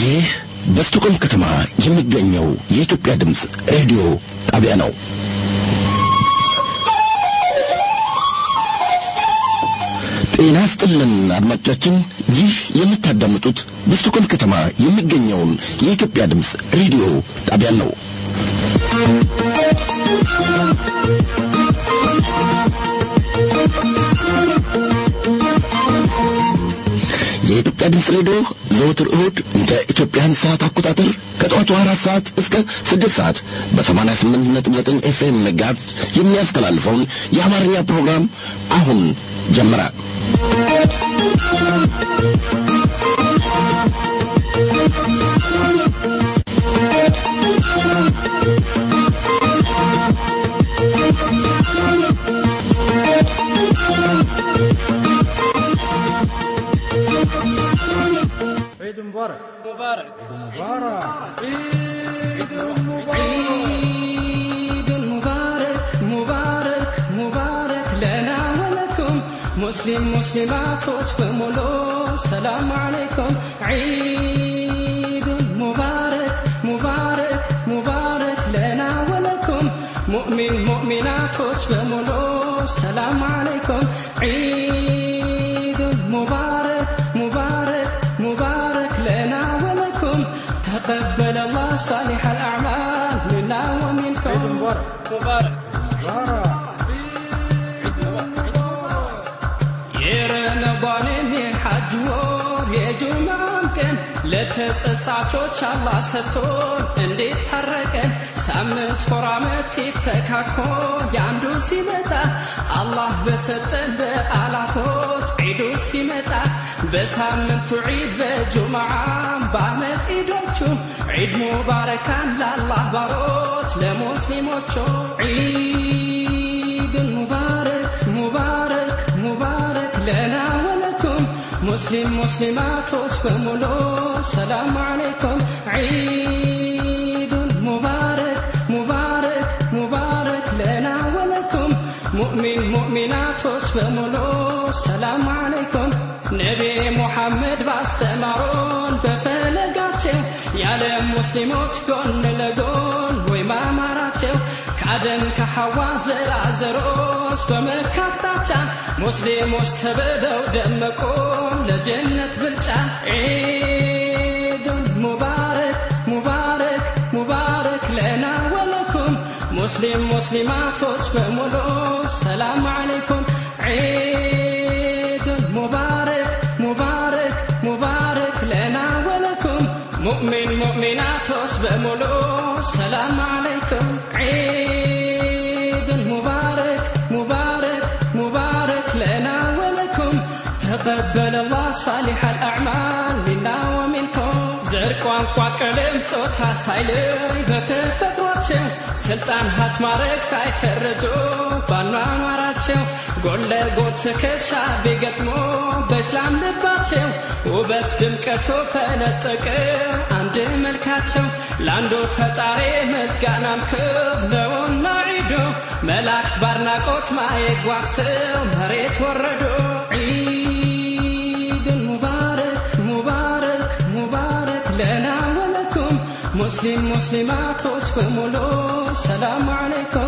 ይህ በስቶኮልም ከተማ የሚገኘው የኢትዮጵያ ድምፅ ሬዲዮ ጣቢያ ነው። ጤና ስጥልን አድማጮቻችን፣ ይህ የምታዳምጡት በስቶኮልም ከተማ የሚገኘውን የኢትዮጵያ ድምፅ ሬዲዮ ጣቢያን ነው። የኢትዮጵያ ድምፅ ሬዲዮ ዘወትር እሁድ እንደ ኢትዮጵያን ሰዓት አቆጣጠር ከጠዋቱ አራት ሰዓት እስከ ስድስት ሰዓት በሰማንያ ስምንት ነጥብ ዘጠኝ ኤፍኤም ጋር የሚያስተላልፈውን የአማርኛ ፕሮግራም አሁን ጀመረ። عيد مبارك مبارك مبارك عيد مبارك عيد مبارك مبارك مبارك لنا ولكم مسلم مسلماتوች በሙሉ ሰላም አለይኩም عيد مبارك مبارك مبارك لنا ولكم مؤمن مؤمناتوች በሙሉ ሰላም አለይኩም عيد مبارك مبارك مبارك لنا ولكم تقبل الله صالح الأعمال منا ومنكم عيد مبارك مبارك مبارك የረመዳንን የሐጅ ወር የጁምዓም ቀን ለተጸጻቾች አላህ ሰጥቶን እንዴት ታረቀን ሳምንት ወር ዓመት ሲተካኮ ያንዱ ሲመጣ አላህ በሰጠን በዓላቶች ዒዱ ሲመጣ በሳምንቱ ዒድ በጁምዓም በዓመት ዒዶቹ ዒድ ሙባረካን ለአላህ ባሮች ለሙስሊሞቹ ዒድ ሙባረክ ሙባረክ ሙባረክ ለና ወለኩም ሙስሊም ሙስሊማቶች በሙሉ ሰላም አለይኩም ዒዱን ሙባረክ ሙባረክ ሙባረክ ለና ወለኩም ሙእሚን ሙእሚናቶች በሙሉ ሰላም አለይኩም ነቢ ሙሐመድ ባስተማሮን በፈለጋቸው የዓለም ሙስሊሞች ጎን ለጎን ወይ ማማራቸው ከአደም ከሐዋ ዘራዘሮች በመካፍታቻ ሙስሊሞች ተብለው ደመቁ ለጀነት ብልጫ ዒዱን ሙባረክ ሙባረክ ሙባረክ ለና ወለኩም ሙስሊም ሙስሊማቶች በሙሉ ሰላም አለይኩም ዒዱን ሙባረክ ሙባረክ ሙባረክ ለና ወለኩም ሙእሚን ሙእሚናቶች በሙሉ ሰላም አለይኩም ዒዱን ሙባረክ ሙባረክ ሙባረክ ለና ወለኩም ተቀበለ አላህ ሳሊሕ አልአዕማል ሚና ወሚንኩም ዘር ቋንቋ ቀለም ጾታ ሳይለይ በተፈጥሯቸው ስልጣን ሀት ማድረግ ሳይፈረጁ ባኗኗራቸው ጎን ለጎን ትከሻ ቢገጥሞ በእስላም ልባቸው ውበት ድምቀቱ ፈነጠቀ አንድ መልካቸው ለአንዱ ፈጣሪ ምስጋናም ክብ ነውና ዒዱ መላእክት ባድናቆት ማየት ጓግተው መሬት ወረዱ ዒድን ሙባረክ ሙባረክ ሙባረክ ለና ወለኩም ሙስሊም ሙስሊማቶች በሙሉ ሰላም አለይኩም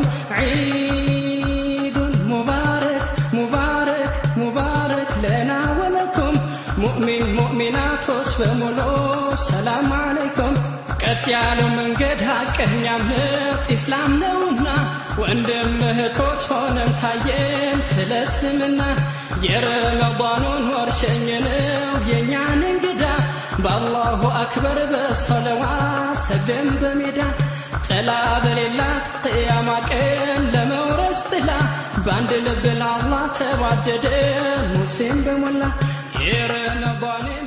ዒዱን ሙባረክ ሙባረክ ሙባረክ ለና ወለኩም ሙእሚን ሙእሚናቶች በሙሉ ሰላም አለይኩም ቀጥ ያለው መንገድ ሐቀኛ እምነት ኢስላም ነውና ወንድም እህቶች ሆነን ታየን ስለ እስልምና የረመዳኑን ወር ሸኘነው የእኛን እንግዳ በአላሁ አክበር በሰለዋ ሰግደን በሜዳ ጥላ በሌላት ቅያማ ቀን ለመውረስ ጥላ በአንድ ልብ ለአላህ ተዋደደ ሙስሊም በሞላ የረመዳንን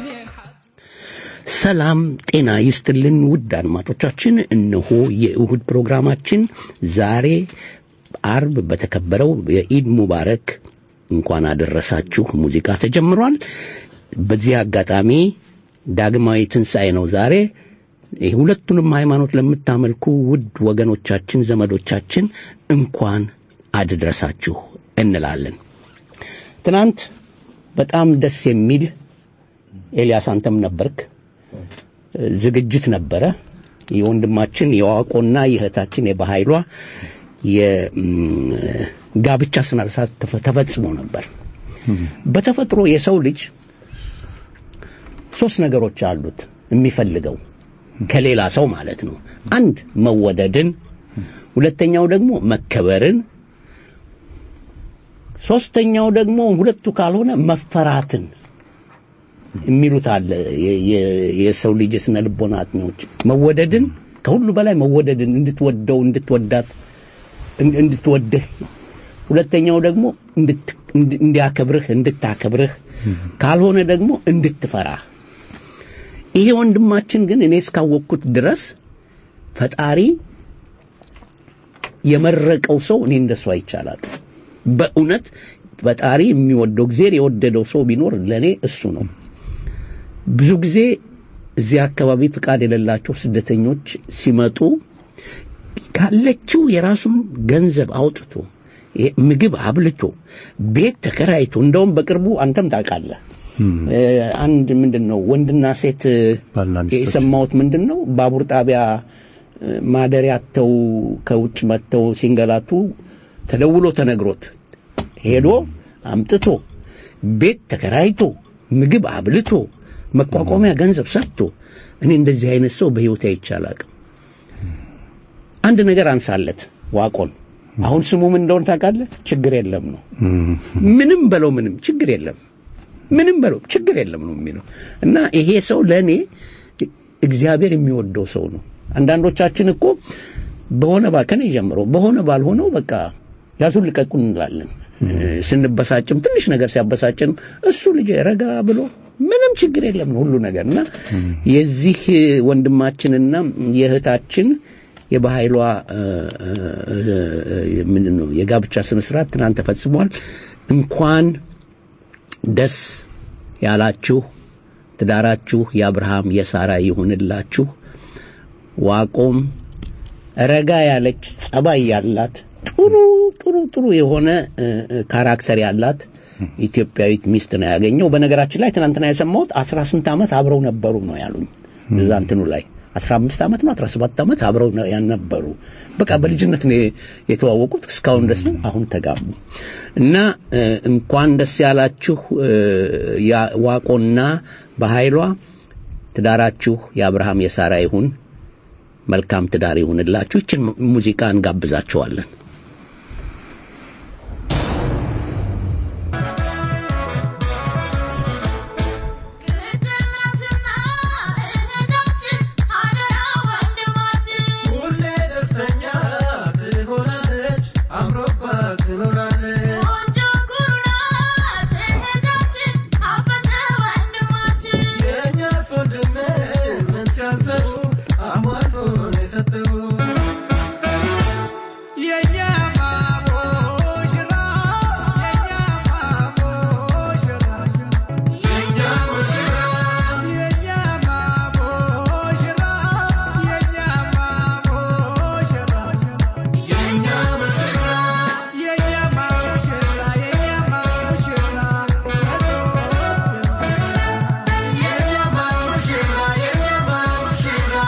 ሰላም ጤና ይስጥልን ውድ አድማጮቻችን፣ እነሆ የእሁድ ፕሮግራማችን ዛሬ አርብ በተከበረው የኢድ ሙባረክ እንኳን አደረሳችሁ ሙዚቃ ተጀምሯል። በዚህ አጋጣሚ ዳግማዊ ትንሣኤ ነው ዛሬ። ሁለቱንም ሃይማኖት ለምታመልኩ ውድ ወገኖቻችን፣ ዘመዶቻችን እንኳን አድረሳችሁ እንላለን። ትናንት በጣም ደስ የሚል ኤልያስ አንተም ነበርክ ዝግጅት ነበረ። የወንድማችን የዋቆና የእህታችን የበኃይሏ የጋብቻ ስነ ስርዓት ተፈ- ተፈጽሞ ነበር። በተፈጥሮ የሰው ልጅ ሶስት ነገሮች አሉት የሚፈልገው ከሌላ ሰው ማለት ነው። አንድ መወደድን፣ ሁለተኛው ደግሞ መከበርን፣ ሶስተኛው ደግሞ ሁለቱ ካልሆነ መፈራትን የሚሉት አለ። የ- የ- የሰው ልጅ የስነ ልቦና አጥኚዎች መወደድን ከሁሉ በላይ መወደድን እንድትወደው እንድትወዳት እን- እንድትወድህ፣ ሁለተኛው ደግሞ እንድት- እንድ- እንዲያከብርህ እንድታከብርህ፣ ካልሆነ ደግሞ እንድትፈራህ። ይሄ ወንድማችን ግን እኔ እስካወቅኩት ድረስ ፈጣሪ የመረቀው ሰው እኔ እንደሱ አይቻላል። በእውነት ፈጣሪ የሚወደው ጊዜር የወደደው ሰው ቢኖር ለእኔ እሱ ነው። ብዙ ጊዜ እዚህ አካባቢ ፍቃድ የሌላቸው ስደተኞች ሲመጡ ካለችው የራሱን ገንዘብ አውጥቶ ይሄ ምግብ አብልቶ ቤት ተከራይቶ እንደውም በቅርቡ አንተም ታውቃለህ እ፣ አንድ ምንድን ነው ወንድና ሴት እ፣ ባልና ሚስቶች። የሰማሁት ምንድን ነው ባቡር ጣቢያ እ፣ ማደሪያ አጥተው ከውጭ መጥተው ሲንገላቱ ተደውሎ ተነግሮት ሄዶ አምጥቶ ቤት ተከራይቶ ምግብ አብልቶ መቋቋሚያ ገንዘብ ሰጥቶ እኔ እንደዚህ አይነት ሰው በሕይወቴ አይቼ አላቅም። አንድ ነገር አንሳለት ዋቆን አሁን ስሙ ምን እንደሆነ ታውቃለህ? ችግር የለም ነው። ምንም በለው ምንም ችግር የለም ምንም በለው ችግር የለም ነው የሚለው እና ይሄ ሰው ለእኔ እግዚአብሔር የሚወደው ሰው ነው። አንዳንዶቻችን እኮ በሆነ ባ ከኔ ጀምሮ በሆነ ባልሆነው በቃ ያዙን ልቀቁን እንላለን። ስንበሳጭም ትንሽ ነገር ሲያበሳጭንም እሱ ልጅ ረጋ ብሎ ምንም ችግር የለም ነው ሁሉ ነገር እና የዚህ ወንድማችንና የእህታችን የበኃይሏ ምንድን ነው የጋብቻ ስነ ስርዓት ትናንት ተፈጽሟል። እንኳን ደስ ያላችሁ። ትዳራችሁ የአብርሃም የሳራ ይሁንላችሁ። ዋቆም ረጋ ያለች ጸባይ ያላት ጥሩ ጥሩ ጥሩ የሆነ እ፣ እ፣ ካራክተር ያላት ኢትዮጵያዊት ሚስት ነው ያገኘው። በነገራችን ላይ ትናንትና የሰማሁት አስራ ስንት ዓመት አብረው ነበሩ ነው ያሉኝ እዛ እንትኑ ላይ አስራ አምስት ዓመት ነው አስራ ሰባት ዓመት አብረው ነው ያነበሩ። በቃ በልጅነት ነው የተዋወቁት እስካሁን ድረስ ነው። አሁን ተጋቡ እና እ፣ እንኳን ደስ ያላችሁ እ፣ ያ- ዋቆና በኃይሏ ትዳራችሁ የአብርሃም የሳራ ይሁን። መልካም ትዳር ይሁንላችሁ። ይችን ሙዚቃ እንጋብዛችኋለን። ሁሌ ደስተኛ ትሆናለች፣ አምሮባት ትኖራለች። የእኛስ ወንድም ምን ሲያንሰው አሟቶ ነው የሰጠው። የእኛማ ሙሽራ፣ የእኛማ ሙሽራ፣ የእኛ ሙሽራ፣ የእኛማ ሙሽራ፣ የእኛማ ሙሽራ፣ የእኛ ሙሽራ፣ የእኛማ ሙሽራ፣ የእኛማ ሙሽራ፣ የእኛማ ሙሽራ፣ የእኛማ ሙሽራ፣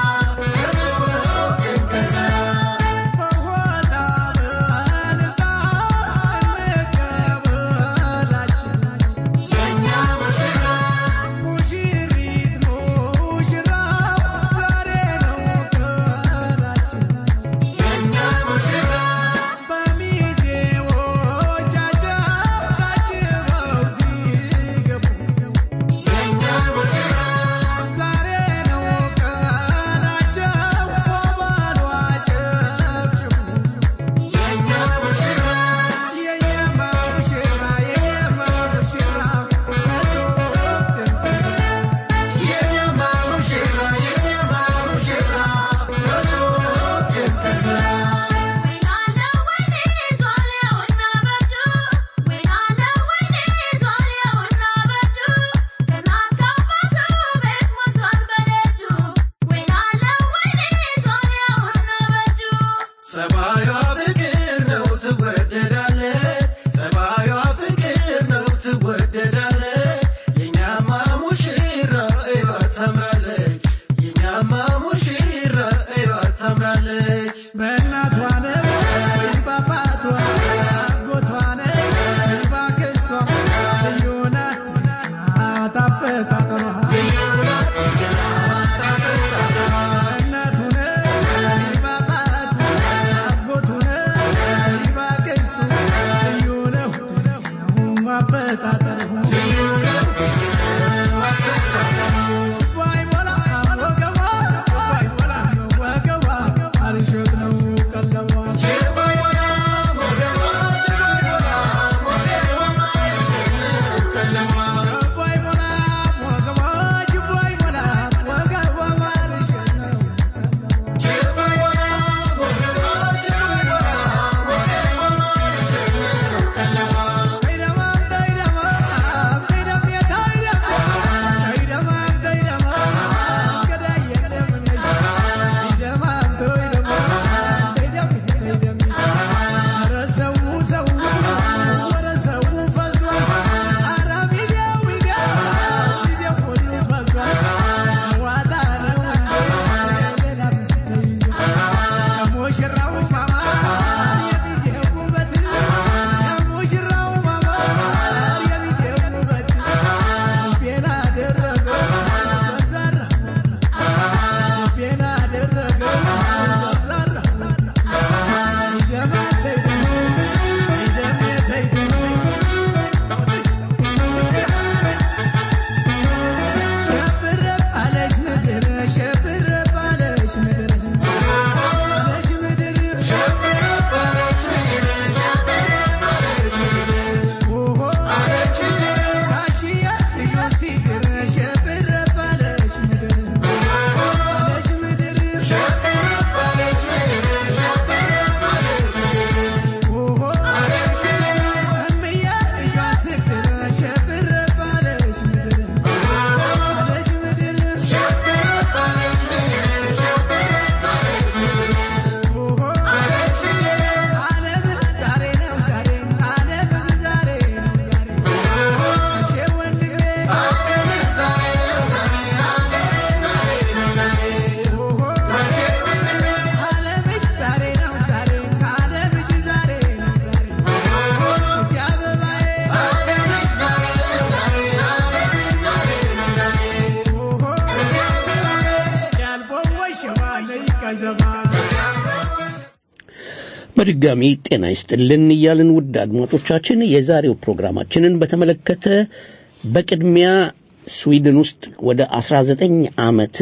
በድጋሚ ጤና ይስጥልን እያልን ውድ አድማጮቻችን የዛሬው ፕሮግራማችንን በተመለከተ በቅድሚያ ስዊድን ውስጥ ወደ 19 ዓመት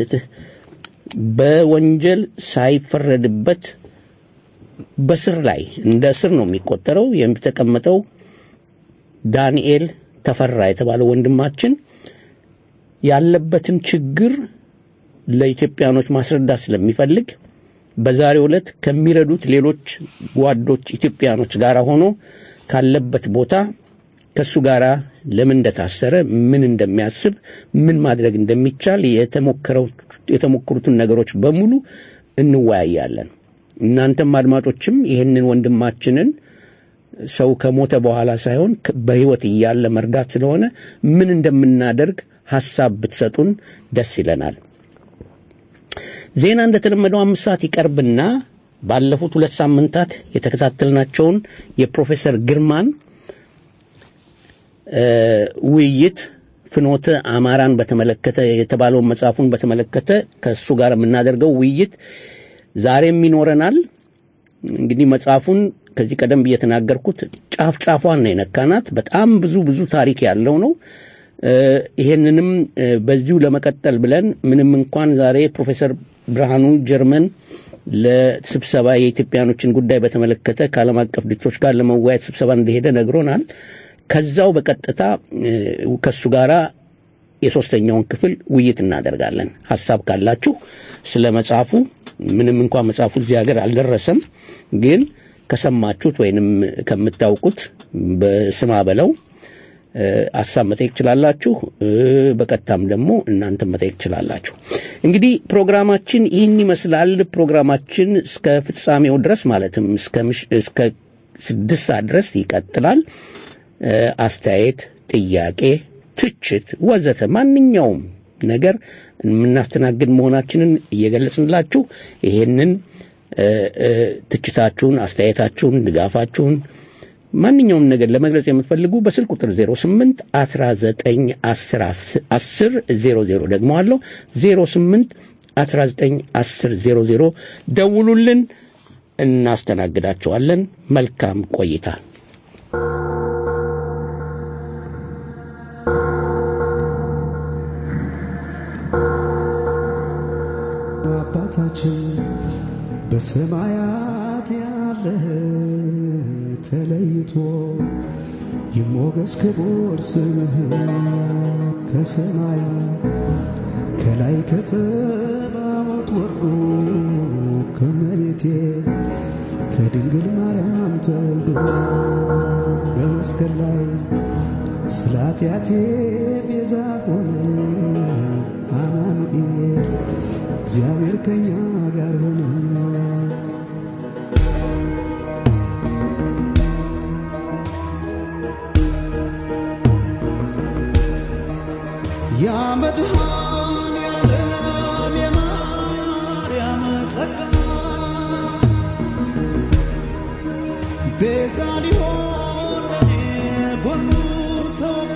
በወንጀል ሳይፈረድበት በስር ላይ እንደ እስር ነው የሚቆጠረው የተቀመጠው ዳንኤል ተፈራ የተባለው ወንድማችን ያለበትን ችግር ለኢትዮጵያኖች ማስረዳት ስለሚፈልግ በዛሬው ዕለት ከሚረዱት ሌሎች ጓዶች ኢትዮጵያኖች ጋር ሆኖ ካለበት ቦታ ከእሱ ጋር ለምን እንደታሰረ ምን እንደሚያስብ ምን ማድረግ እንደሚቻል የተሞከሩትን ነገሮች በሙሉ እንወያያለን። እናንተም አድማጮችም ይህንን ወንድማችንን ሰው ከሞተ በኋላ ሳይሆን በሕይወት እያለ መርዳት ስለሆነ ምን እንደምናደርግ ሐሳብ ብትሰጡን ደስ ይለናል። ዜና እንደተለመደው አምስት ሰዓት ይቀርብና ባለፉት ሁለት ሳምንታት የተከታተልናቸውን የፕሮፌሰር ግርማን ውይይት ፍኖተ አማራን በተመለከተ የተባለውን መጽሐፉን በተመለከተ ከእሱ ጋር የምናደርገው ውይይት ዛሬም ይኖረናል። እንግዲህ መጽሐፉን ከዚህ ቀደም ብዬ የተናገርኩት ጫፍ ጫፏን ነው የነካናት። በጣም ብዙ ብዙ ታሪክ ያለው ነው። ይሄንንም በዚሁ ለመቀጠል ብለን ምንም እንኳን ዛሬ ፕሮፌሰር ብርሃኑ ጀርመን ለስብሰባ የኢትዮጵያኖችን ጉዳይ በተመለከተ ከዓለም አቀፍ ድርጅቶች ጋር ለመወያየት ስብሰባ እንደሄደ ነግሮናል። ከዛው በቀጥታ ከእሱ ጋር የሶስተኛውን ክፍል ውይይት እናደርጋለን። ሀሳብ ካላችሁ ስለ መጽሐፉ ምንም እንኳን መጽሐፉ እዚህ ሀገር አልደረሰም፣ ግን ከሰማችሁት ወይንም ከምታውቁት በስማ በለው ሀሳብ መጠየቅ ትችላላችሁ። በቀጥታም ደግሞ እናንተ መጠየቅ ትችላላችሁ። እንግዲህ ፕሮግራማችን ይህን ይመስላል። ፕሮግራማችን እስከ ፍጻሜው ድረስ ማለትም እስከ ስድስት ሰዓት ድረስ ይቀጥላል። አስተያየት፣ ጥያቄ፣ ትችት ወዘተ ማንኛውም ነገር የምናስተናግድ መሆናችንን እየገለጽንላችሁ ይሄንን ትችታችሁን፣ አስተያየታችሁን፣ ድጋፋችሁን ማንኛውም ነገር ለመግለጽ የምትፈልጉ በስልክ ቁጥር 08 19 10 10 00 ደግሞ አለው 08 19 10 00 ደውሉልን፣ እናስተናግዳቸዋለን። መልካም ቆይታ። አባታችን በሰማያት ያለህ ተለይቶ ይሞገስ ክቡር ስምህ ከሰማያት ከላይ ከጸባዖት ወርዶ ከመቤቴ ከድንግል ማርያም ተወልዶ በመስቀል ላይ ስለ ኃጢአቴ ቤዛ ሆነ አማኑኤል እግዚአብሔር ከኛ ጋር ሆነ። ያ መድኃኔዓለም የማርያም ጸጋ ቤዛ ሊሆን ለኔ ጎኑ ተወጋ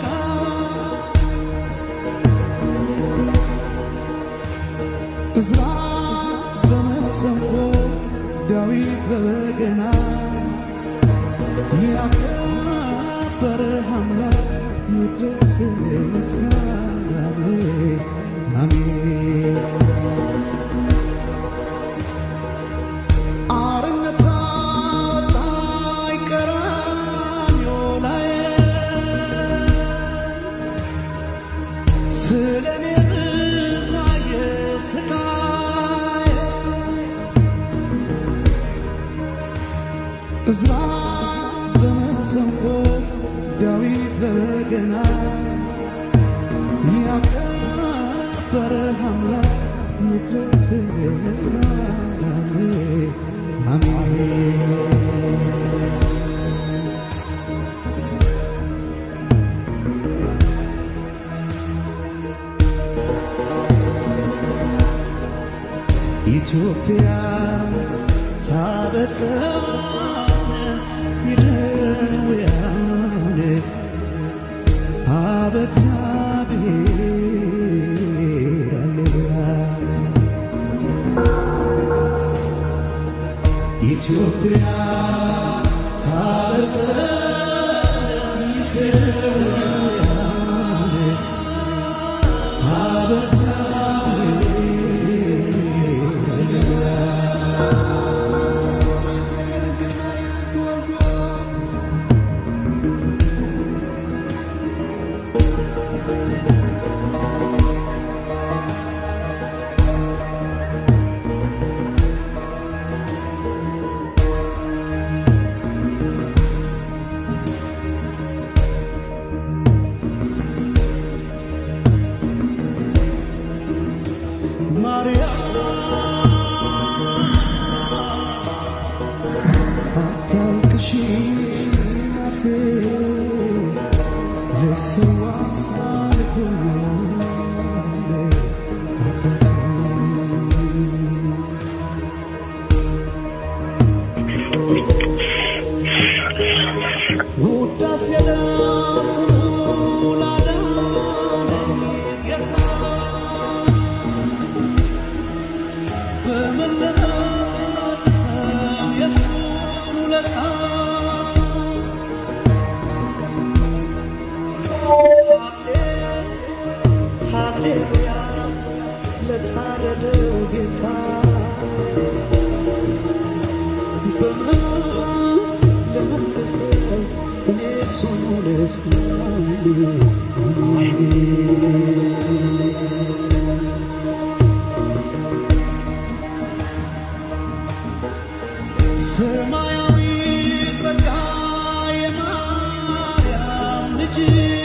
እዝራ በመሰንቆ ዳዊት በበገና ያከበረ አምላክ ይድረስ ምስጋና አሜን። አርነት አወጣኝ ቀራንዮ ላይ ስለ እኔ ብዙ አየ ስቃይ እዝራ በመሰንቆ ዳዊት በበገና ያከበረ አምላክ ይድረስ ምስጋና አሜን። ኢትዮጵያ ታበጽሕ ይደውያን አበ እግዚአብሔር ሃሌሉያ ኢትዮጵያ አታልቅሺ እናቴ ልስዋ ልሆኛል አባቴ ውዳሴ ለስሙ ላዳነኝ ጌታ በመለሰው የእሱን ውለታ ሃሌሉያ ለታረደው ጌታ በመለሰው እኔ እሱን ውለታ ሰማያዊ ጸጋ የማርያም ልጅ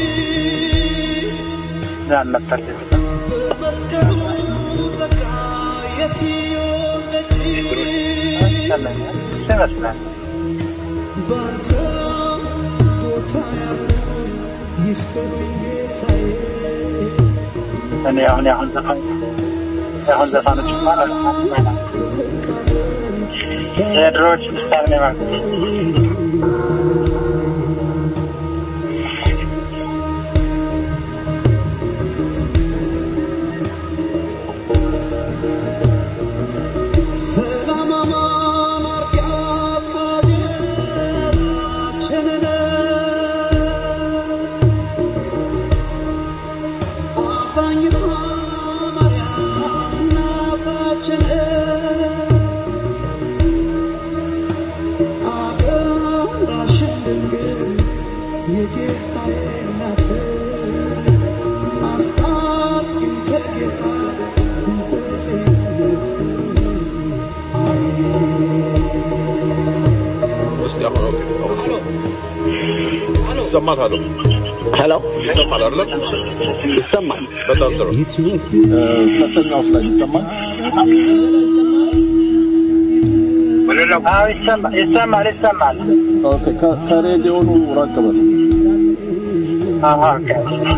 በመስቀሉ ጸጋ የሲዮን ደጅ ባንተ ቦታ ያሉ ይስከሩኝ ጌታዬ እኔ አሁን የአሁን ዘፋኝ የአሁን ዘፋኖች ማለት የድሮዎች ምሳሌ ነው ማለት ሰላም አማን አርጋት ሀገራችንን አዛኝቷ ማርያም እናታችን አደራሽን ድንግል የጌታዬ እናት አስታርቂኝ ከጌታ ስንሰለት እስቲ አሁን ኦኬ አሁን ይሰማል አለው ሄሎ ይሰማል አይደለም ይሰማል። በጣም ጥሩ ሁለተኛው ላይ ይሰማል አዎ ይሰማል ይሰማል ይሰማል ኦኬ ከ- ከሬዲዮኑ ራቅ በል አዎ ኦኬ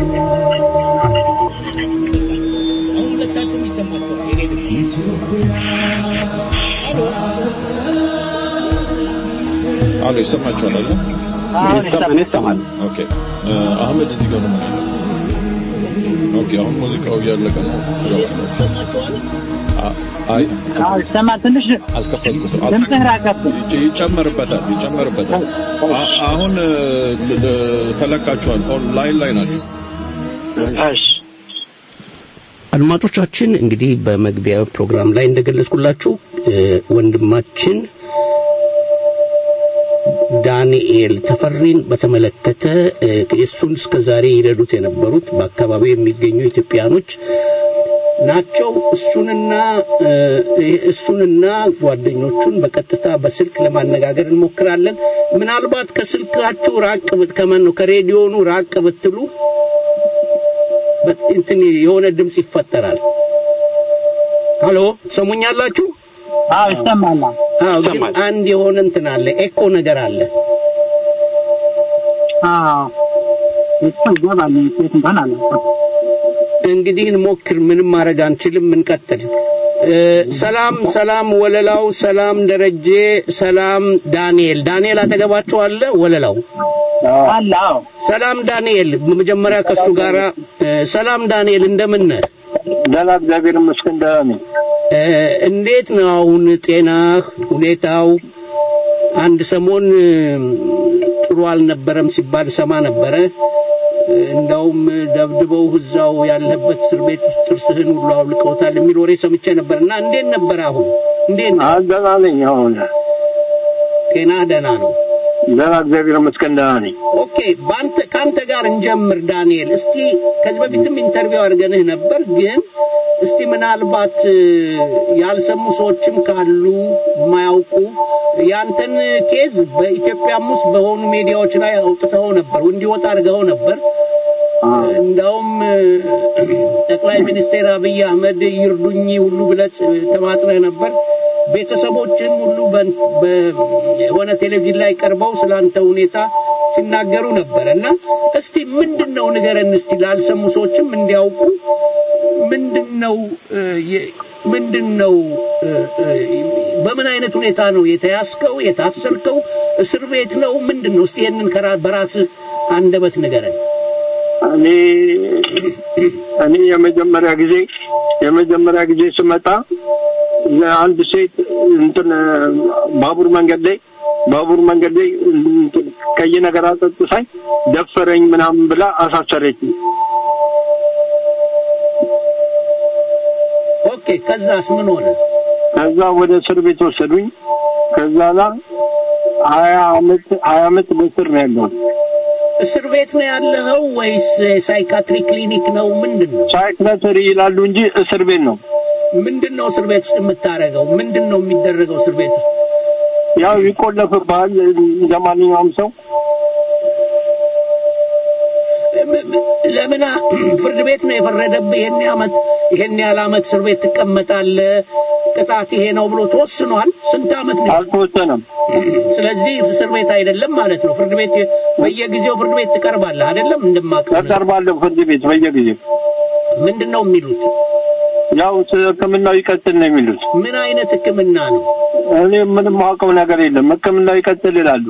አሎ ይሰማችኋል አይደል አሁን እኔ ይሰማል። ኦኬ እ፣ አህመድ እዚህ ጋር ነው ኦኬ አሁን ሙዚቃው እያለቀ ነው ትገባላችሁ አ- አይ አዎ ይሰማል ትንሽ አልከፈትኩትም ድምፅህ ራቀብ ይጨ- ይጨመርበታል ይጨመርበታል አ- አሁን እ፣ ል- ል- ተለቃችኋል ኦንላይን ላይ ናችሁ እሺ አድማጮቻችን እንግዲህ በመግቢያ ፕሮግራም ላይ እንደገለጽኩላችሁ እ፣ ወንድማችን ዳንኤል ተፈሪን በተመለከተ እ፣ እሱን እስከ ዛሬ ይረዱት የነበሩት በአካባቢው የሚገኙ ኢትዮጵያኖች ናቸው። እሱንና እ፣ እሱንና ጓደኞቹን በቀጥታ በስልክ ለማነጋገር እንሞክራለን። ምናልባት ከስልካችሁ ራቅ ብት ከማን ነው ከሬዲዮኑ ራቅ ብትሉ በት- እንትን የሆነ ድምፅ ይፈጠራል። ሃሎ ሰሙኛላችሁ? አዎ ይሰማል አዎ፣ ግን አንድ የሆነ እንትን አለ፣ ኤኮ ነገር አለ። አዎ እሱ ይገባል ሴት እንኳን አለ እንግዲህ እንሞክር። ምንም ማድረግ አንችልም። እንቀጥል። እ፣ ሰላም ሰላም፣ ወለላው ሰላም፣ ደረጀ ሰላም፣ ዳንኤል ዳንኤል አጠገባችሁ አለ። ወለላው አለ አዎ ሰላም ዳንኤል፣ መጀመሪያ ከሱ ጋራ እ፣ ሰላም ዳንኤል፣ እንደምን ነህ? ደህና እግዚአብሔር ይመስገን ደህና ነኝ እ፣ እንዴት ነው አሁን ጤናህ ሁኔታው? አንድ ሰሞን እም፣ ጥሩ አልነበረም ሲባል ሰማ ነበረ። እንዳውም ደብድበው እዛው ያለበት እስር ቤት ውስጥ ጥርስህን ሁሉ አውልቀውታል የሚል ወሬ ሰምቼ ነበር እና እንዴት ነበር አሁን? እንዴት ነው? ደህና ነኝ። አሁን ጤና ደህና ነው? ደህና እግዚአብሔር ይመስገን ደህና ነኝ። ኦኬ፣ በአንተ ከአንተ ጋር እንጀምር ዳንኤል። እስቲ ከዚህ በፊትም ኢንተርቪው አድርገንህ ነበር፣ ግን እስቲ ምናልባት እ፣ ያልሰሙ ሰዎችም ካሉ የማያውቁ ያንተን ኬዝ በኢትዮጵያም ውስጥ በሆኑ ሚዲያዎች ላይ አውጥተው ነበር፣ እንዲወጣ አድርገው ነበር። እንዳውም እ፣ ጠቅላይ ሚኒስትር አብይ አህመድ ይርዱኝ ሁሉ ብለህ ተማጽነህ ነበር። ቤተሰቦችም ሁሉ በ- በሆነ ቴሌቪዥን ላይ ቀርበው ስላንተ ሁኔታ ሲናገሩ ነበር እና እስቲ ምንድን ነው ንገረን እስቲ ላልሰሙ ሰዎችም እንዲያውቁ ምንድን ነው እ፣ የ- ምንድን ነው እ፣ እ፣ በምን አይነት ሁኔታ ነው የተያዝከው የታሰርከው እስር ቤት ነው ምንድን ነው እስቲ ይህንን ከራ- በራስህ አንደበት ንገረን እኔ እኔ የመጀመሪያ ጊዜ የመጀመሪያ ጊዜ ስመጣ አንድ ሴት እንትን ባቡር መንገድ ላይ ባቡር መንገድ ላይ እንትን ቀይ ነገር አጠጥሳኝ ደፈረኝ ምናምን ብላ አሳሰረች። ኦኬ ከዛስ ምን ሆነ ከዛ ወደ እስር ቤት ወሰዱኝ። ከዛ ላ ሀያ አመት ሀያ አመት በእስር ነው ያለሁት። እስር ቤት ነው ያለኸው ወይስ ሳይካትሪ ክሊኒክ ነው ምንድን ነው ሳይክላተሪ ይላሉ እንጂ እስር ቤት ነው። ምንድን ነው እስር ቤት ውስጥ የምታደርገው ምንድን ነው የሚደረገው እስር ቤት ውስጥ ያው ይቆለፍብሃል እንደ ማንኛውም ሰው። ለምን ፍርድ ቤት ነው የፈረደብህ ይሄን ዓመት ይሄን ያህል ዓመት እስር ቤት ትቀመጣለህ ቅጣት ይሄ ነው ብሎ ተወስኗል ስንት ዓመት ነው አልተወሰነም ስለዚህ እስር ቤት አይደለም ማለት ነው ፍርድ ቤት በየጊዜው ፍርድ ቤት ትቀርባለህ አይደለም እንደማቀው እቀርባለሁ ፍርድ ቤት በየጊዜው ምንድን ነው የሚሉት ያው ህክምናው ይቀጥል ነው የሚሉት ምን አይነት ህክምና ነው እኔ ምንም ማውቀው ነገር የለም ህክምናው ይቀጥል ይላሉ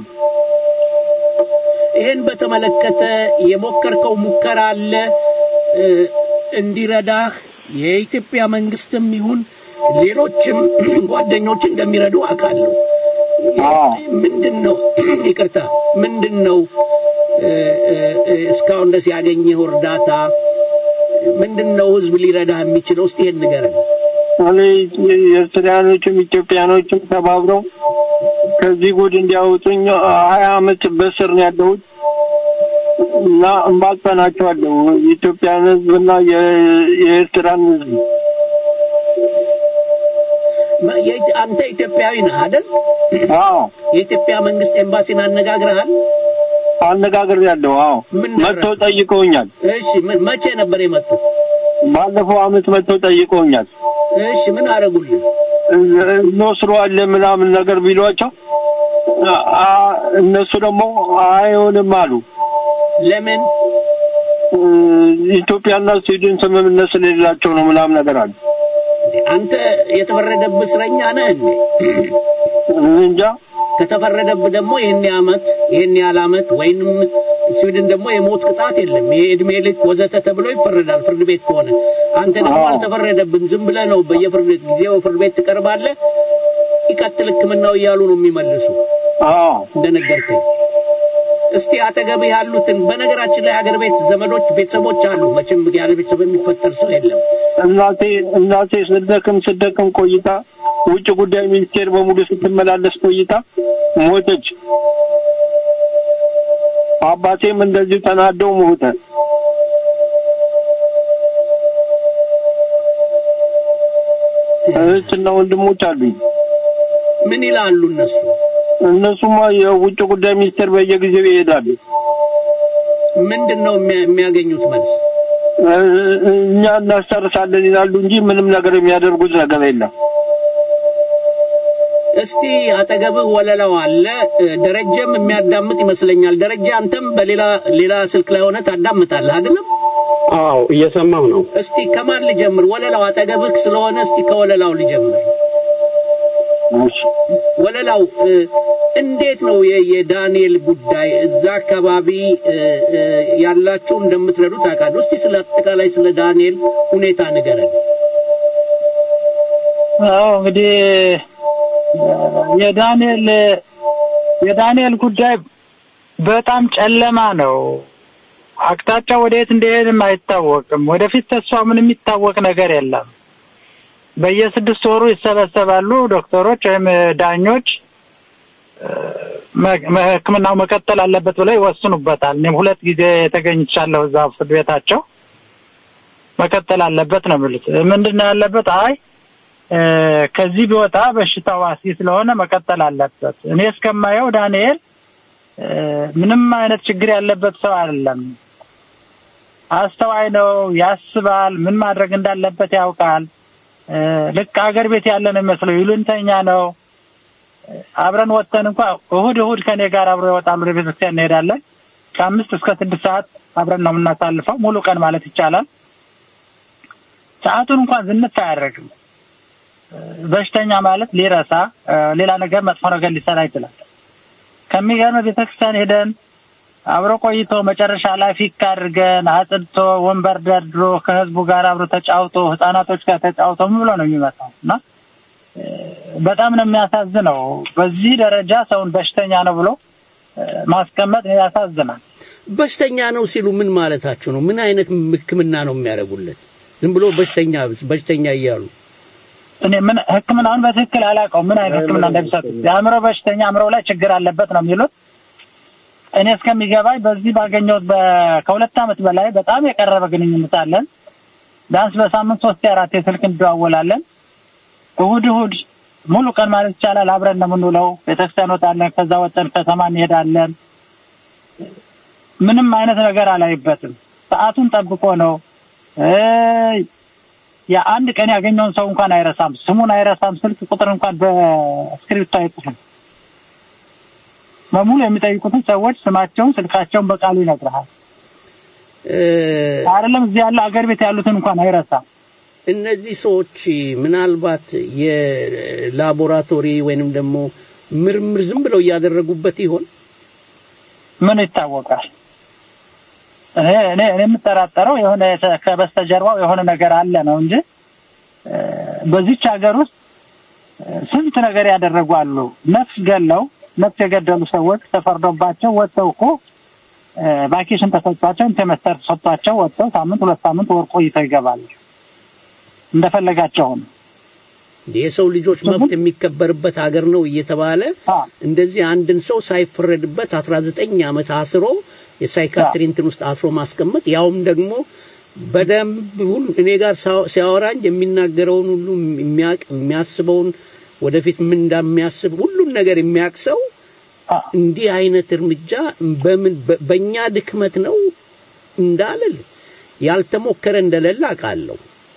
ይህን በተመለከተ የሞከርከው ሙከራ አለ እ፣ እንዲረዳህ የኢትዮጵያ መንግስትም ይሁን ሌሎችም ጓደኞች እንደሚረዱ አውቃለሁ ምንድን ነው ይቅርታ ምንድን ነው እ፣ እ፣ እ፣ እስካሁን ድረስ ያገኘኸው እርዳታ ምንድን ነው ህዝብ ሊረዳህ የሚችለው እስቲ ይህን ንገረን እኔ ኤርትራያኖችም ኢትዮጵያኖችም ተባብረው ከዚህ ጉድ እንዲያወጡኝ ሀያ አመት በስር ነው ያለሁት እና እማጸናቸዋለሁ የኢትዮጵያን ህዝብና የ- የኤርትራን ህዝብ መ- የኢት- አንተ ኢትዮጵያዊ ነህ አይደል አዎ የኢትዮጵያ መንግስት ኤምባሲን አነጋግረሃል አነጋግር ያለው አዎ መጥተው ጠይቀውኛል እሺ ምን- መቼ ነበር የመጡት ባለፈው አመት መጥተው ጠይቀውኛል እሺ ምን አረጉልህ እንወስደዋለን ምናምን ነገር ቢሏቸው አ- አ- እነሱ ደግሞ አይሆንም አሉ ለምን ኢትዮጵያና ስዊድን ስምምነት ስለሌላቸው ነው ምናምን ነገር አሉ አንተ የተፈረደብህ እስረኛ ነህ እንዴ እንጃ ከተፈረደብህ ደግሞ ይህን ዓመት ይህን ያህል ዓመት ወይንም ስዊድን ደግሞ የሞት ቅጣት የለም ይሄ እድሜ ልክ ወዘተ ተብሎ ይፈረዳል ፍርድ ቤት ከሆነ አንተ ደግሞ አልተፈረደብም ዝም ብለህ ነው በየፍርድ ጊዜው ፍርድ ቤት ትቀርባለህ ይቀጥል ህክምናው እያሉ ነው የሚመልሱ እንደነገርከኝ እስቲ አጠገብህ ያሉትን በነገራችን ላይ ሀገር ቤት ዘመዶች ቤተሰቦች አሉ መቼም ያለ ቤተሰብ የሚፈጠር ሰው የለም እናቴ እናቴ ስደክም ስደክም ቆይታ ውጭ ጉዳይ ሚኒስቴር በሙሉ ስትመላለስ ቆይታ ሞተች። አባቴም እንደዚሁ ተናደው ሞተ። እህትና ወንድሞች አሉኝ። ምን ይላሉ እነሱ? እነሱማ የውጭ ጉዳይ ሚኒስቴር በየጊዜው ይሄዳሉ። ምንድን ነው የሚያ- የሚያገኙት መልስ? እ- እኛ እናስጨርሳለን ይላሉ እንጂ ምንም ነገር የሚያደርጉት ነገር የለም። እስቲ አጠገብህ ወለላው አለ እ፣ ደረጀም የሚያዳምጥ ይመስለኛል። ደረጀ አንተም በሌላ ሌላ ስልክ ላይ ሆነ ታዳምጣለህ አይደለም? አዎ እየሰማሁ ነው። እስቲ ከማን ልጀምር? ወለላው አጠገብህ ስለሆነ እስቲ ከወለላው ልጀምር። ወለላው እ፣ እንዴት ነው የ- የዳንኤል ጉዳይ እዛ አካባቢ እ፣ እ፣ ያላችሁ እንደምትረዱ ታውቃለሁ። እስቲ ስለ አጠቃላይ ስለ ዳንኤል ሁኔታ ንገረን። አዎ እንግዲህ የዳንኤል የዳንኤል ጉዳይ በጣም ጨለማ ነው። አቅጣጫ ወደየት እንደሄድም አይታወቅም። ወደፊት ተስፋ ምን የሚታወቅ ነገር የለም። በየስድስት ወሩ ይሰበሰባሉ ዶክተሮች ወይም ዳኞች መ- መ- ሕክምናው መቀጠል አለበት ብለው ይወስኑበታል። እኔም ሁለት ጊዜ ተገኝቻለሁ እዛ ፍርድ ቤታቸው። መቀጠል አለበት ነው የሚሉት። ምንድን ነው ያለበት? አይ እ፣ ከዚህ ቢወጣ በሽታው አስጊ ስለሆነ መቀጠል አለበት። እኔ እስከማየው ዳንኤል እ፣ ምንም አይነት ችግር ያለበት ሰው አይደለም። አስተዋይ ነው፣ ያስባል፣ ምን ማድረግ እንዳለበት ያውቃል። እ፣ ልክ አገር ቤት ያለ ነው የሚመስለው፣ ይሉንተኛ ነው። አብረን ወጥተን እንኳ እሁድ እሁድ ከኔ ጋር አብሮ ይወጣሉ። ወደ ቤተክርስቲያን እንሄዳለን። ከአምስት እስከ ስድስት ሰዓት አብረን ነው የምናሳልፈው፣ ሙሉ ቀን ማለት ይቻላል። ሰዓቱን እንኳን ዝንፍ አያደርግም። በሽተኛ ማለት ሊረሳ እ፣ ሌላ ነገር መጥፎ ነገር ሊሰራ ይችላል። ከሚገርም ቤተክርስቲያን ሄደን አብሮ ቆይቶ መጨረሻ ላይ ፊክ አድርገን አጽድቶ ወንበር ደርድሮ ከህዝቡ ጋር አብሮ ተጫውቶ ህጻናቶች ጋር ተጫውቶ ምን ብሎ ነው የሚመጣው እና እ፣ በጣም ነው የሚያሳዝነው። በዚህ ደረጃ ሰውን በሽተኛ ነው ብሎ እ፣ ማስቀመጥ ያሳዝናል። በሽተኛ ነው ሲሉ ምን ማለታቸው ነው? ምን አይነት ሕክምና ነው የሚያደርጉለት? ዝም ብሎ በሽተኛ በሽተኛ እያሉ እኔ ምን ህክምናውን በትክክል አላውቀውም፣ ምን አይነት ህክምና እንደሚሰጡት። የአእምሮ በሽተኛ አእምሮ ላይ ችግር አለበት ነው የሚሉት። እኔ እስከሚገባኝ በዚህ ባገኘሁት በ- ከሁለት ዓመት በላይ በጣም የቀረበ ግንኙነት አለን። ቢያንስ በሳምንት ሶስት አራት የስልክ እንደዋወላለን። እሁድ እሁድ ሙሉ ቀን ማለት ይቻላል አብረን ነው የምንውለው። ቤተክርስቲያን ወጣለን፣ ከዛ ወጠን ከተማ እንሄዳለን። ምንም አይነት ነገር አላይበትም። ሰዓቱን ጠብቆ ነው እ፣ የአንድ ቀን ያገኘውን ሰው እንኳን አይረሳም። ስሙን አይረሳም። ስልክ ቁጥር እንኳን በስክሪፕቶ አይጽፍም። በሙሉ የሚጠይቁትን ሰዎች ስማቸውን፣ ስልካቸውን በቃሉ ይነግርሃል። አይደለም እዚህ ያለ አገር ቤት ያሉትን እንኳን አይረሳም። እነዚህ ሰዎች ምናልባት የላቦራቶሪ ወይንም ደግሞ ምርምር ዝም ብለው እያደረጉበት ይሆን? ምን ይታወቃል? እኔ እኔ እኔ የምጠራጠረው የሆነ የተ- ከበስተጀርባው የሆነ ነገር አለ ነው እንጂ እ፣ በዚች ሀገር ውስጥ እ፣ ስንት ነገር ያደረጉ አሉ። ነፍስ ገለው ነፍስ የገደሉ ሰዎች ተፈርዶባቸው ወጥተው እኮ እ፣ ቫኬሽን ተሰጥቷቸው እንትን መስጠት ተሰጥቷቸው ወጥተው ሳምንት ሁለት ሳምንት ወር ቆይተው ይገባሉ። እንደፈለጋቸው ነው። የሰው ልጆች መብት የሚከበርበት ሀገር ነው እየተባለ እንደዚህ አንድን ሰው ሳይፈረድበት 19 ዓመት አስሮ የሳይካትሪ እንትን ውስጥ አስሮ ማስቀመጥ ያውም ደግሞ በደንብ ሁሉ እኔ ጋር ሳው- ሲያወራኝ የሚናገረውን ሁሉ የሚያውቅ የሚያስበውን ወደፊት ምን እንደሚያስብ ሁሉን ነገር የሚያውቅ ሰው እንዲህ አይነት እርምጃ በምን በ- በእኛ ድክመት ነው እንዳልል ያልተሞከረ እንደሌለ አውቃለሁ።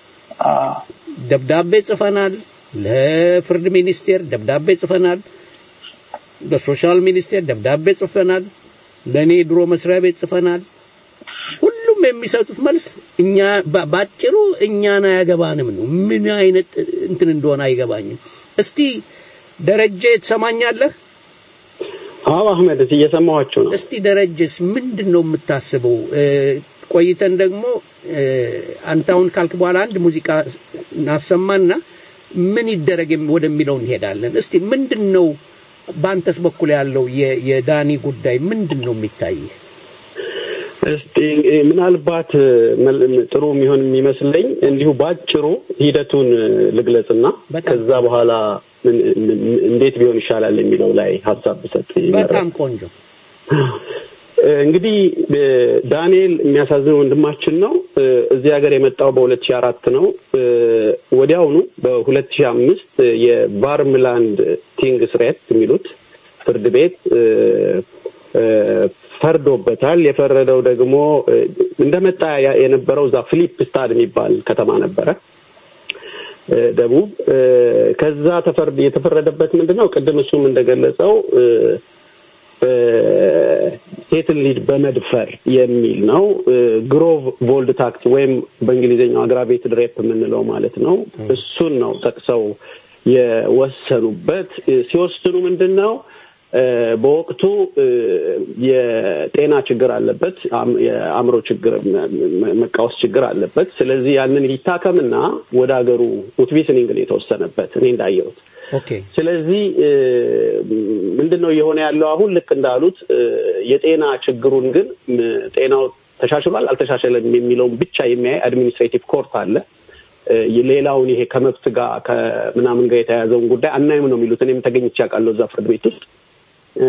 ደብዳቤ ጽፈናል፣ ለፍርድ ሚኒስቴር ደብዳቤ ጽፈናል፣ ለሶሻል ሚኒስቴር ደብዳቤ ጽፈናል፣ ለእኔ ድሮ መስሪያ ቤት ጽፈናል። ሁሉም የሚሰጡት መልስ እኛ በ- ባጭሩ እኛን አያገባንም ነው። ምን አይነት እንትን እንደሆነ አይገባኝም። እስቲ ደረጀ ትሰማኛለህ? አዎ አህመድ እዚህ እየሰማኋቸው ነው። እስቲ ደረጀስ ምንድን ነው የምታስበው? እ፣ ቆይተን ደግሞ እ፣ አንተ አሁን ካልክ በኋላ አንድ ሙዚቃ እናሰማና ምን ይደረግ የሚ- ወደሚለው እንሄዳለን። እስቲ ምንድን ነው በአንተስ በኩል ያለው የ- የዳኒ ጉዳይ ምንድን ነው የሚታይህ? እስቲ እ፣ ምናልባት እ፣ መል- ጥሩ የሚሆን የሚመስለኝ እንዲሁ ባጭሩ ሂደቱን እ፣ ልግለጽና ከዛ በኋላ ምን- ምን- እንዴት ቢሆን ይሻላል የሚለው ላይ ሀሳብ ብሰጥ ይመረጣል። በጣም ቆንጆ። እ፣ እንግዲህ እ፣ ዳንኤል የሚያሳዝን ወንድማችን ነው። እ፣ እዚህ ሀገር የመጣው በሁለት ሺህ አራት ነው። እ፣ ወዲያውኑ በሁለት ሺህ አምስት የቫርምላንድ ቲንግስ ሬት የሚሉት ፍርድ ቤት እ፣ እ፣ ፈርዶበታል። የፈረደው ደግሞ እ፣ እንደመጣ ያ- የነበረው እዛ ፊሊፕ ስታድ የሚባል ከተማ ነበረ እ፣ ደቡብ እ፣ ከዛ ተፈርድ የተፈረደበት ምንድን ነው? ቅድም እሱም እንደገለጸው እ፣ እ፣ ሴትን ልጅ በመድፈር የሚል ነው። እ፣ ግሮቭ ቮልድ ታክት ወይም በእንግሊዝኛው አግራቤትድ ሬፕ የምንለው ማለት ነው። እሱን ነው ጠቅሰው የወሰኑበት። እ፣ ሲወስኑ ምንድን ነው እ፣ በወቅቱ እ፣ የጤና ችግር አለበት፣ አም- የአእምሮ ችግር መ- መ- መቃወስ ችግር አለበት። ስለዚህ ያንን ይታከምና ወደ ሀገሩ ውትቢስኒንግ ነው የተወሰነበት እኔ እንዳየሁት ኦኬ ስለዚህ እ፣ ምንድን ነው እየሆነ ያለው አሁን ልክ እንዳሉት እ፣ የጤና ችግሩን ግን እ፣ ጤናው ተሻሽሏል አልተሻሸለም የሚለውን ብቻ የሚያይ አድሚኒስትሬቲቭ ኮርት አለ። እ፣ ሌላውን ይሄ ከመብት ጋር ከምናምን ጋር የተያያዘውን ጉዳይ አናይም ነው የሚሉት። እኔም ተገኝቼ አውቃለሁ እዛ ፍርድ ቤት ውስጥ እ፣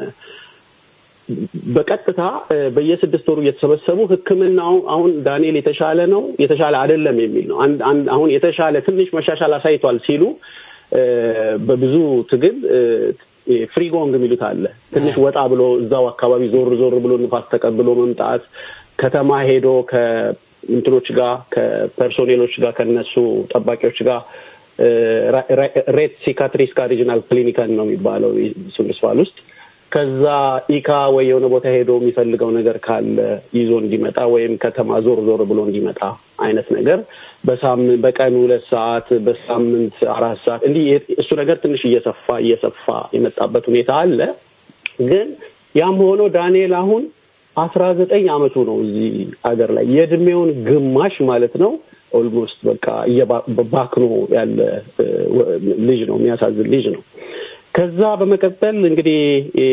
በቀጥታ እ፣ በየስድስት ወሩ እየተሰበሰቡ ሕክምናው አሁን ዳንኤል የተሻለ ነው የተሻለ አይደለም የሚል ነው። አንድ አንድ አሁን የተሻለ ትንሽ መሻሻል አሳይቷል ሲሉ እ፣ በብዙ ትግል እ፣ ፍሪጎንግ የሚሉት አለ። ትንሽ ወጣ ብሎ እዛው አካባቢ ዞር ዞር ብሎ ንፋስ ተቀብሎ መምጣት ከተማ ሄዶ ከእንትኖች ጋር ከፐርሶኔሎች ጋር ከነሱ ጠባቂዎች ጋር እ፣ ራ- ራ- ሬት ሲካትሪስካ ሪጂናል ክሊኒካል ነው የሚባለው ሱንድስፋል ውስጥ ከዛ ኢካ ወይ የሆነ ቦታ ሄዶ የሚፈልገው ነገር ካለ ይዞ እንዲመጣ ወይም ከተማ ዞር ዞር ብሎ እንዲመጣ አይነት ነገር በሳምንት በቀን ሁለት ሰዓት በሳምንት አራት ሰዓት እንዲህ የ- እሱ ነገር ትንሽ እየሰፋ እየሰፋ የመጣበት ሁኔታ አለ። ግን ያም ሆኖ ዳንኤል አሁን አስራ ዘጠኝ አመቱ ነው እዚህ ሀገር ላይ የእድሜውን ግማሽ ማለት ነው ኦልሞስት በቃ እየባ- ባክኖ ያለ እ፣ ወ- ልጅ ነው። የሚያሳዝን ልጅ ነው። ከዛ በመቀጠል እንግዲህ እ፣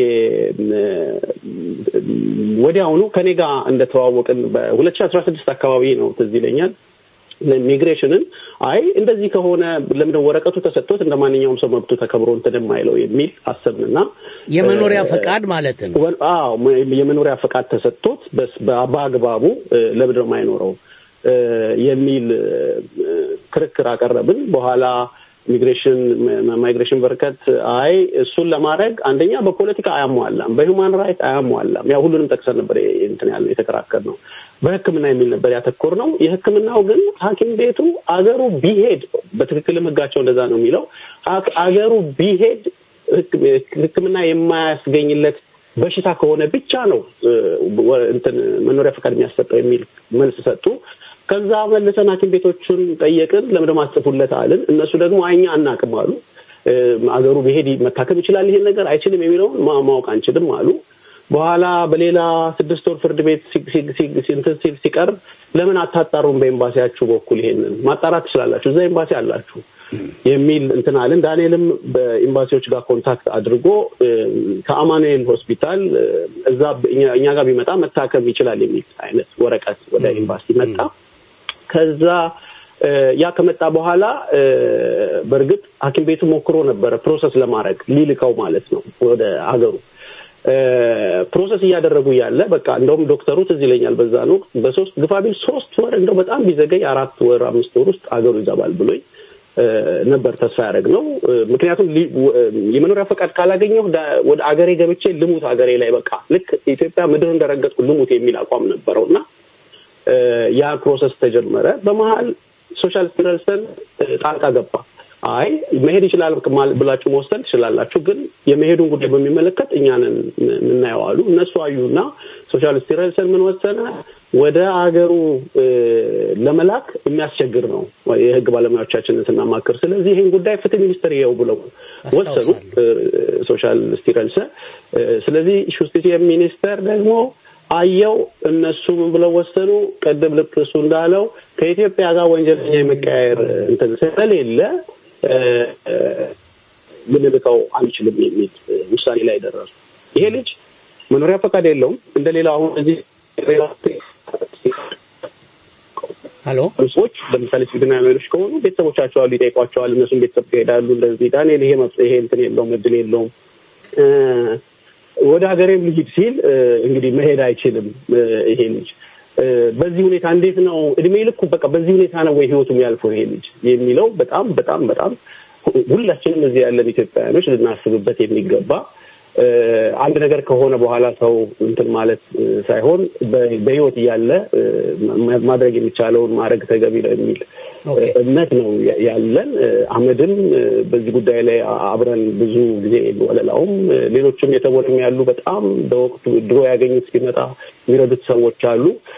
ወዲያውኑ ከኔ ጋር እንደተዋወቅን በሁለት ሺ አስራ ስድስት አካባቢ ነው ትዝ ይለኛል ኢሚግሬሽንን አይ እንደዚህ ከሆነ ለምንድን ወረቀቱ ተሰጥቶት እንደ ማንኛውም ሰው መብቱ ተከብሮ እንትን የማይለው የሚል አሰብንና የመኖሪያ እ፣ ፈቃድ ማለት ነው። ወ- አዎ መ- የመኖሪያ ፈቃድ ተሰጥቶት በስ- በ- በአግባቡ እ፣ ለምንድን ነው የማይኖረው እ፣ የሚል እ፣ ክርክር አቀረብን። በኋላ ኢሚግሬሽን ማ- ማይግሬሽን በርከት አይ እሱን ለማድረግ አንደኛ በፖለቲካ አያሟላም፣ በሂውማን ራይት አያሟላም። ያው ሁሉንም ጠቅሰን ነበር የ- እንትን ያልነው የተከራከር ነው። በሕክምና የሚል ነበር ያተኮር ነው። የሕክምናው ግን ሐኪም ቤቱ አገሩ ቢሄድ በትክክልም ሕጋቸው እንደዛ ነው የሚለው አ- አገሩ ቢሄድ ሕክ- ሕክምና የማያስገኝለት በሽታ ከሆነ ብቻ ነው እ፣ ወ- እንትን መኖሪያ ፈቃድ የሚያሰጠው የሚል መልስ ሰጡ። ከዛ መልሰን ሐኪም ቤቶቹን ጠየቅን። ለምንድን ማስጽፉለት አልን። እነሱ ደግሞ አይኛ አናቅም አሉ። እ፣ አገሩ ቢሄድ መታከም ይችላል ይሄን ነገር አይችልም የሚለውን ማ- ማወቅ አንችልም አሉ። በኋላ በሌላ ስድስት ወር ፍርድ ቤት ሲ- ሲ- ሲ- ሲ- እንትን ሲል ሲቀርብ ለምን አታጣሩም በኤምባሲያችሁ በኩል ይሄንን ማጣራት ትችላላችሁ፣ እዛ ኤምባሲ አላችሁ የሚል እንትን አለን። ዳንኤልም በኤምባሲዎች ጋር ኮንታክት አድርጎ እ፣ ከአማኑኤል ሆስፒታል እ፣ እዛ እኛ- እኛ ጋር ቢመጣ መታከም ይችላል የሚል አይነት ወረቀት ወደ ኤምባሲ መጣ። ከዛ እ፣ ያ ከመጣ በኋላ እ፣ በእርግጥ ሐኪም ቤቱ ሞክሮ ነበረ ፕሮሰስ ለማድረግ ሊልከው ማለት ነው ወደ አገሩ እ፣ ፕሮሰስ እያደረጉ ያለ በቃ እንደውም ዶክተሩ ትዝ ይለኛል በዛን ወቅት በሶስት ግፋ ቢል ሶስት ወር እንደው በጣም ቢዘገይ አራት ወር አምስት ወር ውስጥ አገሩ ይገባል ብሎኝ እ፣ ነበር ተስፋ ያደረግነው። እ፣ ምክንያቱም ሊ- ወ- የመኖሪያ ፈቃድ ካላገኘሁ ዳ- ወደ አገሬ ገብቼ ልሙት አገሬ ላይ በቃ ልክ ኢትዮጵያ ምድር እንደረገጥኩ ልሙት የሚል አቋም ነበረው እና እ፣ ያ ፕሮሰስ ተጀመረ። በመሀል ሶሻል ስትረልሰን ጣልቃ ገባ። አይ መሄድ ይችላል ማል- ብላችሁ መወሰን ትችላላችሁ፣ ግን የመሄዱን ጉዳይ በሚመለከት እኛንን የምናየው አሉ። እነሱ አዩና ሶሻል ስትረልሰን ምን ወሰነ? ወደ አገሩ እ፣ ለመላክ የሚያስቸግር ነው የህግ ባለሙያዎቻችንን ስናማክር። ስለዚህ ይህን ጉዳይ ፍትህ ሚኒስትር ይኸው ብለው ወሰኑ። እ፣ ሶሻል ስቲረልሰ ስለዚህ ሹስቲስ ሚኒስተር ደግሞ አየው እነሱ ምን ብለው ወሰኑ? ቅድም ልክ እሱ እንዳለው ከኢትዮጵያ ጋር ወንጀለኛ የመቀያየር እንትን ስለሌለ እ፣ እ፣ ልንልከው አንችልም የሚል እ፣ ውሳኔ ላይ ደረሱ። ይሄ ልጅ መኖሪያ ፈቃድ የለውም እንደ ሌላው አሁን እዚህ ሀሎ ሰዎች ለምሳሌ ስዊድናውያኖች ከሆኑ ቤተሰቦቻቸው አሉ፣ ይጠይቋቸዋል። እነሱም ቤተሰብ ይሄዳሉ። እንደዚህ ዳንኤል ይሄ መብት ይሄ እንትን የለውም እድል የለውም እ፣ ወደ ሀገሬም ልሂድ ሲል እ፣ እንግዲህ መሄድ አይችልም እ፣ ይሄ ልጅ እ፣ በዚህ ሁኔታ እንዴት ነው እድሜ ልኩ በቃ በዚህ ሁኔታ ነው ወይ ህይወቱ የሚያልፈው ይሄ ልጅ የሚለው በጣም በጣም በጣም ሁ- ሁላችንም እዚህ ያለን ኢትዮጵያውያኖች ልናስብበት የሚገባ እ፣ አንድ ነገር ከሆነ በኋላ ሰው እንትን ማለት እ፣ ሳይሆን በ- በህይወት እያለ እ፣ ማ- ማድረግ የሚቻለውን ማድረግ ተገቢ ነው የሚል እ፣ እምነት ነው ያ- ያለን። እ፣ አህመድም እ፣ በዚህ ጉዳይ ላይ አ- አብረን ብዙ ጊዜ ወለላውም እ፣ ሌሎችም የተቦርም ያሉ በጣም በወቅቱ ድሮ ያገኙት ሲመጣ የሚረዱት ሰዎች አሉ።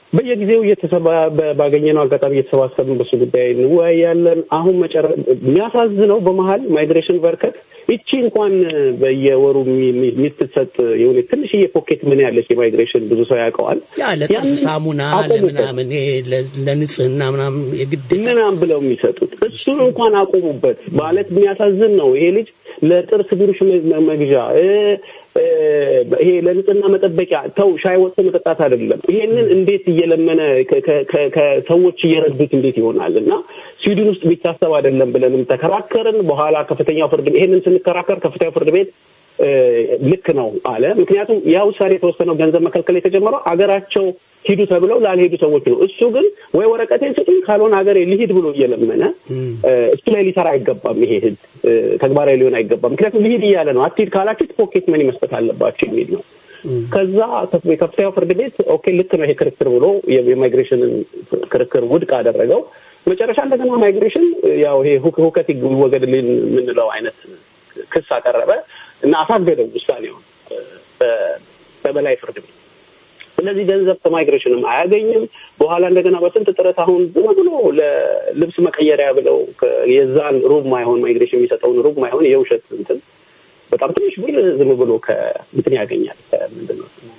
በየጊዜው እየተሰባ በ- ባገኘነው አጋጣሚ እየተሰባሰብን በሱ ጉዳይ እንወያያለን። አሁን መጨረ የሚያሳዝነው በመሀል ማይግሬሽን በርከት ይቺ እንኳን በየወሩ የሚ- የሚ- የምትሰጥ የሆነ ትንሽዬ ፖኬት ምን ያለች የማይግሬሽን ብዙ ሰው ያውቀዋል። ያ ለጥርስ ያንን ሳሙና አቆሙበት። ለምናምን ይሄ ለ- ለንጽህና ምናምን የግድ ምናምን ብለው የሚሰጡት እሱን እንኳን አቆሙበት። ማለት የሚያሳዝን ነው። ይሄ ልጅ ለጥርስ ብሩሽ መ- መግዣ እ፣ እ፣ ይሄ ለንጽህና መጠበቂያ ተው፣ ሻይ ወጥቶ መጠጣት አይደለም። ይሄንን እንዴት እየለመነ ከ- ከ- ከ- ከሰዎች እየረዱት እንዴት ይሆናል? እና ስዊድን ውስጥ ቢታሰብ አይደለም ብለንም ተከራከርን። በኋላ ከፍተኛው ፍርድ ይሄንን ስንከራከር ከፍተኛው ፍርድ ቤት እ፣ ልክ ነው አለ። ምክንያቱም ያ ውሳኔ የተወሰነው ገንዘብ መከልከል የተጀመረው አገራቸው ሂዱ ተብለው ላልሄዱ ሰዎች ነው። እሱ ግን ወይ ወረቀቴን ስጡኝ ካልሆነ ሀገሬ ልሂድ ብሎ እየለመነ እ፣ እሱ ላይ ሊሰራ አይገባም። ይሄ ህግ እ፣ ተግባራዊ ሊሆን አይገባም። ምክንያቱም ልሂድ እያለ ነው። አትሂድ ካላችሁት ፖኬት መኒ መስጠት አለባችሁ የሚል ነው። ከዛ ከፍ- የከፍተኛው ፍርድ ቤት ኦኬ ልክ ነው ይሄ ክርክር ብሎ የ- የማይግሬሽንን ክርክር ውድቅ አደረገው። መጨረሻ እንደገና ማይግሬሽን ያው ይሄ ሁክ- ሁከት ይወገድልን የምንለው አይነት ክስ አቀረበ እና አሳገደው ውሳኔውን እ፣ በ- በበላይ ፍርድ ቤት። ስለዚህ ገንዘብ ከማይግሬሽንም አያገኝም። በኋላ እንደገና በስንት ጥረት አሁን ዝም ብሎ ለልብስ መቀየሪያ ብለው ከ- የዛን ሩብ ማይሆን ማይግሬሽን የሚሰጠውን ሩብ ማይሆን የውሸት እንትን በጣም ትንሽ ብር ዝም ብሎ ከእንትን ያገኛል። ከምንድን ነው ስሙ?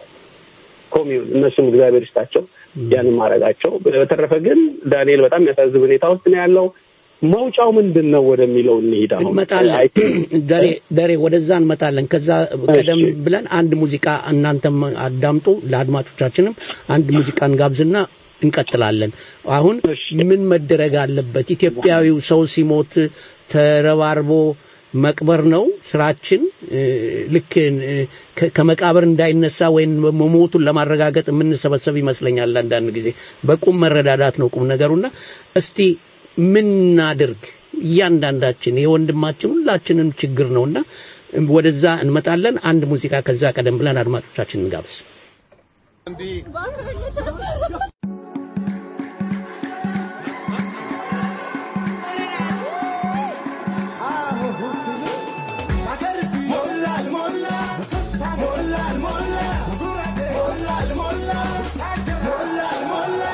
ከኮሚዩን እነሱም እግዚአብሔር ይስጣቸው ያንን ማድረጋቸው። በተረፈ ግን ዳንኤል በጣም የሚያሳዝን ሁኔታ ውስጥ ነው ያለው። መውጫው ምንድን ነው ወደሚለው እንሂድ። አሁን እንመጣለን። አይ ቲንክ ደሬ ደሬ ወደዛ እንመጣለን። ከዛ ቀደም ብለን አንድ ሙዚቃ እናንተም አዳምጡ፣ ለአድማጮቻችንም አንድ ሙዚቃ እንጋብዝና እንቀጥላለን። አሁን ምን መደረግ አለበት? ኢትዮጵያዊው ሰው ሲሞት ተረባርቦ መቅበር ነው ስራችን። እ፣ ልክ እ፣ ከ- ከመቃብር እንዳይነሳ ወይም መሞቱን ለማረጋገጥ የምንሰበሰብ ይመስለኛል። አንዳንድ ጊዜ በቁም መረዳዳት ነው ቁም ነገሩና እስቲ ምን እናድርግ? እያንዳንዳችን የወንድማችን ሁላችንም ችግር ነውና ወደዛ እንመጣለን። አንድ ሙዚቃ ከዛ ቀደም ብለን አድማጮቻችን እንጋብዝ። ሞላል ሞላ ሞላል ሞላ ሞላል ሞላ ሞላል ሞላ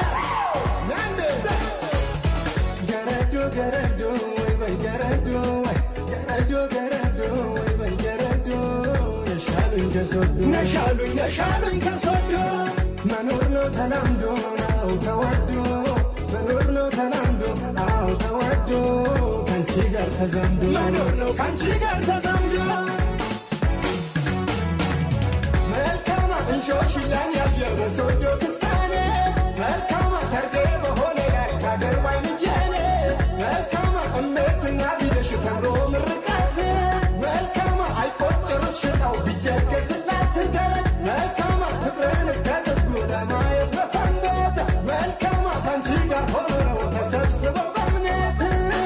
ገረዶ ገረዶ ወይ በይ ገረዶ ወይ ገረዶ ገረዶ ወይ በይ ገረዶ ነሻሉኝ ከሶዶ ነሻሉኝ ነሻሉኝ ከሶዶ መኖር ነው ተላምዶ ነው ተወዶ መኖር ነው ተላምዶ አዎ ተወዶ ከአንቺ ጋር ተዛምዶ መኖር ነው ከአንቺ ጋር ተዛምዶ መልካማ እንሾሽላን ያየው በሶዶ ክስታኔ መልካማ ሰርጌ በሆነ ላይ ካገር ባይ ልጄኔ መልካማ እምነትና ቢደሽ ሰምሮ ምርቃት መልካማ አይቆጭርስ ሽጣው ቢደገስላት መልካማ ፍቅርን እስከ ጥጉ ለማየት በሰንበት መልካማ ከአንቺ ጋር ሆነው ተሰብስበው በእምነት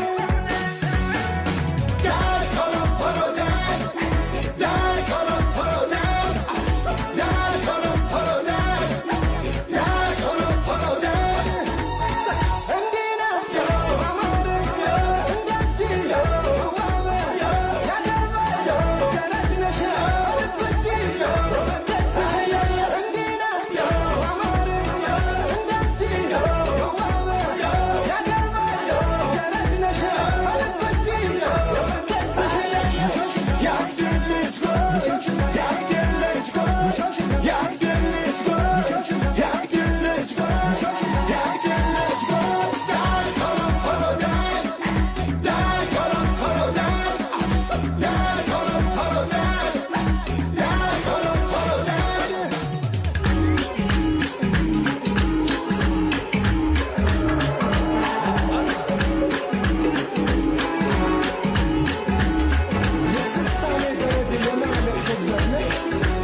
ዳይ ቶሎ ቶሎ ዳይ ዳይ ቶሎ ቶሎ ዳይ ዳይ ቶሎ ቶሎ ዳይ ዳይ ቶሎ ቶሎ ዳይ እንዲህ ነው አማርኛ እንዳንቺ ዋበ ያገባ ገረድነሽ ልብጅ እንዲህ ነው አማርኛ እንዳንቺ ዋበ ያገባ ገረድነሽ ልብጅ ያድልሽ ያድልሽ ያድልሽ ያድልሽ ያድልሽ ዳይ ቶሎ ቶሎ ዳይ ዳይ ቶሎ ቶሎ ዳይ ዳይ ቶሎ ቶሎ ዳይ ዳይ ቶሎ ቶሎ ዳይ የክስታኔ ገረድ የማለት ሰብዘር ነች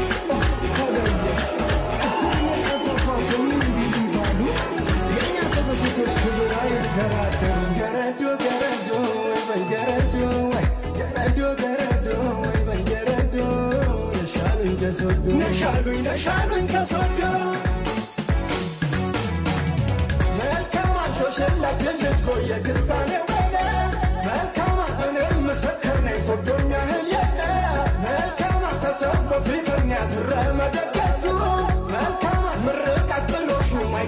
ሴቶች ክብር አይደራደሩም። ገረዶ ገረዶ ወይ በይ ገረዶ ወይ ገረዶ ገረዶ ወይ በይ ገረዶ ነሻሉኝ ከሶዶ ነሻሉኝ ነሻሉኝ ከሶዶ መልካም አንሾሽላ ድልስኮ የክስታኔ ወደ መልካም እኔም ምስክር ነኝ ሶዶኛ እህል የለ መልካም ተሰው በፊትኛ ትረመደገሱ መልካም ምርቃት ጥሎሹ ማይ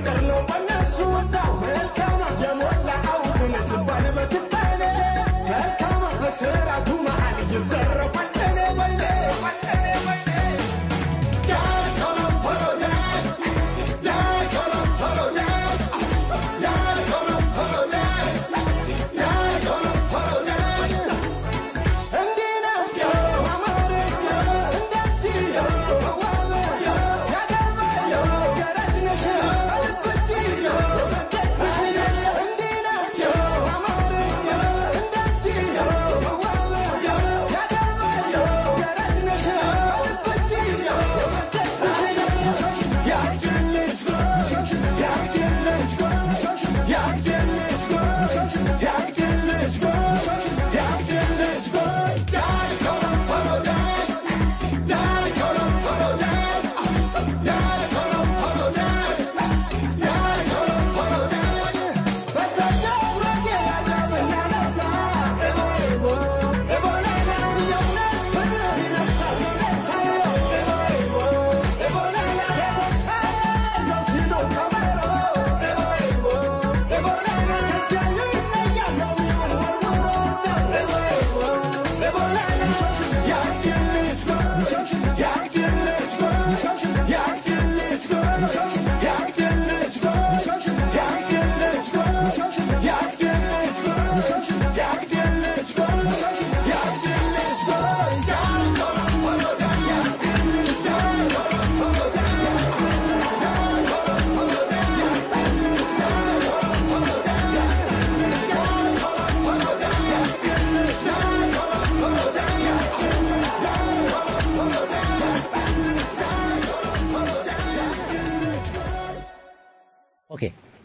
ኦኬ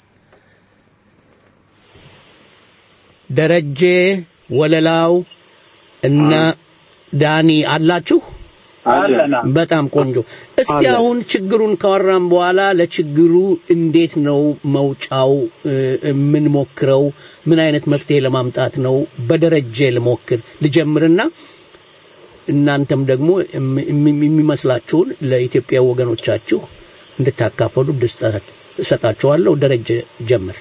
ደረጀ ወለላው እና ዳኒ አላችሁ? አለና በጣም ቆንጆ። እስቲ አለን። አሁን ችግሩን ካወራን በኋላ ለችግሩ እንዴት ነው መውጫው እ፣ የምንሞክረው? ምን አይነት መፍትሄ ለማምጣት ነው? በደረጀ ልሞክር ልጀምርና እናንተም ደግሞ እም- እም- የሚመስላችሁን ለኢትዮጵያ ወገኖቻችሁ እንድታካፈሉ እድል ስጣ- እሰጣችኋለሁ። ደረጀ ጀምር።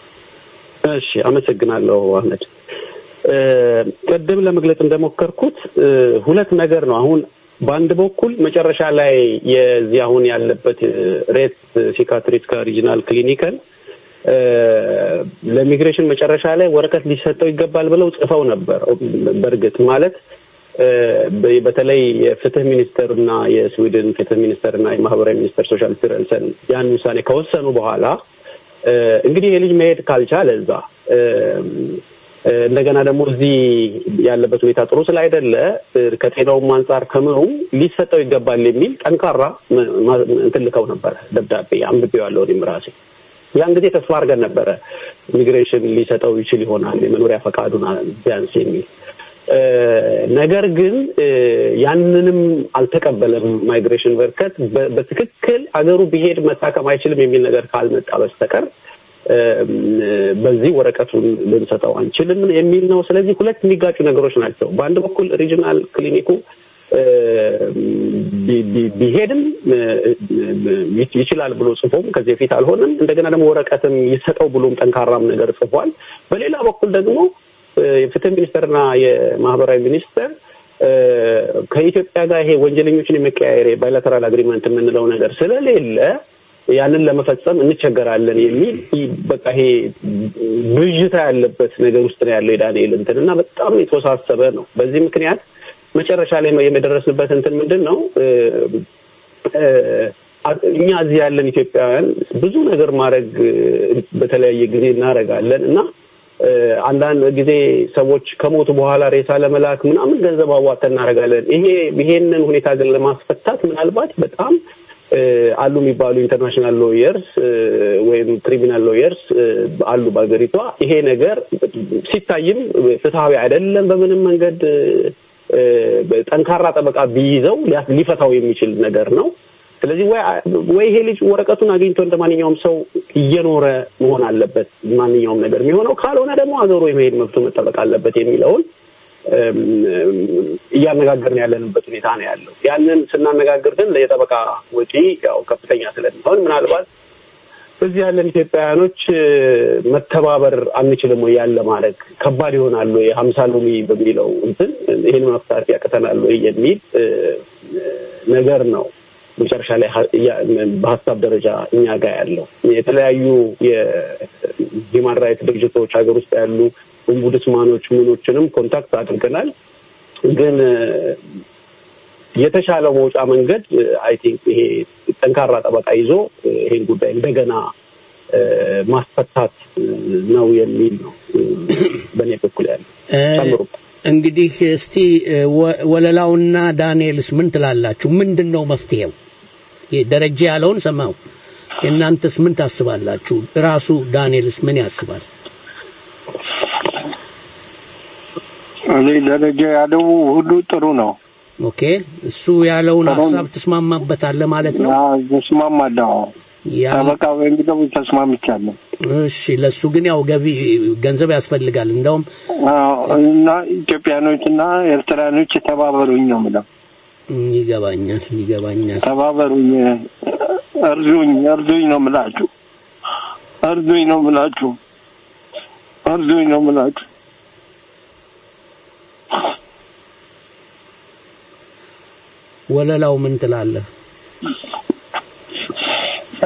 እሺ አመሰግናለሁ አህመድ። እ፣ ቅድም ለመግለጽ እንደሞከርኩት እ፣ ሁለት ነገር ነው። አሁን በአንድ በኩል መጨረሻ ላይ የዚህ አሁን ያለበት ሬት ሲካትሪስካ ሪጂናል ክሊኒክን እ፣ ለኢሚግሬሽን መጨረሻ ላይ ወረቀት ሊሰጠው ይገባል ብለው ጽፈው ነበር። በእርግጥ ማለት እ፣ በ- በተለይ የፍትህ ሚኒስተርና የስዊድን ፍትህ ሚኒስተርና የማህበራዊ ሚኒስተር ሶሻል ፊረንሰን ያን ውሳኔ ከወሰኑ በኋላ እ፣ እንግዲህ የልጅ መሄድ ካልቻለ እዛ እ፣ እ፣ እንደገና ደግሞ እዚህ ያለበት ሁኔታ ጥሩ ስላይደለ እ፣ ከጤናውም አንጻር ከምኑም ሊሰጠው ይገባል የሚል ጠንካራ ም- ማ- እንትን ልከው ነበረ ደብዳቤ አንብቤዋለሁ እኔም ራሴ ያን ጊዜ ተስፋ አድርገን ነበረ ኢሚግሬሽን ሊሰጠው ይችል ይሆናል የመኖሪያ ፈቃዱን ቢያንስ የሚል እ፣ ነገር ግን እ፣ ያንንም አልተቀበለም ማይግሬሽን በርከት በ- በትክክል አገሩ ቢሄድ መታከም አይችልም የሚል ነገር ካልመጣ በስተቀር እ፣ በዚህ ወረቀቱን ልንሰጠው አንችልም የሚል ነው። ስለዚህ ሁለት የሚጋጩ ነገሮች ናቸው። በአንድ በኩል ሪጂናል ክሊኒኩ እ፣ ቢ- ቢ- ቢሄድም እ፣ እ፣ ይችላል ብሎ ጽፎም ከዚህ በፊት አልሆነም። እንደገና ደግሞ ወረቀትም ይሰጠው ብሎም ጠንካራም ነገር ጽፏል። በሌላ በኩል ደግሞ እ፣ የፍትህ ሚኒስቴርና የማህበራዊ ሚኒስቴር እ፣ ከኢትዮጵያ ጋር ይሄ ወንጀለኞችን የመቀያየር ባይላተራል አግሪመንት የምንለው ነገር ስለሌለ ያንን ለመፈጸም እንቸገራለን የሚል ይ- በቃ ይሄ ብዥታ ያለበት ነገር ውስጥ ነው ያለው የዳንኤል እንትን እና በጣም የተወሳሰበ ነው። በዚህ ምክንያት መጨረሻ ላይ የደረስንበት እንትን ምንድን ነው እ፣ እ፣ እኛ እዚህ ያለን ኢትዮጵያውያን ብዙ ነገር ማድረግ እ፣ በተለያየ ጊዜ እናደርጋለን እና እ፣ አንዳንድ ጊዜ ሰዎች ከሞቱ በኋላ ሬሳ ለመላክ ምናምን ገንዘብ አዋጥተን እናደርጋለን። ይሄ ይሄንን ሁኔታ ግን ለማስፈታት ምናልባት በጣም እ፣ አሉ የሚባሉ ኢንተርናሽናል ሎየርስ ወይም ክሪሚናል ሎየርስ አሉ በሀገሪቷ። ይሄ ነገር ሲታይም ፍትሐዊ አይደለም በምንም መንገድ እ፣ ጠንካራ ጠበቃ ቢይዘው ሊያ- ሊፈታው የሚችል ነገር ነው። ስለዚህ ወይ ወይ ይሄ ልጅ ወረቀቱን አግኝቶ እንደ ማንኛውም ሰው እየኖረ መሆን አለበት ማንኛውም ነገር የሚሆነው፣ ካልሆነ ደግሞ ሀገሩ የመሄድ መብቱ መጠበቅ አለበት የሚለውን እም፣ እያነጋገርን ያለንበት ሁኔታ ነው ያለው። ያንን ስናነጋግር ግን የጠበቃ ወጪ ያው ከፍተኛ ስለሚሆን ምናልባት እዚህ ያለን ኢትዮጵያውያኖች እ፣ መተባበር አንችልም ወይ ያለ ማድረግ ከባድ ይሆናል ወይ ሀምሳ ሎሚ በሚለው እንትን ይህን መፍታት ያቅተናል ወይ የሚል እ፣ ነገር ነው መጨረሻ ላይ ሀ- ያ- በሀሳብ ደረጃ እኛ ጋር ያለው የተለያዩ የሂማን ራይት ድርጅቶች ሀገር ውስጥ ያሉ ኦምቡድስማኖች ምኖችንም ኮንታክት አድርገናል ግን እ፣ የተሻለው መውጫ መንገድ አይ ቲንክ ይሄ ጠንካራ ጠበቃ ይዞ እ፣ ይሄን ጉዳይ እንደገና እ፣ ማስፈታት እ፣ ነው የሚል ነው እ፣ በእኔ በኩል ያለ እ፣ ጨምሩ እንግዲህ እስቲ እ፣ ወ- ወለላውና ዳንኤልስ ምን ትላላችሁ? ምንድን ነው መፍትሄው? ይሄ ደረጀ ያለውን ሰማው። የእናንተስ ምን ታስባላችሁ? ራሱ ዳንኤልስ ምን ያስባል? እኔ ደረጃ ያለው ሁሉ ጥሩ ነው። ኦኬ፣ እሱ ያለውን ሀሳብ ትስማማበታለህ ማለት ነው? ተስማማለሁ። ያ ጠበቃ በሚለው ተስማምቻለሁ። እሺ፣ ለሱ ግን ያው ገቢ ገንዘብ ያስፈልጋል። እንደውም አዎ፣ እና ኢትዮጵያኖች እና ኤርትራኖች ተባበሩኝ ነው የምለው። እም፣ ይገባኛል ይገባኛል። ተባበሩኝ፣ እርዱኝ፣ እርዱኝ ነው የምላችሁ። እርዱኝ ነው የምላችሁ። እርዱኝ ነው የምላችሁ። ወለላው ምን ትላለህ? እ፣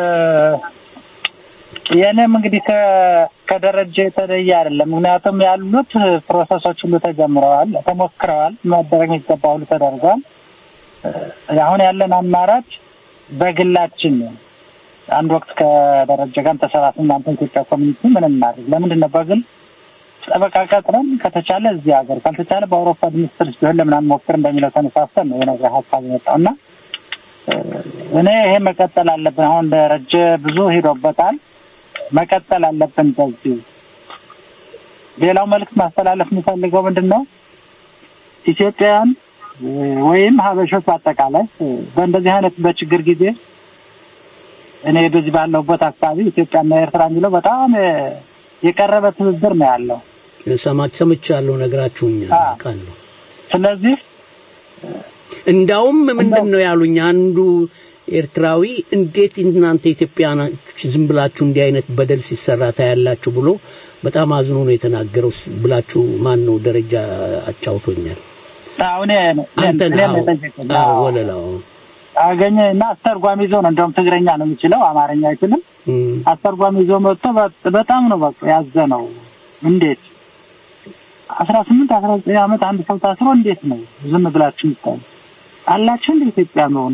የእኔም እንግዲህ ከ- ከደረጃ የተለየ አይደለም። ምክንያቱም ያሉት ፕሮሰሶች ሁሉ ተጀምረዋል፣ ተሞክረዋል፣ መደረግ የሚገባ ሁሉ ተደርጓል። እ፣ አሁን ያለን አማራጭ በግላችን አንድ ወቅት ከደረጃ ጋር ተሰባስበን እናንተ ኢትዮጵያ ኮሚኒቲ ምን እናድርግ? ለምንድን ነው በግል ጠበቃ ቀጥረን ከተቻለ እዚህ ሀገር ካልተቻለ በአውሮፓ ሚኒስትር ቢሆን ለምን አንሞክር እንደሚለው ተነሳስተን ነው የነገር ሀሳብ የመጣው እና እኔ ይሄ መቀጠል አለብን። አሁን ደረጀ ብዙ ሄዶበታል። መቀጠል አለብን በዚህ። ሌላው መልዕክት ማስተላለፍ የሚፈልገው ምንድን ነው? ኢትዮጵያውያን እ፣ ወይም ሀበሾች በአጠቃላይ እ፣ በእንደዚህ አይነት በችግር ጊዜ እኔ በዚህ ባለሁበት አካባቢ ኢትዮጵያና ኤርትራ የሚለው በጣም እ፣ የቀረበ ትብብር ነው ያለው። ሰማች ሰምቻለሁ፣ ነግራችሁኛል፣ አውቃለሁ። ስለዚህ እንዳውም ምንድን ነው ያሉኝ አንዱ ኤርትራዊ እንዴት እናንተ ኢትዮጵያኖች ዝም ብላችሁ እንዲህ አይነት በደል ሲሰራ ታያላችሁ ብሎ በጣም አዝኖ ነው የተናገረው ስ- ብላችሁ ማን ነው ደረጃ አጫውቶኛል። አሁን አንተ ነህ? እኔም አዎ። የጠየቀኝ አዎ፣ አዎ። ወለላው አገኘ እና አስተርጓሚ ይዞ ነው እንደውም ትግረኛ ነው የሚችለው አማርኛ አይችልም። አስተርጓሚ ይዞ መጥቶ በ- በጣም ነው በቃ ያዘነው። እንዴት አስራ ስምንት አስራ ዘጠኝ ዓመት አንድ ሰው ታስሮ እንዴት ነው ዝም ብላችሁ የምታዩ አላችሁ እንደ ኢትዮጵያ መሆኑ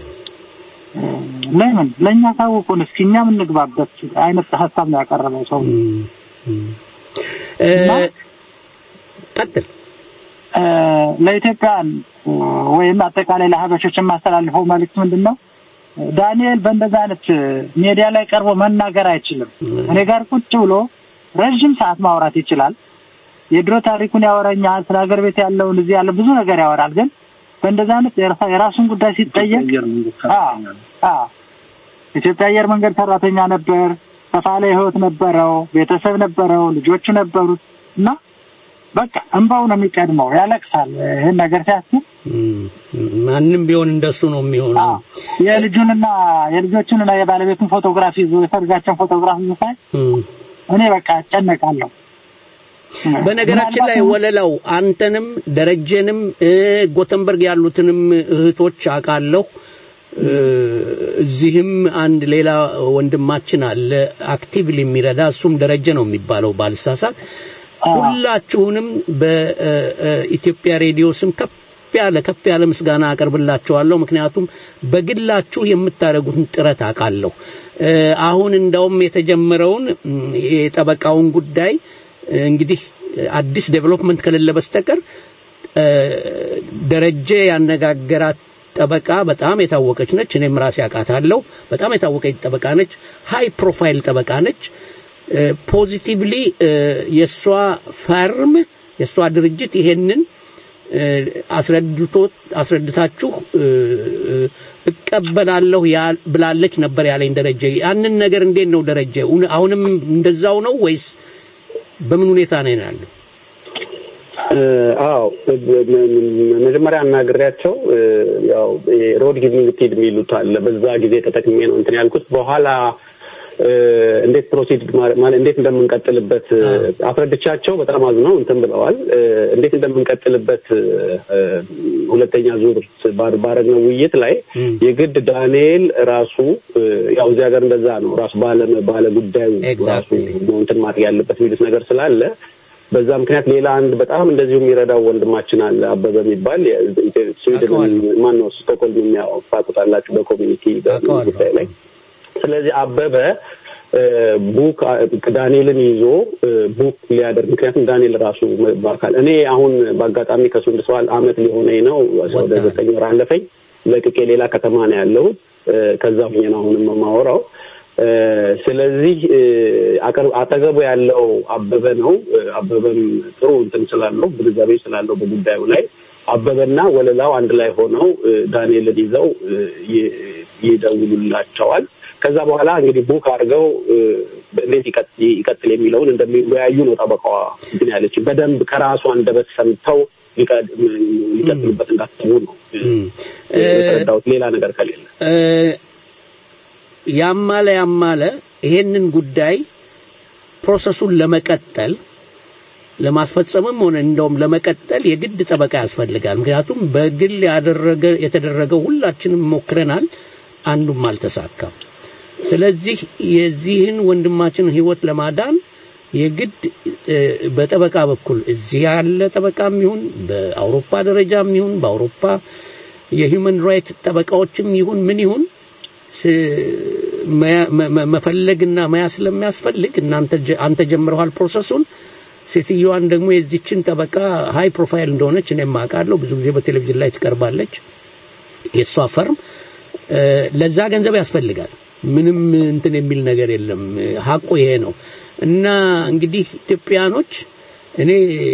ለምን ለእኛ ታውቁን እስኪ እኛ የምንግባበት አይነት ሀሳብ ነው ያቀረበው ሰው ቀጥል እ፣ ለኢትዮጵያን እ፣ ወይም አጠቃላይ ለሀበሾች የማስተላልፈው መልዕክት ምንድን ነው? ዳንኤል በእንደዚህ አይነት ሜዲያ ላይ ቀርቦ መናገር አይችልም። እኔ ጋር ቁጭ ብሎ ረዥም ሰዓት ማውራት ይችላል። የድሮ ታሪኩን ያወራኛል። ስለ ሀገር ቤት ያለውን እዚህ ያለ ብዙ ነገር ያወራል። ግን በእንደዚህ አይነት የራሳ- የራሱን ጉዳይ ሲጠየቅ አዎ፣ አዎ፣ ኢትዮጵያ አየር መንገድ ሰራተኛ ነበር። ሰፋ ያለ ህይወት ነበረው፣ ቤተሰብ ነበረው፣ ልጆቹ ነበሩት እና በቃ እንባው ነው የሚቀድመው፣ ያለቅሳል ይህን ነገር ሲያስብ ማንም ቢሆን እንደሱ ነው የሚሆነው። የልጁንና የልጆቹንና የባለቤቱን ፎቶግራፍ ይዞ የሰርጋቸውን ፎቶግራፍ ይዞ ሳይ እኔ በቃ እጨነቃለሁ። በነገራችን ላይ ወለላው አንተንም ደረጀንም እ፣ ጎተንበርግ ያሉትንም እህቶች አውቃለሁ። እ፣ እዚህም አንድ ሌላ ወንድማችን አለ አክቲቭሊ የሚረዳ እሱም ደረጀ ነው የሚባለው ባልሳሳት። ሁላችሁንም በኢትዮጵያ ሬዲዮ ስም ከፍ ያለ ከፍ ያለ ምስጋና አቀርብላችኋለሁ። ምክንያቱም በግላችሁ የምታደርጉትን ጥረት አውቃለሁ። እ፣ አሁን እንዳውም የተጀመረውን እም፣ የጠበቃውን ጉዳይ እ፣ እንግዲህ አዲስ ዴቨሎፕመንት ከሌለ በስተቀር እ፣ ደረጀ ያነጋገራት ጠበቃ በጣም የታወቀች ነች። እኔም ራሴ አውቃታለሁ። በጣም የታወቀች ጠበቃ ነች። ሃይ ፕሮፋይል ጠበቃ ነች። ፖዚቲቭሊ የእሷ ፈርም የእሷ ድርጅት ይሄንን እ፣ አስረድቶ አስረድታችሁ እ፣ እ፣ እቀበላለሁ ያ- ብላለች ነበር ያለኝ ደረጀ። ያንን ነገር እንዴት ነው ደረጀ? እውነ- አሁንም እንደዛው ነው ወይስ በምን ሁኔታ ነው ያለው? እ፣ አዎ ብ- ም- መጀመሪያ አናግሬያቸው እ፣ ያው ሮድ ጊቪንግ ፒድ የሚሉት አለ። በዛ ጊዜ ተጠቅሜ ነው እንትን ያልኩት። በኋላ እ፣ እንዴት ፕሮሲድ ማለት እንዴት እንደምንቀጥልበት እ፣ አስረድቻቸው በጣም አዝነው እንትን ብለዋል። እ፣ እንዴት እንደምንቀጥልበት እ፣ ሁለተኛ ዙር ባር- ባረግነው ውይይት ላይ የግድ ዳንኤል ራሱ እ፣ ያው እዚህ ሀገር እንደዛ ነው ራሱ ባለ ባለ ጉዳዩ ራሱ ነው እንትን ማድረግ ያለበት የሚሉት ነገር ስላለ በዛ ምክንያት ሌላ አንድ በጣም እንደዚሁ የሚረዳው ወንድማችን አለ አበበ የሚባል የኢትዮ- ስዊድን ማን ነው ስቶክሆልም የሚያውቁታላችሁ በኮሚኒቲ ጉዳይ ላይ ስለዚህ አበበ እ፣ ቡክ አ- ዳንኤልን ይዞ እ፣ ቡክ ሊያደርግ ምክንያቱም ዳንኤል ራሱ በአካል እኔ አሁን በአጋጣሚ ከሱንድስዋል አመት ሊሆነኝ ነው ወደ ዘጠኝ ወር አለፈኝ ለቅቄ ሌላ ከተማ ነው ያለሁት እ፣ ከዛ ሁኜ ነው አሁንም የማወራው እ፣ ስለዚህ እ፣ አቅር- አጠገቡ ያለው አበበ ነው እ፣ አበበም ጥሩ እንትን ስላለው ግንዛቤ ስላለው በጉዳዩ ላይ አበበና ወለላው አንድ ላይ ሆነው እ፣ ዳንኤልን ይዘው እ፣ ይ- ይደውሉላቸዋል። ከዛ በኋላ እንግዲህ ቡክ አድርገው እ፣ እንዴት ይቀጥ- ይቀጥል የሚለውን እንደሚወያዩ ነው ጠበቃዋ እንትን ያለች። በደንብ ከራሱ አንደበት ሰምተው ሊቀ- ሊቀጥሉበት እንዳሰቡ ነው እ፣ የተረዳሁት ሌላ ነገር ከሌለ እ፣ ያማለ ያማለ ይሄንን ጉዳይ ፕሮሰሱን ለመቀጠል ለማስፈጸምም ሆነ እንደውም ለመቀጠል የግድ ጠበቃ ያስፈልጋል። ምክንያቱም በግል ያደረገ የተደረገው ሁላችንም ሞክረናል፣ አንዱም አልተሳካም። ስለዚህ የዚህን ወንድማችንን ሕይወት ለማዳን የግድ እ፣ በጠበቃ በኩል እዚህ ያለ ጠበቃም ይሁን በአውሮፓ ደረጃም ይሁን በአውሮፓ የሂውመን ራይት ጠበቃዎችም ይሁን ምን ይሁን ስ- መያ- መ- መ- መፈለግና መያዝ ስለሚያስፈልግ እናንተ ጀ- አንተ ጀምረዋል ፕሮሰሱን። ሴትዮዋን ደግሞ የዚችን ጠበቃ ሃይ ፕሮፋይል እንደሆነች እኔም አውቃለሁ። ብዙ ጊዜ በቴሌቪዥን ላይ ትቀርባለች። የእሷ ፈርም እ፣ ለዛ ገንዘብ ያስፈልጋል። ምንም እንትን የሚል ነገር የለም። ሀቁ ይሄ ነው እና እንግዲህ ኢትዮጵያኖች እኔ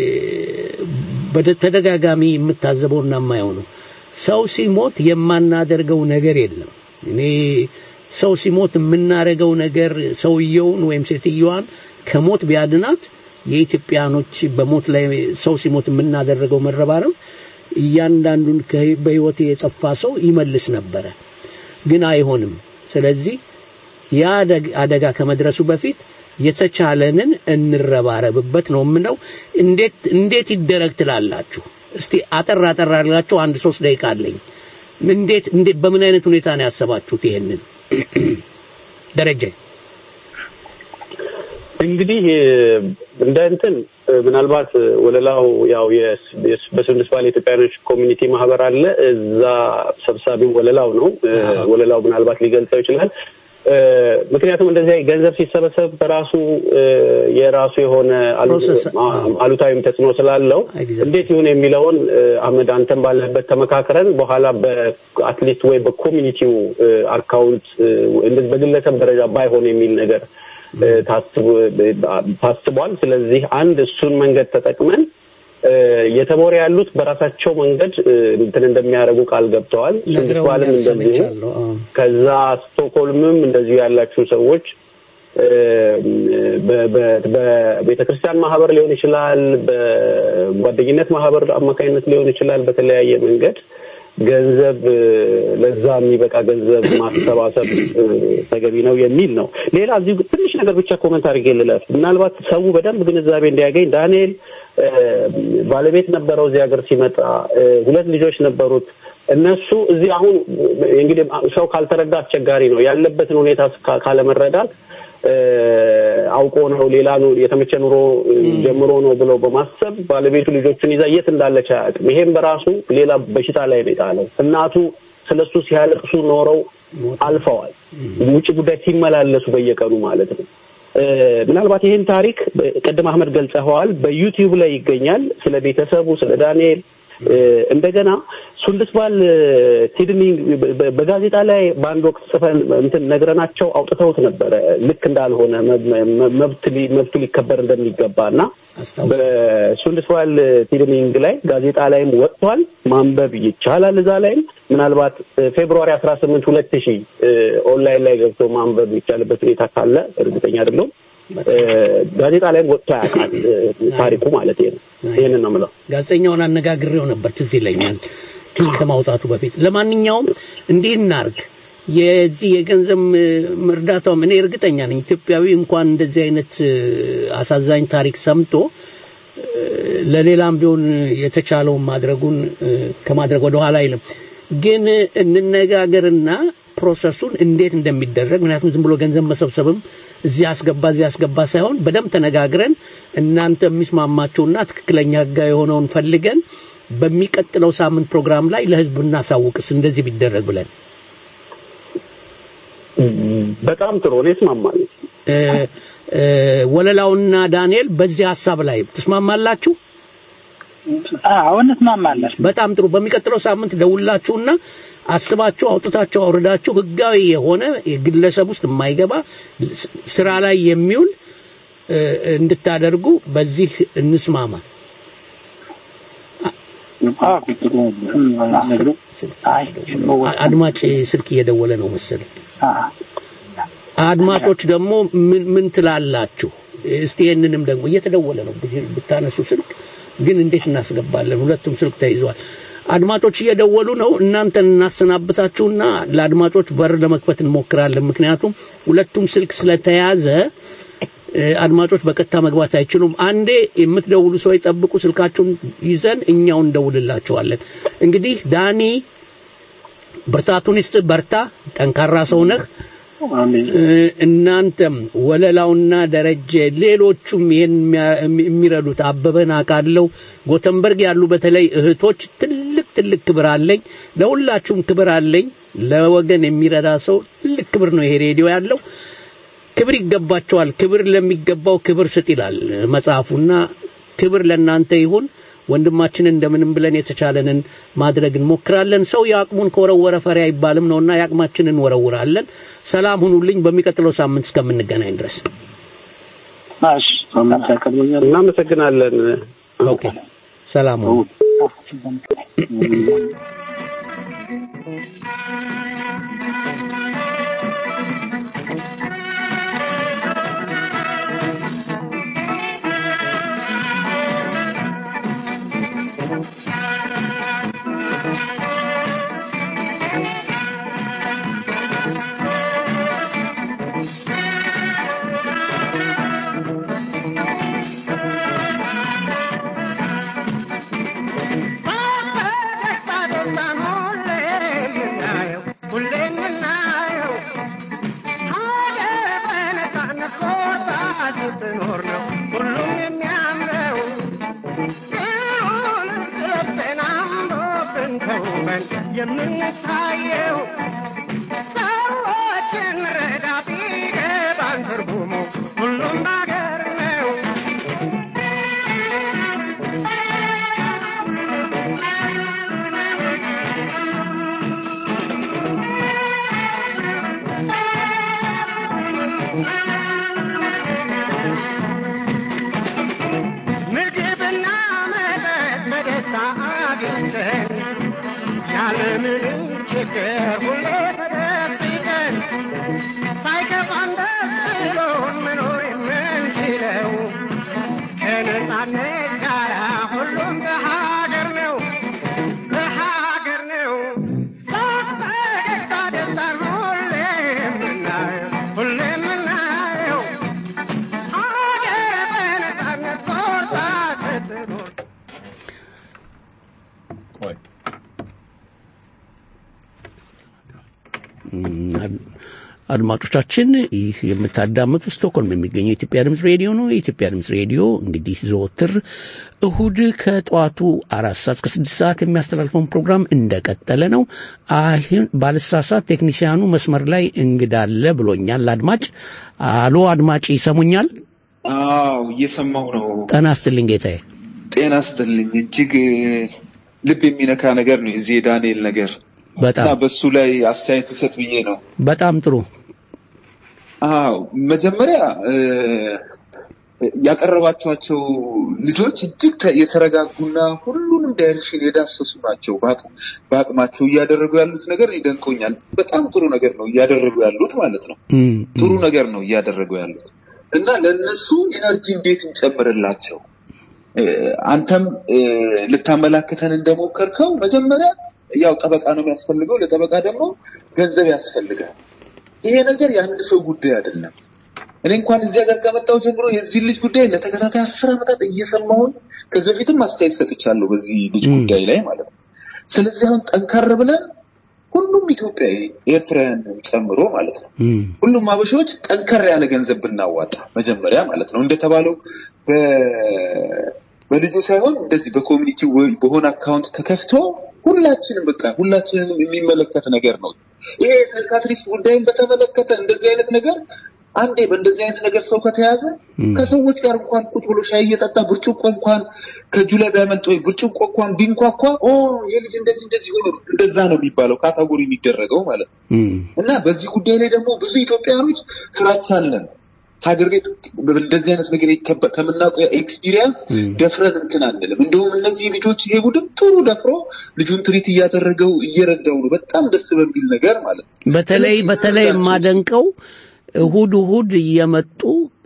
በተደጋጋሚ የምታዘበውና የማየው ነው። ሰው ሲሞት የማናደርገው ነገር የለም። እኔ ሰው ሲሞት የምናደርገው ነገር ሰውየውን ወይም ሴትየዋን ከሞት ቢያድናት የኢትዮጵያኖች በሞት ላይ ሰው ሲሞት የምናደርገው መረባረብ እያንዳንዱን ከህ- በህይወት የጠፋ ሰው ይመልስ ነበረ፣ ግን አይሆንም። ስለዚህ ያ አደግ- አደጋ ከመድረሱ በፊት የተቻለንን እንረባረብበት ነው የምለው። እንዴት እንዴት ይደረግ ትላላችሁ? እስቲ አጠር አጠር አድርጋችሁ አንድ ሶስት ደቂቃ አለኝ። እንዴት እንዴት በምን አይነት ሁኔታ ነው ያሰባችሁት ይሄንን ደረጀ? እንግዲህ እ፣ እንደ እንትን እ፣ ምናልባት እ፣ ወለላው ያው የስ- የስ- በስንድስ ባለ ኢትዮጵያኖች ኮሚኒቲ ማህበር አለ። እዛ ሰብሳቢው ወለላው ነው። እ፣ ወለላው ምናልባት ሊገልጸው ይችላል። እ፣ ምክንያቱም እንደዚህ ገንዘብ ሲሰበሰብ በራሱ እ፣ የራሱ የሆነ አሉ- አ- አሉታዊም ተጽዕኖ ስላለው እንዴት ይሁን የሚለውን እ፣ አህመድ አንተን ባለበት ተመካክረን በኋላ በአትሊስት ወይ በኮሚኒቲው እ፣ አካውንት እ፣ እንደዚህ በግለሰብ ደረጃ ባይሆን የሚል ነገር እ፣ ታስቦ- ታስቧል። ስለዚህ አንድ እሱን መንገድ ተጠቅመን እ፣ የተቦረ ያሉት በራሳቸው መንገድ እ፣ እንትን እንደሚያደርጉ ቃል ገብተዋል። ስንድስባልም ነግረውኛል፣ እንደዚሁ ሰምቻለሁ። አዎ። ከዛ ስቶክሆልምም እንደዚሁ ያላችሁ ሰዎች እ፣ በ- በ- በቤተ ክርስቲያን ማህበር ሊሆን ይችላል፣ በጓደኝነት ማህበር አማካኝነት ሊሆን ይችላል። በተለያየ መንገድ ገንዘብ እ፣ ለዛ የሚበቃ ገንዘብ ማሰባሰብ እ፣ ተገቢ ነው የሚል ነው። ሌላ እዚሁ ትንሽ ነገር ብቻ ኮመንት አድርጌ ልለፍ። ምናልባት ሰው በደንብ ግንዛቤ እንዲያገኝ ዳንኤል እ፣ ባለቤት ነበረው እዚህ ሀገር ሲመጣ እ፣ ሁለት ልጆች ነበሩት። እነሱ እዚህ አሁን እንግዲህ ሰው ካልተረዳ አስቸጋሪ ነው። ያለበትን ሁኔታ ካ- ካለመረዳት እ፣ አውቆ ነው ሌላ ኑ- የተመቸ ኑሮ እ፣ ጀምሮ ነው ብለው በማሰብ ባለቤቱ ልጆቹን ይዛ የት እንዳለች አያውቅም። ይሄም በራሱ ሌላ በሽታ ላይ ነው የጣለው። እናቱ ስለሱ ሲያለቅሱ ኖረው አልፈዋል። ውጭ ጉዳይ ሲመላለሱ በየቀኑ ማለት ነው። እ፣ ምናልባት ይህን ታሪክ በ- ቅድም አህመድ ገልጸኸዋል። በዩቲዩብ ላይ ይገኛል። ስለ ቤተሰቡ ስለ ዳንኤል እ፣ እንደገና ሱንድስባል ሲድኒ በ- በጋዜጣ ላይ በአንድ ወቅት ጽፈን እንትን ነግረናቸው አውጥተውት ነበረ። ልክ እንዳልሆነ መብ- መ- መብት ሊ- መብቱ ሊከበር እንደሚገባ እና በሱንድስባል ሲድኒንግ ላይ ጋዜጣ ላይም ወጥቷል። ማንበብ ይቻላል። እዛ ላይም ምናልባት እ፣ ፌብሩዋሪ አስራ ስምንት ሁለት ሺህ ኦንላይን ላይ ገብቶ ማንበብ የሚቻልበት ሁኔታ ካለ እርግጠኛ አይደለሁም። እ፣ ጋዜጣ ላይም ወጥቶ ያውቃል እ፣ ታሪኩ ማለት ነው። ይህንን ነው የምለው። ጋዜጠኛውን አነጋግሬው ነበር፣ ትዝ ይለኛል ከማውጣቱ በፊት። ለማንኛውም እንዲህ እናርግ፣ የዚህ የገንዘብ እርዳታውም እኔ እርግጠኛ ነኝ ኢትዮጵያዊ እንኳን እንደዚህ አይነት እ፣ አሳዛኝ ታሪክ ሰምቶ እ፣ ለሌላም ቢሆን የተቻለውን ማድረጉን እ፣ ከማድረግ ወደ ኋላ አይልም። ግን እንነጋገርና ፕሮሰሱን እንዴት እንደሚደረግ ምክንያቱም ዝም ብሎ ገንዘብ መሰብሰብም እዚህ አስገባ እዚህ አስገባ ሳይሆን በደንብ ተነጋግረን እናንተ የሚስማማቸውና ትክክለኛ ህጋዊ የሆነውን ፈልገን በሚቀጥለው ሳምንት ፕሮግራም ላይ ለህዝብ እናሳውቅስ እንደዚህ ቢደረግ ብለን በጣም ጥሩ እኔ እስማማለሁ። እ፣ እ፣ ወለላውና ዳንኤል በዚህ ሀሳብ ላይ ትስማማላችሁ? አዎ እንስማማለን። በጣም ጥሩ። በሚቀጥለው ሳምንት ደውላችሁና አስባችሁ አውጥታችሁ አውርዳችሁ ህጋዊ የሆነ ግለሰብ ውስጥ የማይገባ ስ- ስራ ላይ የሚውል እ፣ እንድታደርጉ በዚህ እንስማማ። አ- አድማጭ ስልክ እየደወለ ነው መሰለኝ። አድማጮች ደግሞ ምን ምን ትላላችሁ? እስቲ ይህንንም ደግሞ እየተደወለ ነው ብት- ብታነሱ ስልክ ግን እንዴት እናስገባለን? ሁለቱም ስልክ ተይዟል። አድማጮች እየደወሉ ነው። እናንተን እናሰናብታችሁና ለአድማጮች በር ለመክፈት እንሞክራለን። ምክንያቱም ሁለቱም ስልክ ስለተያዘ እ፣ አድማጮች በቀጥታ መግባት አይችሉም። አንዴ የምትደውሉ ሰው ጠብቁ፣ ስልካችሁን ይዘን እኛው እንደውልላችኋለን። እንግዲህ ዳኒ ብርታቱን ይስጥ፣ በርታ፣ ጠንካራ ሰው ነህ። እ፣ እናንተም ወለላውና ደረጀ ሌሎቹም ይሄን የሚያ- የሚረዱት አበበን አውቃለሁ ጎተንበርግ ያሉ በተለይ እህቶች ትልቅ ትልቅ ክብር አለኝ ለሁላችሁም ክብር አለኝ ለወገን የሚረዳ ሰው ትልቅ ክብር ነው ይሄ ሬዲዮ ያለው ክብር ይገባቸዋል ክብር ለሚገባው ክብር ስጥ ይላል መጽሐፉና ክብር ለእናንተ ይሁን ወንድማችን እንደምንም ብለን የተቻለንን ማድረግ እንሞክራለን። ሰው የአቅሙን ከወረወረ ፈሪ አይባልም ነውና የአቅማችንን እንወረውራለን። ሰላም ሁኑልኝ። በሚቀጥለው ሳምንት እስከምንገናኝ ድረስ እናመሰግናለን። ኦኬ፣ ሰላም ሁኑ። የምንታየው ሰዎችን ረዳ ቢገባን ትርጉሙ ሁሉም ባገር ነው። ምግብና መጠጥ በደስታ አግኝተን ያለምንም ችግር ሁሌ ተደስቀን ሳይከፋን ደስ ብሎን መኖር የምንችለው ከነጻነት ጋር ሁሉም በሀገር ነው በሀገር ነው ሳቅ ፈገግታ ደስታን ሁሌ የምናየው ሁሌ የምናየው ሀገር በነጻነት ቆርጣ ስትኖር ቆይ አድ- አድማጮቻችን ይህ የምታዳምጡ ስቶክሆልም የሚገኘው የኢትዮጵያ ድምፅ ሬዲዮ ነው። የኢትዮጵያ ድምፅ ሬዲዮ እንግዲህ ዘወትር እሁድ ከጠዋቱ አራት ሰዓት እስከ ስድስት ሰዓት የሚያስተላልፈውን ፕሮግራም እንደቀጠለ ነው። አሁን ባልሳሳት ቴክኒሽያኑ መስመር ላይ እንግዳ አለ ብሎኛል። አድማጭ አሎ፣ አድማጭ ይሰሙኛል? አዎ እየሰማሁ ነው። ጤና ይስጥልኝ ጌታዬ። ጤና ይስጥልኝ። እጅግ ልብ የሚነካ ነገር ነው የዚህ የዳንኤል ነገር በጣም እና በሱ ላይ አስተያየት ውሰጥ ብዬ ነው። በጣም ጥሩ አዎ መጀመሪያ እ፣ ያቀረባቸዋቸው ልጆች እጅግ ተ- የተረጋጉና ሁሉንም ዳይሬክሽን የዳሰሱ ናቸው። በአቅ- በአቅማቸው እያደረጉ ያሉት ነገር ይደንቆኛል። በጣም ጥሩ ነገር ነው እያደረጉ ያሉት ማለት ነው። እም፣ ጥሩ ነገር ነው እያደረጉ ያሉት እና ለነሱ ኢነርጂ እንዴት እንጨምርላቸው? እ፣ አንተም እ፣ ልታመላክተን እንደሞከርከው መጀመሪያ ያው ጠበቃ ነው የሚያስፈልገው። ለጠበቃ ደግሞ ገንዘብ ያስፈልጋል። ይሄ ነገር የአንድ ሰው ጉዳይ አይደለም። እኔ እንኳን እዚህ ሀገር ከመጣሁ ጀምሮ የዚህ ልጅ ጉዳይ ለተከታታይ አስር ዓመታት እየሰማሁን ከዚህ በፊትም አስተያየት ሰጥቻለሁ በዚህ ልጅ ጉዳይ ላይ ማለት ነው። ስለዚህ አሁን ጠንከር ብለን ሁሉም ኢትዮጵያዊ ኤርትራውያን ጨምሮ ማለት ነው ሁሉም አበሻዎች ጠንከር ያለ ገንዘብ ብናዋጣ መጀመሪያ ማለት ነው እንደተባለው በ- በልጁ ሳይሆን እንደዚህ በኮሚኒቲ ወይ በሆነ አካውንት ተከፍቶ ሁላችንም በቃ ሁላችንንም የሚመለከት ነገር ነው። ይሄ የሳይካትሪስት ጉዳይን በተመለከተ እንደዚህ አይነት ነገር አንዴ በእንደዚህ አይነት ነገር ሰው ከተያዘ ከሰዎች ጋር እንኳን ቁጭ ብሎ ሻይ እየጠጣ ብርጭቆ እንኳን ከእጁ ላይ ቢያመልጥ ወይ ብርጭቆ እንኳን ቢንኳኳ ኦ የልጅ እንደዚህ እንደዚህ ሆኖ እንደዛ ነው የሚባለው ካታጎሪ የሚደረገው ማለት ነው። እና በዚህ ጉዳይ ላይ ደግሞ ብዙ ኢትዮጵያውያኖች ፍራቻ አለን። ሀገር ቤት እንደዚህ አይነት ነገር ይከበ- ከምናውቀው ኤክስፒሪየንስ ደፍረን እንትን አንልም። እንደውም እነዚህ ልጆች ይሄ ቡድን ጥሩ ደፍሮ ልጁን ትሪት እያደረገው እየረዳው ነው፣ በጣም ደስ በሚል ነገር ማለት ነው። በተለይ በተለይ የማደንቀው እሁድ እሁድ እየመጡ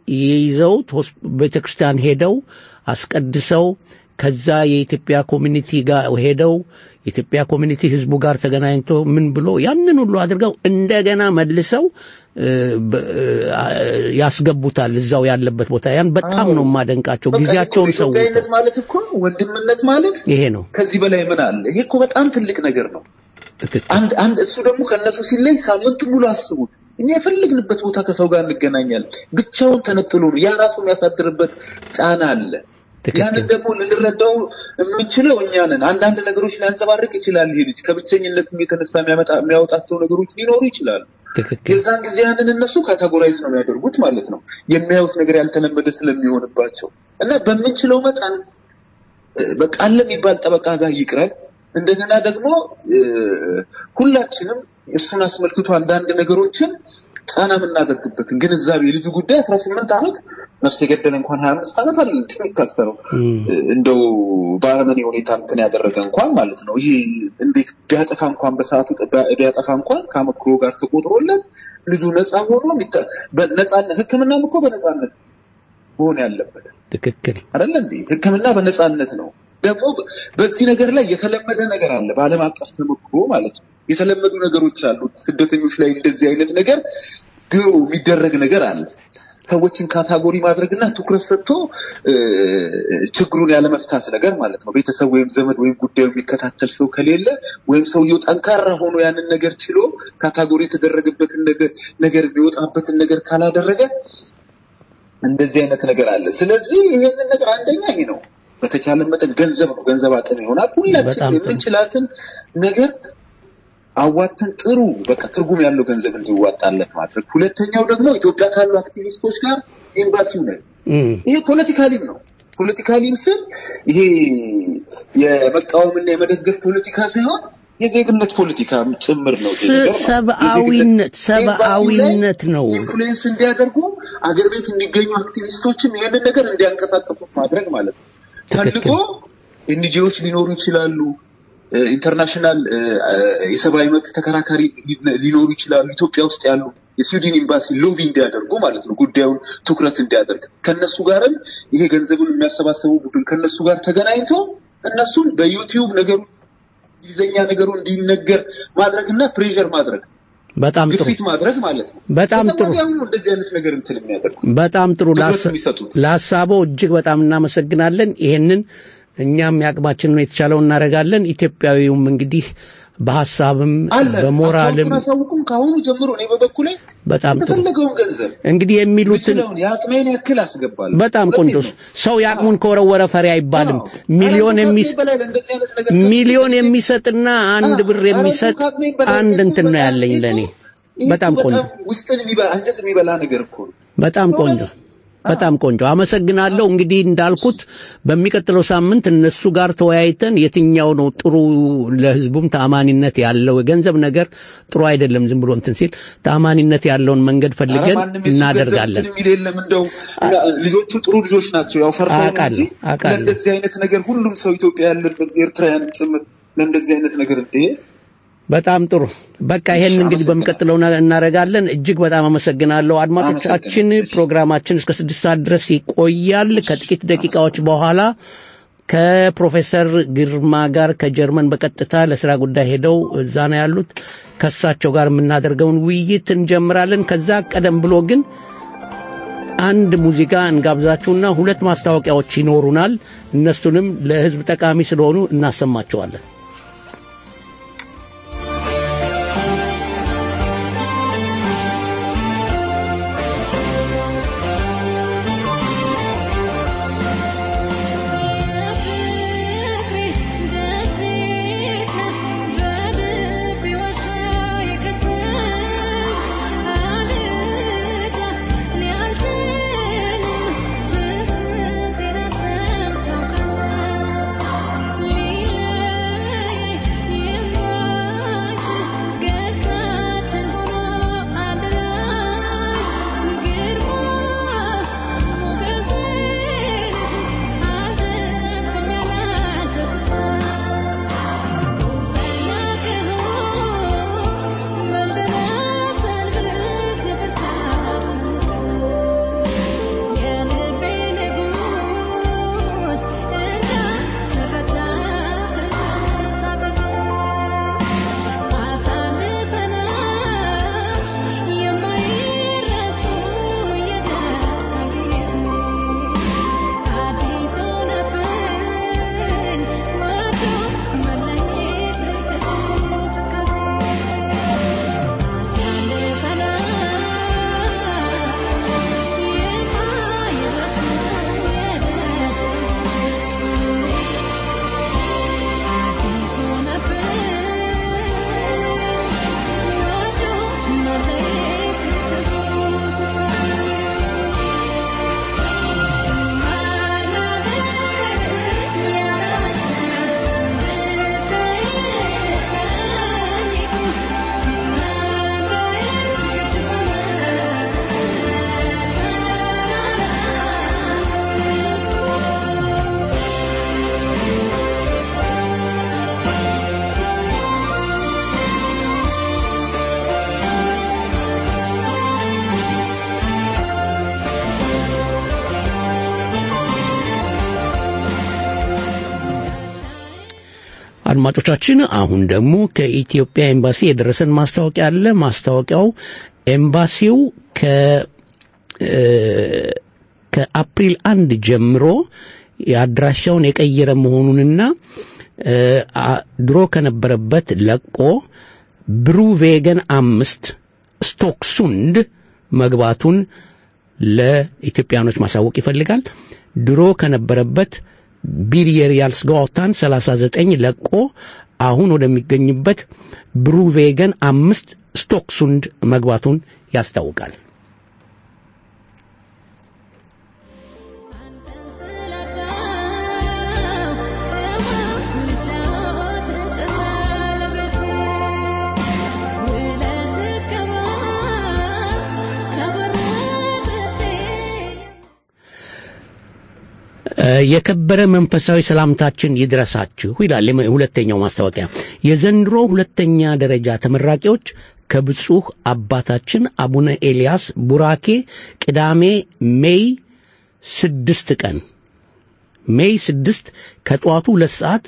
ይዘውት ሆስ- ቤተክርስቲያን ሄደው አስቀድሰው ከዛ የኢትዮጵያ ኮሚኒቲ ጋር ሄደው የኢትዮጵያ ኮሚኒቲ ህዝቡ ጋር ተገናኝቶ ምን ብሎ ያንን ሁሉ አድርገው እንደገና መልሰው እ፣ በ- እ፣ ያስገቡታል እዛው ያለበት ቦታ። ያን በጣም ነው የማደንቃቸው። በቃ ጊዜያቸውን እኮ ሰው ኢትዮጵያዊነት ማለት እኮ ወንድምነት ማለት ይሄ ነው ከዚህ በላይ ምን አለ? ይሄ እኮ በጣም ትልቅ ነገር ነው። አንድ አንድ እሱ ደግሞ ከነሱ ሲለይ ሳምንቱ ሙሉ አስቡት። እኛ የፈለግንበት ቦታ ከሰው ጋር እንገናኛለን። ብቻውን ተነጥሎ ነው። ያ ራሱ የሚያሳድርበት ጫና አለ። ያንን ደግሞ ልንረዳው የምንችለው እኛ ነን። አንዳንድ ነገሮች ሊያንጸባርቅ ይችላል። ይሄ ልጅ ከብቸኝነትም የተነሳ የሚያመጣ የሚያወጣቸው ነገሮች ሊኖሩ ይችላሉ። የዛን ጊዜ ያንን እነሱ ካታጎራይዝ ነው የሚያደርጉት ማለት ነው። የሚያዩት ነገር ያልተለመደ ስለሚሆንባቸው እና በምንችለው መጠን እ፣ በቃ አለ የሚባል ጠበቃ ጋር ይቅረብ። እንደገና ደግሞ እ፣ ሁላችንም እሱን አስመልክቶ አንዳንድ ነገሮችን ጫና የምናደርግበት ግንዛቤ የልጁ ጉዳይ አስራ ስምንት ዓመት ነፍስ የገደለ እንኳን ሀያ አምስት ዓመት አለ የሚታሰረው እንደው በአረመኔ ሁኔታ እንትን ያደረገ እንኳን ማለት ነው። ይሄ እንዴት ቢያጠፋ እንኳን በሰዓቱ ቢያ- ቢያጠፋ እንኳን ከአመክሮ ጋር ተቆጥሮለት ልጁ ነፃ ሆኖ የሚታ- በነፃነት ሕክምናም እኮ በነፃነት መሆን ያለበት ትክክል አይደለ እንዴ? ሕክምና በነፃነት ነው። ደግሞ በ- በዚህ ነገር ላይ የተለመደ ነገር አለ፣ በዓለም አቀፍ ተሞክሮ ማለት ነው። የተለመዱ ነገሮች አሉ። ስደተኞች ላይ እንደዚህ አይነት ነገር ድሮ የሚደረግ ነገር አለ። ሰዎችን ካታጎሪ ማድረግና ትኩረት ሰጥቶ እ፣ ችግሩን ያለመፍታት ነገር ማለት ነው። ቤተሰብ ወይም ዘመድ ወይም ጉዳዩ የሚከታተል ሰው ከሌለ ወይም ሰውየው ጠንካራ ሆኖ ያንን ነገር ችሎ ካታጎሪ የተደረገበትን ነገር ነገር የሚወጣበትን ነገር ካላደረገ እንደዚህ አይነት ነገር አለ። ስለዚህ ይሄንን ነገር አንደኛ ይሄ ነው። በተቻለ መጠን ገንዘብ ነው፣ ገንዘብ አቅም ይሆናል። ሁላችንም የምንችላትን ነገር አዋተን ጥሩ በቃ ትርጉም ያለው ገንዘብ እንዲዋጣለት ማድረግ። ሁለተኛው ደግሞ ኢትዮጵያ ካሉ አክቲቪስቶች ጋር ኤምባሲው ነው። ይሄ ፖለቲካሊም ነው። ፖለቲካሊም ስል ይሄ የመቃወምና የመደገፍ ፖለቲካ ሳይሆን የዜግነት ፖለቲካ ጭምር ነው። ይሄ ነገር ማለት ነው። ሰብአዊነት ሰብአዊነት ነው። ኢንፍሉዌንስ እንዲያደርጉ አገር ቤት የሚገኙ አክቲቪስቶችም ይህንን ነገር እንዲያንቀሳቀሱ ማድረግ ማለት ነው። ፈልጎ ኤንጂኦዎች ሊኖሩ ይችላሉ። እ፣ ኢንተርናሽናል እ፣ እ፣ የሰብአዊ መብት ተከራካሪ ሊ- ሊኖሩ ይችላሉ። ኢትዮጵያ ውስጥ ያሉ የስዊድን ኤምባሲ ሎቢ እንዲያደርጉ ማለት ነው፣ ጉዳዩን ትኩረት እንዲያደርግ ከነሱ ጋርም ይሄ ገንዘቡን የሚያሰባሰቡ ቡድን ከነሱ ጋር ተገናኝቶ እነሱን በዩቲዩብ ነገሩ እንግሊዝኛ ነገሩ እንዲነገር ማድረግና ፕሬዠር ማድረግ በጣም ጥሩ ግፊት ማድረግ ማለት ነው። በጣም ከዛ ጥሩ ወዲያውኑ እንደዚህ አይነት ነገር እንትን የሚያደርጉ በጣም ጥሩ ትኩረት ላስ- የሚሰጡት ለሀሳቦ እጅግ በጣም እናመሰግናለን። ይሄንን እኛም ያቅማችንን የተቻለው እናደርጋለን። ኢትዮጵያዊውም እንግዲህ በሀሳብም አለ በሞራልም አካውንቱን አሳውቁም ከአሁኑ ጀምሮ እኔ በበኩሌ በጣም ጥሩ የተፈለገውን ገንዘብ እንግዲህ የሚሉትን የምችለውን የአቅሜን ያክል አስገባለሁ። በጣም ቆንጆ ሰው የአቅሙን ከወረወረ ፈሪ አይባልም። ሚሊዮን የሚስ በላይ ለእንደዚህ አይነት ነገር ሚሊዮን የሚሰጥና አንድ ብር የሚሰጥ አንድ እንትን ነው ያለኝ ለእኔ። በጣም ቆንጆ ውስጥን የሚበላ አንጀት የሚበላ ነገር እኮ ነው። በጣም ቆንጆ በጣም ቆንጆ አመሰግናለሁ። እንግዲህ እንዳልኩት በሚቀጥለው ሳምንት እነሱ ጋር ተወያይተን የትኛው ነው ጥሩ ለህዝቡም ተአማኒነት ያለው የገንዘብ ነገር ጥሩ አይደለም። ዝም ብሎ እንትን ሲል ተአማኒነት ያለውን መንገድ ኧረ ፈልገን ማንም የሱ እናደርጋለን። ገንዘብ እንትን የሚል የለም። እንደው ልጆቹ ጥሩ ልጆች ናቸው። ያው ፈርተው ነው እንጂ አውቃለሁ አውቃለሁ። ለእንደዚህ አይነት ነገር ሁሉም ሰው ኢትዮጵያ ያለ እንደዚህ ኤርትራውያን ጭምር ለእንደዚህ አይነት ነገር እንደ በጣም ጥሩ። በቃ ይሄን እንግዲህ በሚቀጥለው ና- እናደርጋለን። እጅግ በጣም አመሰግናለሁ አድማጮቻችን። ፕሮግራማችን እስከ ስድስት ሰዓት ድረስ ይቆያል። ከጥቂት ደቂቃዎች በኋላ ከፕሮፌሰር ግርማ ጋር ከጀርመን በቀጥታ ለስራ ጉዳይ ሄደው እዛ ነው ያሉት። ከእሳቸው ጋር የምናደርገውን ውይይት እንጀምራለን። ከዛ ቀደም ብሎ ግን አንድ ሙዚቃ እንጋብዛችሁና ሁለት ማስታወቂያዎች ይኖሩናል። እነሱንም ለሕዝብ ጠቃሚ ስለሆኑ እናሰማቸዋለን። አድማጮቻችን አሁን ደግሞ ከኢትዮጵያ ኤምባሲ የደረሰን ማስታወቂያ አለ። ማስታወቂያው ኤምባሲው ከ ከአፕሪል አንድ ጀምሮ የአድራሻውን የቀየረ መሆኑንና ድሮ ከነበረበት ለቆ ብሩ ቬገን አምስት ስቶክሱንድ መግባቱን ለኢትዮጵያኖች ማሳወቅ ይፈልጋል። ድሮ ከነበረበት ቢልየሪያልስ ጋዋታን 39 ለቆ አሁን ወደሚገኝበት ብሩቬገን አምስት ስቶክሱንድ መግባቱን ያስታውቃል። የከበረ መንፈሳዊ ሰላምታችን ይድረሳችሁ ይላል ሁለተኛው ማስታወቂያ። የዘንድሮ ሁለተኛ ደረጃ ተመራቂዎች ከብፁህ አባታችን አቡነ ኤልያስ ቡራኬ ቅዳሜ ሜይ ስድስት ቀን ሜይ ስድስት ከጠዋቱ ሁለት ሰዓት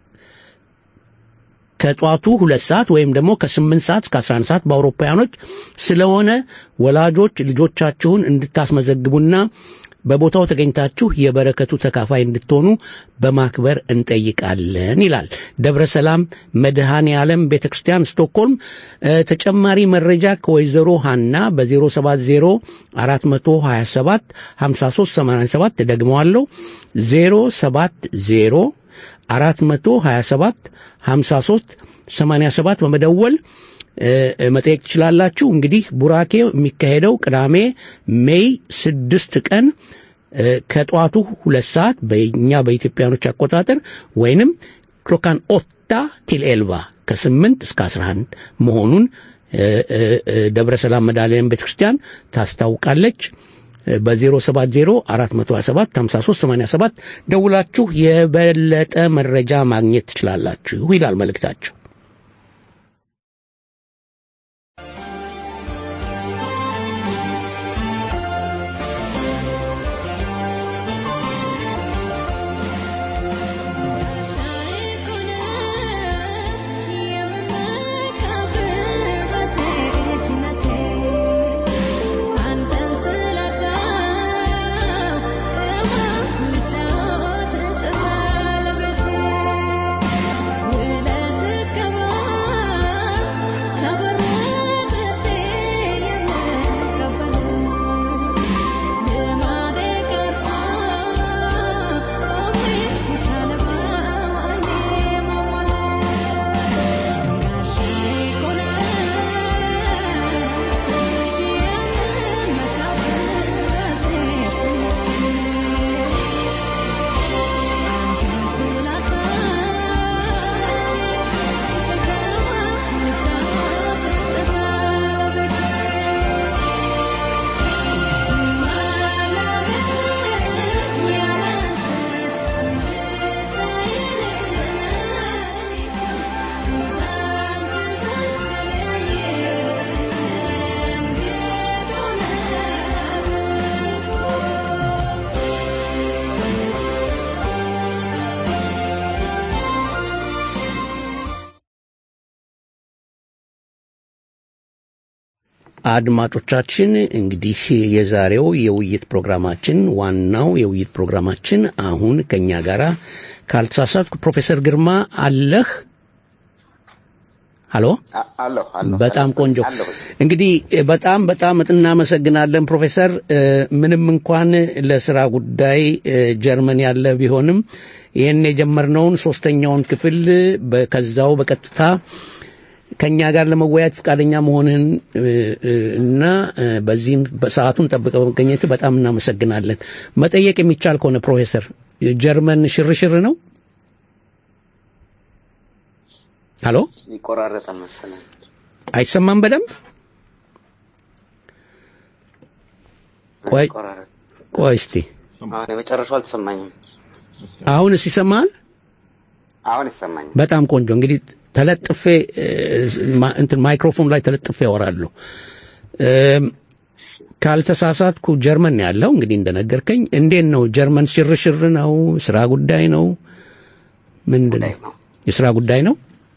ከጠዋቱ ሁለት ሰዓት ወይም ደግሞ ከስምንት ሰዓት እስከ አስራ አንድ ሰዓት በአውሮፓውያኖች ስለሆነ ወላጆች ልጆቻችሁን እንድታስመዘግቡና በቦታው ተገኝታችሁ የበረከቱ ተካፋይ እንድትሆኑ በማክበር እንጠይቃለን ይላል። ደብረ ሰላም መድኃኔ ዓለም ቤተ ክርስቲያን ስቶክሆልም። ተጨማሪ መረጃ ከወይዘሮ ሀና በ070 427 5387 ደግመዋለሁ 070 427 53 87 በመደወል መጠየቅ ትችላላችሁ። እንግዲህ ቡራኬ የሚካሄደው ቅዳሜ ሜይ ስድስት ቀን ከጠዋቱ ሁለት ሰዓት በእኛ በኢትዮጵያኖች አቆጣጠር ወይንም ክሎካን ኦታ ቲል ኤልቫ ከስምንት እስከ አስራ አንድ መሆኑን ደብረ ሰላም መድኃኔዓለም ቤተ ክርስቲያን ታስታውቃለች። በ070 427 5387 ደውላችሁ የበለጠ መረጃ ማግኘት ትችላላችሁ ይላል መልእክታችሁ። አድማጮቻችን እንግዲህ የዛሬው የውይይት ፕሮግራማችን ዋናው የውይይት ፕሮግራማችን አሁን ከኛ ጋር ካልተሳሳትኩ ፕሮፌሰር ግርማ አለህ? ሀሎ አለሁ አለሁ በጣም ቆንጆ እንግዲህ በጣም በጣም እናመሰግናለን ፕሮፌሰር እ፣ ምንም እንኳን ለስራ ጉዳይ እ፣ ጀርመን ያለ ቢሆንም ይህን የጀመርነውን ሶስተኛውን ክፍል በ- ከዛው በቀጥታ ከኛ ጋር ለመወያየት ፈቃደኛ መሆንህን እ፣ እ፣ እና እ፣ በዚህም በሰዓቱን ጠብቀ በመገኘት በጣም እናመሰግናለን መጠየቅ የሚቻል ከሆነ ፕሮፌሰር ጀርመን ሽርሽር ነው ሀሎ ይቆራረጣል መሰለኝ። አይሰማም በደንብ ቆይ ይቆራረጥ። ቆይ እስቲ አሁን የመጨረሻው አልተሰማኝም። አሁንስ ይሰማል አሁን ይሰማኛል። በጣም ቆንጆ እንግዲህ ተለጥፌ እ፣ ማ- እንትን ማይክሮፎን ላይ ተለጥፌ ያወራለሁ እም፣ ካልተሳሳትኩ ጀርመን ነው ያለው እንግዲህ እንደነገርከኝ እንዴት ነው ጀርመን ሽርሽር ነው ስራ ጉዳይ ነው ምንድን ነው የስራ ጉዳይ ነው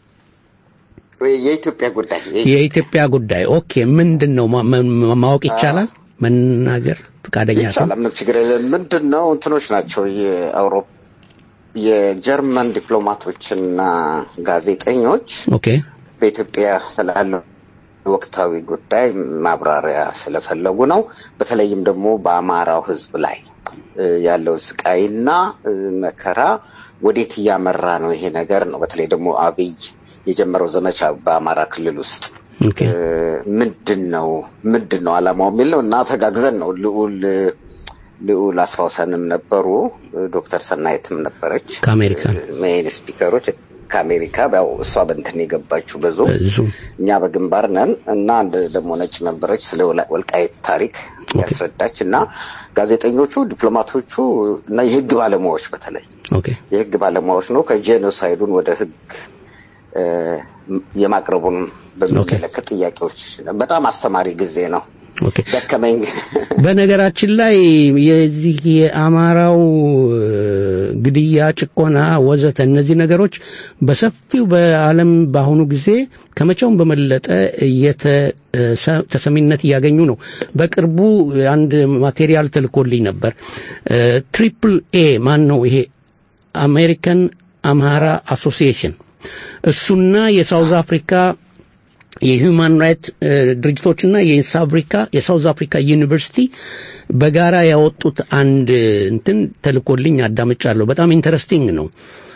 የኢትዮጵያ ጉዳይ የኢትዮጵያ ጉዳይ ኦኬ ምንድን ነው ማ- ማ- ማወቅ ይቻላል መናገር ፈቃደኛ ከሆንክ? ይቻላል። ምንም ችግር የለም። ምንድን ነው እንትኖች ናቸው የአውሮፓ የጀርመን ዲፕሎማቶችና ጋዜጠኞች ኦኬ በኢትዮጵያ ስላለው ወቅታዊ ጉዳይ ማብራሪያ ስለፈለጉ ነው። በተለይም ደግሞ በአማራው ሕዝብ ላይ እ፣ ያለው ስቃይና እ፣ መከራ ወዴት እያመራ ነው ይሄ ነገር ነው። በተለይ ደግሞ አብይ የጀመረው ዘመቻ በአማራ ክልል ውስጥ እ፣ ምንድን ነው ምንድን ነው አላማው የሚል ነው እና ተጋግዘን ነው ልዑል ልዑል አስፋውሰንም ነበሩ ዶክተር ሰናይትም ነበረች ከአሜሪካን ሜይን ስፒከሮች ከአሜሪካ ያው እሷ በእንትን የገባችው በዙ ብዙ እኛ በግንባር ነን እና አንድ ደግሞ ነጭ ነበረች ስለ ወላ- ወልቃይት ታሪክ ያስረዳች እና ጋዜጠኞቹ ዲፕሎማቶቹ እና የህግ ባለሙያዎች በተለይ ኦኬ የህግ ባለሙያዎች ነው ከጄኖሳይዱን ወደ ህግ እ፣ የማቅረቡን በሚመለከት ጥያቄዎች በጣም አስተማሪ ጊዜ ነው። ኦኬ ደከመኝ ግን በነገራችን ላይ የዚህ የአማራው እ፣ ግድያ፣ ጭቆና ወዘተ እነዚህ ነገሮች በሰፊው በዓለም በአሁኑ ጊዜ ከመቼውም በመለጠ እየተ- እ፣ ሰ- ተሰሚነት እያገኙ ነው። በቅርቡ አንድ ማቴሪያል ተልኮልኝ ነበር። ትሪፕል ኤ ማን ነው ይሄ አሜሪካን አምሃራ አሶሲዬሽን እሱና የሳውዝ አፍሪካ የሂውማን ራይት ድርጅቶችና የሳውዝ አፍሪካ የሳውዝ አፍሪካ ዩኒቨርሲቲ በጋራ ያወጡት አንድ እንትን ተልኮልኝ አዳምጫለሁ። በጣም ኢንተረስቲንግ ነው።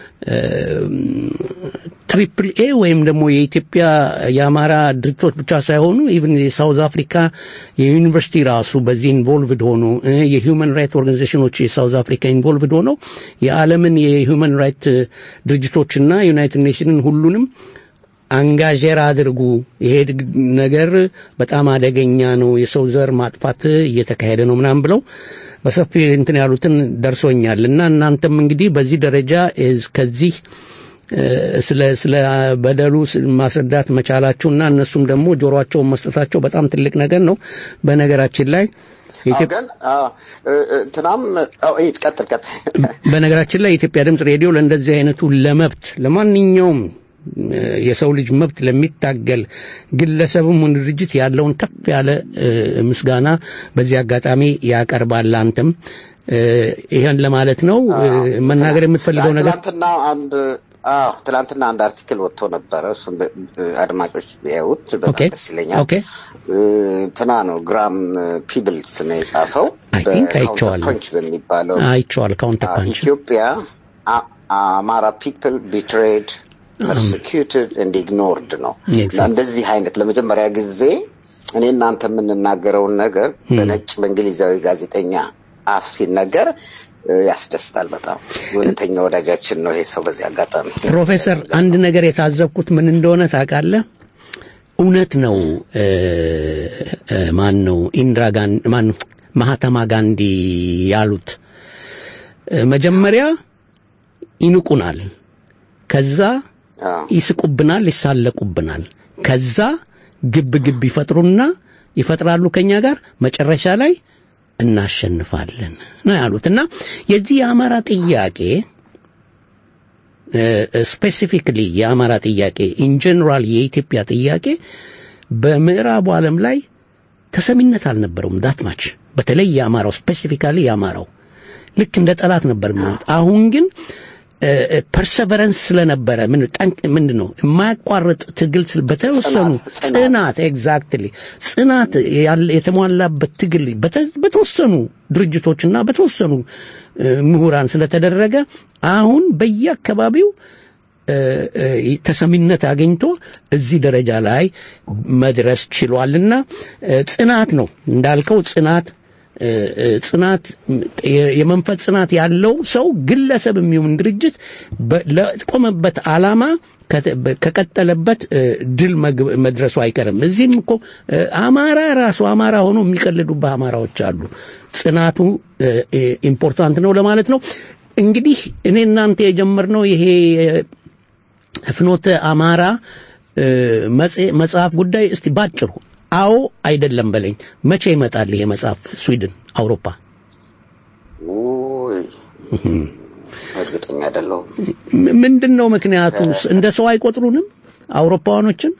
ትሪፕል ኤ ወይም ደግሞ የኢትዮጵያ የአማራ ድርጅቶች ብቻ ሳይሆኑ ኢቭን የሳውዝ አፍሪካ የዩኒቨርሲቲ ራሱ በዚህ ኢንቮልቭድ ሆኖ እ፣ የሂውማን ራይት ኦርጋናይዜሽኖች የሳውዝ አፍሪካ ኢንቮልቭድ ሆነው የዓለምን የሂውማን ራይት ድርጅቶችና ዩናይትድ ኔሽንን ሁሉንም አንጋዤር አድርጉ። ይሄ ድግ- ነገር በጣም አደገኛ ነው፣ የሰው ዘር ማጥፋት እየተካሄደ ነው ምናምን ብለው በሰፊ እንትን ያሉትን ደርሶኛል እና እናንተም እንግዲህ በዚህ ደረጃ እዝ- ከዚህ እ፣ ስለ ስለ በደሉ ስ- ማስረዳት መቻላችሁና እነሱም ደግሞ ጆሮአቸውን መስጠታቸው በጣም ትልቅ ነገር ነው። በነገራችን ላይ አዎ፣ ግን አዎ፣ እ፣ እ፣ እንትናም አዎ፣ ይሄ ቀጥል ቀጥል በነገራችን ላይ የኢትዮጵያ ድምፅ ሬዲዮ ለእንደዚህ አይነቱ ለመብት ለማንኛውም እ፣ የሰው ልጅ መብት ለሚታገል ግለሰብም ሆነ ድርጅት ያለውን ከፍ ያለ እ፣ ምስጋና በዚህ አጋጣሚ ያቀርባል። አንተም እ፣ ይሄን ለማለት ነው እ፣ መናገር የምትፈልገው ነገር ትናንትና አንድ አዎ ትናንትና አንድ አርቲክል ወጥቶ ነበረ። እሱም በ- በ- አድማጮች ቢያዩት በጣም ኦኬ ደስ ይለኛል። ኦኬ እ፣ እንትና ነው ግራም ፒብልስ ነው የጻፈው አይ ቲንክ በካውንተር አይቼዋለሁ ፐንች በሚባለው አይቼዋለሁ ካውንተር አዎ፣ ፓንች ኢትዮጵያ አ- አማራ ፒፕል ቢትሬድ ፐርሲኪዩትድ ኤንድ ኢግኖርድ ነው Exactly. እና እንደዚህ አይነት ለመጀመሪያ ጊዜ እኔ እናንተ የምንናገረውን ነገር በነጭ በእንግሊዛዊ ጋዜጠኛ አፍ ሲነገር እ፣ ያስደስታል በጣም እውነተኛ ወዳጃችን ነው ይሄ ሰው በዚህ አጋጣሚ ፕሮፌሰር አንድ ነገር የታዘብኩት ምን እንደሆነ ታውቃለህ? እውነት ነው። እ፣ እ፣ ማን ነው ኢንድራ ጋንዲ ማን ነው ማህተማ ጋንዲ ያሉት እ፣ መጀመሪያ ይንቁናል፣ ከዛ ይስቁብናል፣ ይሳለቁብናል፣ ከዛ ግብ ግብ ይፈጥሩና ይፈጥራሉ ከኛ ጋር መጨረሻ ላይ እናሸንፋለን ነው ያሉት እና የዚህ የአማራ ጥያቄ ስፔሲፊክሊ የአማራ ጥያቄ ኢንጀነራል የኢትዮጵያ ጥያቄ በምዕራቡ ዓለም ላይ ተሰሚነት አልነበረውም ዳትማች በተለይ የአማራው ስፔሲፊካሊ የአማራው ልክ እንደ ጠላት ነበር የሚሆኑት። አሁን ግን ፐርሰቨረንስ ስለነበረ ምን ጠንቅ ምንድን ነው የማያቋርጥ ትግል ስል በተወሰኑ ጽናት ኤግዛክትሊ ጽናት ያለ- የተሟላበት ትግል በተ- በተወሰኑ ድርጅቶችና በተወሰኑ እ፣ ምሁራን ስለተደረገ አሁን በየአካባቢው እ፣ እ፣ ተሰሚነት አግኝቶ እዚህ ደረጃ ላይ መድረስ ችሏልና እ፣ ጽናት ነው እንዳልከው ጽናት እ፣ እ፣ ጽናት የ- የመንፈስ ጽናት ያለው ሰው ግለሰብ የሚሆን ድርጅት በ- ለቆመበት ዓላማ ከተ- በ- ከቀጠለበት እ፣ ድል መግ- መድረሱ አይቀርም። እዚህም እኮ እ፣ አማራ ራሱ አማራ ሆኖ የሚቀልዱበት አማራዎች አሉ። ጽናቱ እ፣ እ፣ ኢምፖርታንት ነው ለማለት ነው። እንግዲህ እኔ እናንተ የጀመርነው ይሄ እ፣ ፍኖተ አማራ እ፣ መጽ- መጽሐፍ ጉዳይ እስቲ ባጭሩ አዎ አይደለም በለኝ። መቼ ይመጣል ይሄ መጽሐፍ ስዊድን፣ አውሮፓ? ውይ እርግጠኛ አይደለሁም። ም- ምንድን ነው ምክንያቱ? እንደ ሰው አይቆጥሩንም አውሮፓውያኖችን?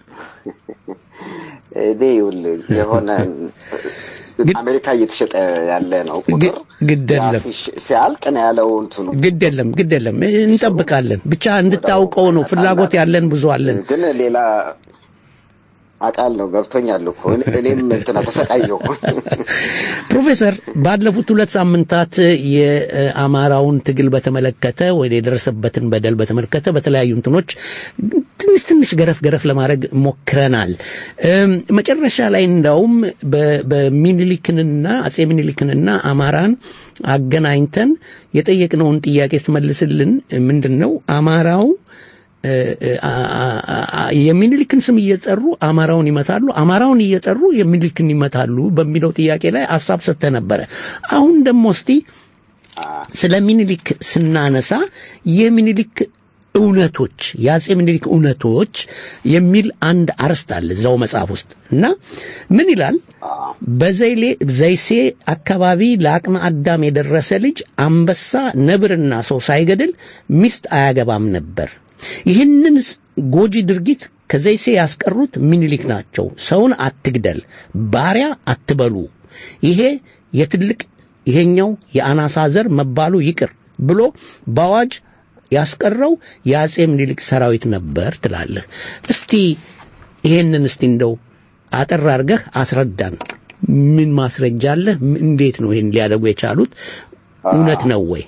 እኔ ይኸውልህ የሆነ አሜሪካ እየተሸጠ ያለ ነው ቁጥር ግድ ያ የለም ሲሽ- ሲያልቅ ነው ያለው እንትኑ ግድ የለም ግድ የለም እንጠብቃለን። ብቻ እንድታውቀው ነው ፍላጎት ያለን ብዙ አለን። ግን ሌላ አውቃለሁ ገብቶኛል እኮ እኔ- እኔም እንትና ተሰቃየሁ። ፕሮፌሰር ባለፉት ሁለት ሳምንታት የአማራውን ትግል በተመለከተ ወይ የደረሰበትን በደል በተመለከተ በተለያዩ እንትኖች ትንሽ ትንሽ ገረፍ ገረፍ ለማድረግ ሞክረናል። እም፣ መጨረሻ ላይ እንዳውም በ- በሚኒሊክንና አጼ ሚኒሊክንና አማራን አገናኝተን የጠየቅነውን ጥያቄ ስትመልስልን ምንድን ነው አማራው እ፣ እ፣ አ- አ- አ- የሚኒሊክን ስም እየጠሩ አማራውን ይመታሉ፣ አማራውን እየጠሩ የሚኒሊክን ይመታሉ በሚለው ጥያቄ ላይ ሀሳብ ሰጥተህ ነበረ። አሁን ደግሞ እስቲ ስለ ሚኒሊክ ስናነሳ የሚኒሊክ እውነቶች የአጼ ሚኒሊክ እውነቶች የሚል አንድ አርዕስት አለ እዛው መጽሐፍ ውስጥ እና ምን ይላል? በዘይሌ ዘይሴ አካባቢ ለአቅመ አዳም የደረሰ ልጅ አንበሳ፣ ነብርና ሰው ሳይገድል ሚስት አያገባም ነበር። ይህንን ጎጂ ድርጊት ከዘይሴ ያስቀሩት ሚኒሊክ ናቸው። ሰውን አትግደል፣ ባሪያ አትበሉ፣ ይሄ የትልቅ ይሄኛው የአናሳ ዘር መባሉ ይቅር ብሎ በአዋጅ ያስቀረው የአጼ ምኒልክ ሰራዊት ነበር ትላለህ። እስቲ ይሄንን እስቲ እንደው አጠር አድርገህ አስረዳን። ምን ማስረጃ አለህ? ም- እንዴት ነው ይሄን ሊያደርጉ የቻሉት? እውነት ነው ወይ?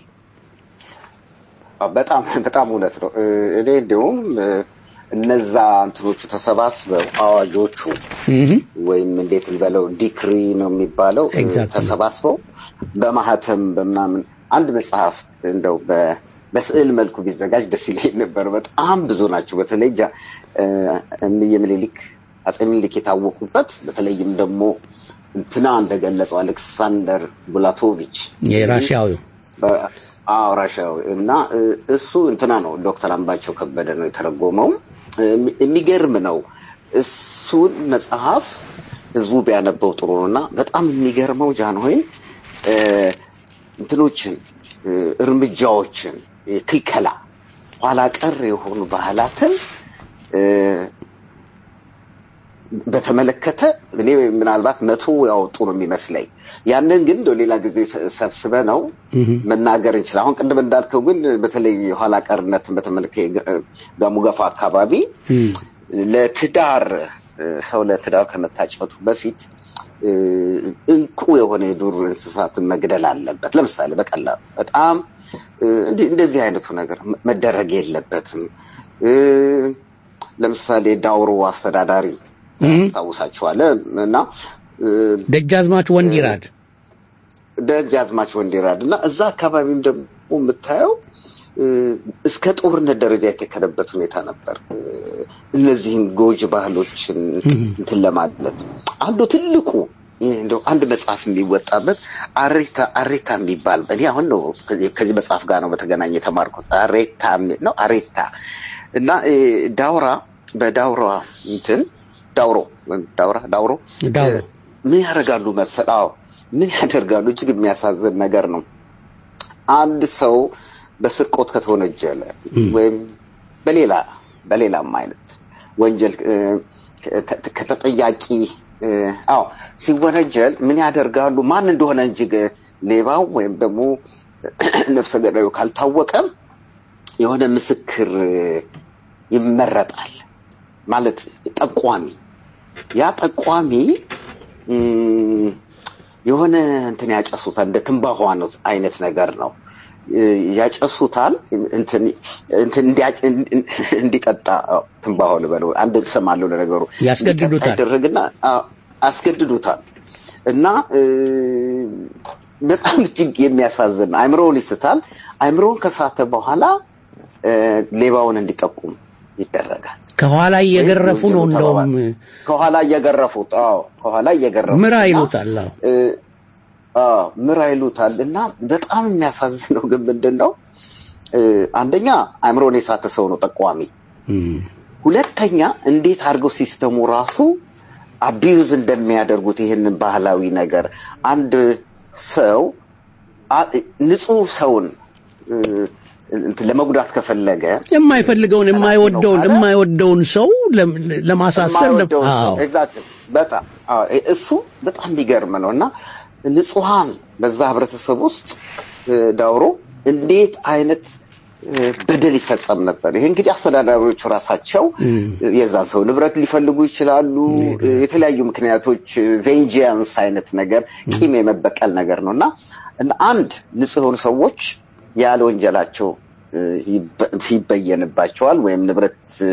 በጣም በጣም እውነት ነው። እ፣ እኔ እንዲሁም እ፣ እነዛ እንትኖቹ ተሰባስበው አዋጆቹ ወይም እንዴት ልበለው ዲክሪ ነው የሚባለው እ፣ Exactly. ተሰባስበው በማህተም በምናምን አንድ መጽሐፍ እንደው በ- በስዕል መልኩ ቢዘጋጅ ደስ ይለኝ ነበር። በጣም ብዙ ናቸው። በተለይ ጃ- እ፣ እምዬ ምኒልክ አጼ ምኒልክ የታወቁበት በተለይም ደግሞ እንትና እንደገለጸው አሌክሳንደር ቡላቶቪች የራሽያዊው በ- አዎ ራሻዊ እና እ፣ እሱ እንትና ነው ዶክተር አምባቸው ከበደ ነው የተረጎመው። እ፣ የሚ- የሚገርም ነው። እሱን መጽሐፍ ህዝቡ ቢያነበው ጥሩ ነው እና በጣም የሚገርመው ጃንሆይን እ፣ እንትኖችን እ፣ እርምጃዎችን እ፣ ክልከላ ኋላ ቀር የሆኑ ባህላትን እ፣ በተመለከተ እኔ ምናልባት መቶ ያወጡ ነው የሚመስለኝ። ያንን ግን እንደው ሌላ ጊዜ ሰ- ሰብስበ ነው መናገር እንችላል። አሁን ቅድም እንዳልከው ግን በተለይ የኋላ ቀርነትን በተመለከተ ጋሙገፋ አካባቢ ለትዳር እ፣ ሰው ለትዳር ከመታጨቱ በፊት እ፣ እንቁ የሆነ የዱር እንስሳትን መግደል አለበት። ለምሳሌ በቀላሉ በጣም እ፣ እንዲህ- እንደዚህ አይነቱ ነገር መደረግ የለበትም። እ፣ ለምሳሌ ዳውሮ አስተዳዳሪ ታስታውሳችኋለህ እና እ፣ ደጃዝማች ወንዲራድ ደጃዝማች ወንዲራድ እና እዛ አካባቢም ደግሞ የምታየው እ፣ እስከ ጦርነት ደረጃ የተከደበት ሁኔታ ነበር። እ፣ እነዚህን ጎጂ ባህሎችን እንትን ለማለት አንዱ ትልቁ ይህ እንደው አንድ መጽሐፍ የሚወጣበት አሬታ አሬታ የሚባል እኔ አሁን ነው ከዚህ- ከዚህ መጽሐፍ ጋር ነው በተገናኘ የተማርኩት። አሬታ የሚ- ነው አሬታ እና እ፣ ዳውራ በዳውራ እንትን ዳውሮ ወይም ዳውራ ዳውሮ ዳውሮ ምን ያደርጋሉ መሰል? አዎ ምን ያደርጋሉ? እጅግ የሚያሳዝን ነገር ነው። አንድ ሰው በስርቆት ከተወነጀለ ወይም በሌላ በሌላም አይነት ወንጀል እ፣ ከተ- ከተጠያቂ እ፣ አዎ ሲወነጀል ምን ያደርጋሉ? ማን እንደሆነ እንጂ ግ- ሌባው ወይም ደግሞ ነፍሰ ገዳዩ ካልታወቀ የሆነ ምስክር እ፣ ይመረጣል ማለት ጠቋሚ። ያ ጠቋሚ እም፣ የሆነ እንትን ያጨሱታል እንደ ትንባሆ አይነት ነገር ነው እ፣ ያጨሱታል እንትን እንትን እንዲያጭ- እንዲጠጣ አዎ፣ ትንባሆ ልበለው አንድ ስም አለው ለነገሩ እንዲጠጣ ያስገድዱታል። ይደረግና አዎ፣ አስገድዱታል እና እ፣ በጣም እጅግ የሚያሳዝን ነው። አእምሮውን ይስታል። አእምሮውን ከሳተ በኋላ እ፣ ሌባውን እንዲጠቁም ይደረጋል። ከኋላ እየገረፉ ነው ወንጀሉ እንደውም ከኋላ እየገረፉት አዎ ከኋላ እየገረፉት ምራ እና ይሉታል። አዎ። እ፣ አዎ ምራ ይሉታል እና በጣም የሚያሳዝነው ግን ምንድን ነው እ፣ አንደኛ አእምሮን የሳተ ሰው ነው ጠቋሚ። ሁለተኛ እንዴት አድርገው ሲስተሙ ራሱ አቢዩዝ እንደሚያደርጉት ይህንን ባህላዊ ነገር አንድ ሰው አ- ንጹህ ሰውን እ፣ እንትን ለመጉዳት ከፈለገ የማይፈልገውን የማይወደውን የማይወደውን ሰው ለም- ለማሳሰር ለም- የማይወደውን ሰው አዎ። ኤግዛክትሊ በጣም አዎ፣ እ- እሱ በጣም የሚገርም ነው እና ንጹሐን በዛ ህብረተሰብ ውስጥ እ፣ ዳውሮ እንዴት አይነት እ፣ በደል ይፈጸም ነበር። ይሄ እንግዲህ አስተዳዳሪዎቹ ራሳቸው እ፣ የዛን ሰው ንብረት ሊፈልጉ ይችላሉ። እ፣ የተለያዩ ምክንያቶች ቬንጂያንስ አይነት ነገር ቂም የመበቀል ነገር ነው እና እና አንድ ንጹህ የሆኑ ሰዎች ያለ ወንጀላቸው እ፣ ይበ- ይበየንባቸዋል ወይም ንብረት እ፣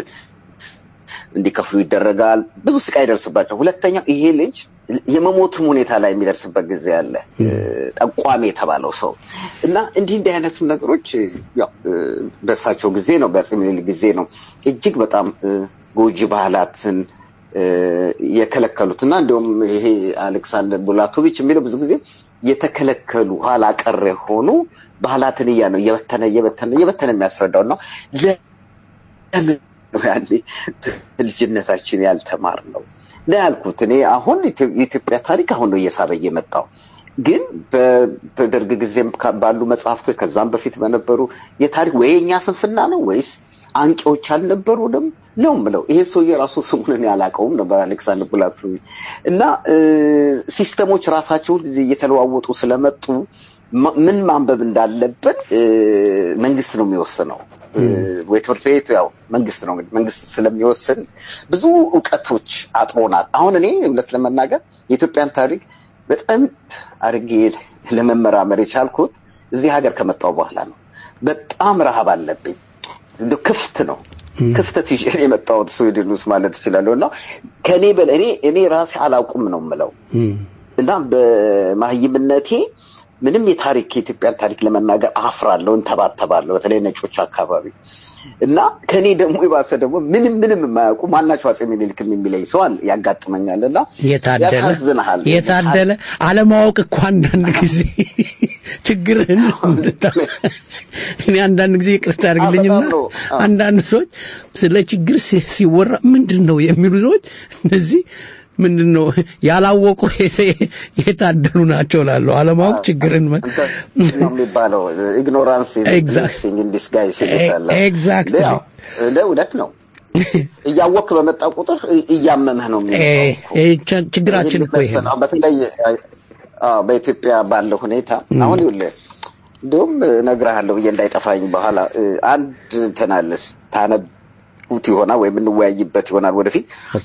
እንዲከፍሉ ይደረጋል። ብዙ ስቃይ ይደርስባቸው። ሁለተኛው ይሄ ልጅ የመሞትም ሁኔታ ላይ የሚደርስበት ጊዜ አለ። እ፣ ጠቋሚ የተባለው ሰው እና እንዲህ እንዲህ አይነቱ ነገሮች እ፣ ያው እ፣ በእሳቸው ጊዜ ነው፣ በአፄ ምኒልክ ጊዜ ነው እጅግ በጣም እ፣ ጎጂ ባህላትን እ፣ የከለከሉት እና እንዲሁም ይሄ አሌክሳንደር ቡላቶቪች የሚለው ብዙ ጊዜ የተከለከሉ ኋላ ቀር የሆኑ ባህላትን እያ ነው እየበተነ እየበተነ እየበተነ የሚያስረዳው ነው። ለምን ነው ያኔ በልጅነታችን ያልተማር ነው ነው ያልኩት። እኔ አሁን ኢትዮ- የኢትዮጵያ ታሪክ አሁን ነው እየሳበ የመጣው ግን በ- በደርግ ጊዜም ካ- ባሉ መጽሐፍቶች ከዛም በፊት በነበሩ የታሪክ ወይ የኛ ስንፍና ነው ወይስ አንቂዎች አልነበሩንም ነው ምለው። ይሄ ሰውዬ ራሱ ስሙን እኔ አላውቀውም ነበር አሌክሳንደር ቡላቶቪች እና እ፣ ሲስተሞች ራሳቸው ጊዜ እየተለዋወጡ ስለመጡ ማ- ምን ማንበብ እንዳለብን እ፣ መንግስት ነው የሚወስነው። እ፣ ወይ ትምህርት ቤት ያው መንግስት ነው እንግዲህ መንግስት ስለሚወስን ብዙ እውቀቶች አጥሮናል። አሁን እኔ እውነት ለመናገር የኢትዮጵያን ታሪክ በጣም አድርጌ ለመመራመር የቻልኩት እዚህ ሀገር ከመጣሁ በኋላ ነው። በጣም ረሃብ አለብኝ። እንደው ክፍት ነው ክፍተት ይዤ ነው የመጣሁት ስዊድን ውስጥ ማለት እችላለሁ። እና ከእኔ በላይ እኔ እኔ ራሴ አላውቁም ነው የምለው እና በማህይምነቴ ምንም የታሪክ የኢትዮጵያን ታሪክ ለመናገር አፍራለሁ፣ እንተባተባለሁ፣ በተለይ ነጮች አካባቢ እና ከኔ ደግሞ የባሰ ደግሞ ምንም ምንም የማያውቁ ማናቸው አፄ ምኒልክ የሚለኝ ሰው አለ ያጋጥመኛል እና የታደለ ያሳዝንሃል። የታደለ አለማወቅ እኮ አንዳንድ ጊዜ ችግርህን እኔ አንዳንድ ጊዜ ይቅርታ አድርግልኝና አንዳንድ ሰዎች ስለ ችግር ሲ- ሲወራ ምንድን ነው የሚሉ ሰዎች እነዚህ ምንድን ነው ያላወቁ የተ- የታደሉ ናቸው ላለሁ አለማወቅ ችግርን መ- ነው የሚባለው ኢግኖራንስ Exact- ኢን ዲስጋይስ ይሉታል። Exactly. ያው እውነት ነው። እያወክ በመጣ ቁጥር እያመመህ ነው እ- የሚመጣው። እ- ች- ችግራችን እኮ ይሄ ነው። አሁን በተለይ አዎ፣ በኢትዮጵያ ባለው ሁኔታ አሁን ይኸውልህ እንዲሁም እነግርሃለሁ ብዬ እንዳይጠፋኝ በኋላ እ፣ አንድ እንትን አለ ታነቡት ይሆናል ወይም እንወያይበት ይሆናል ወደፊት ኦኬ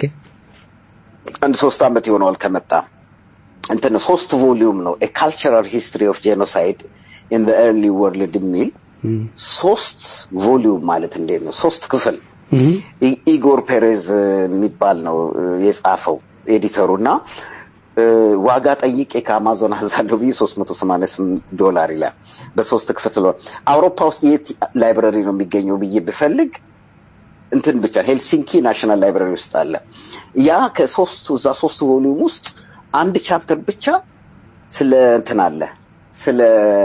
አንድ ሶስት ዓመት ይሆነዋል ከመጣ እንትን ሶስት ቮሊዩም ነው ኤ ካልቸራል ሂስትሪ ኦፍ ጄኖሳይድ ኢን ኤርሊ ወርልድ የሚል ሶስት ቮሊዩም ማለት እንዴት ነው ሶስት ክፍል ኢ- ኢጎር ፔሬዝ የሚባል ነው እ፣ የጻፈው ኤዲተሩ እና እ፣ ዋጋ ጠይቄ ከአማዞን አዛለሁ ብዬ 388 ዶላር ይላል በሶስት ክፍል ስለሆነ አውሮፓ ውስጥ የት ላይብረሪ ነው የሚገኘው ብዬ ብፈልግ እንትን ብቻ ሄልሲንኪ ናሽናል ላይብራሪ ውስጥ አለ። ያ ከሶስቱ እዛ ሶስቱ ቮሊዩም ውስጥ አንድ ቻፕተር ብቻ ስለ እንትን አለ ስለ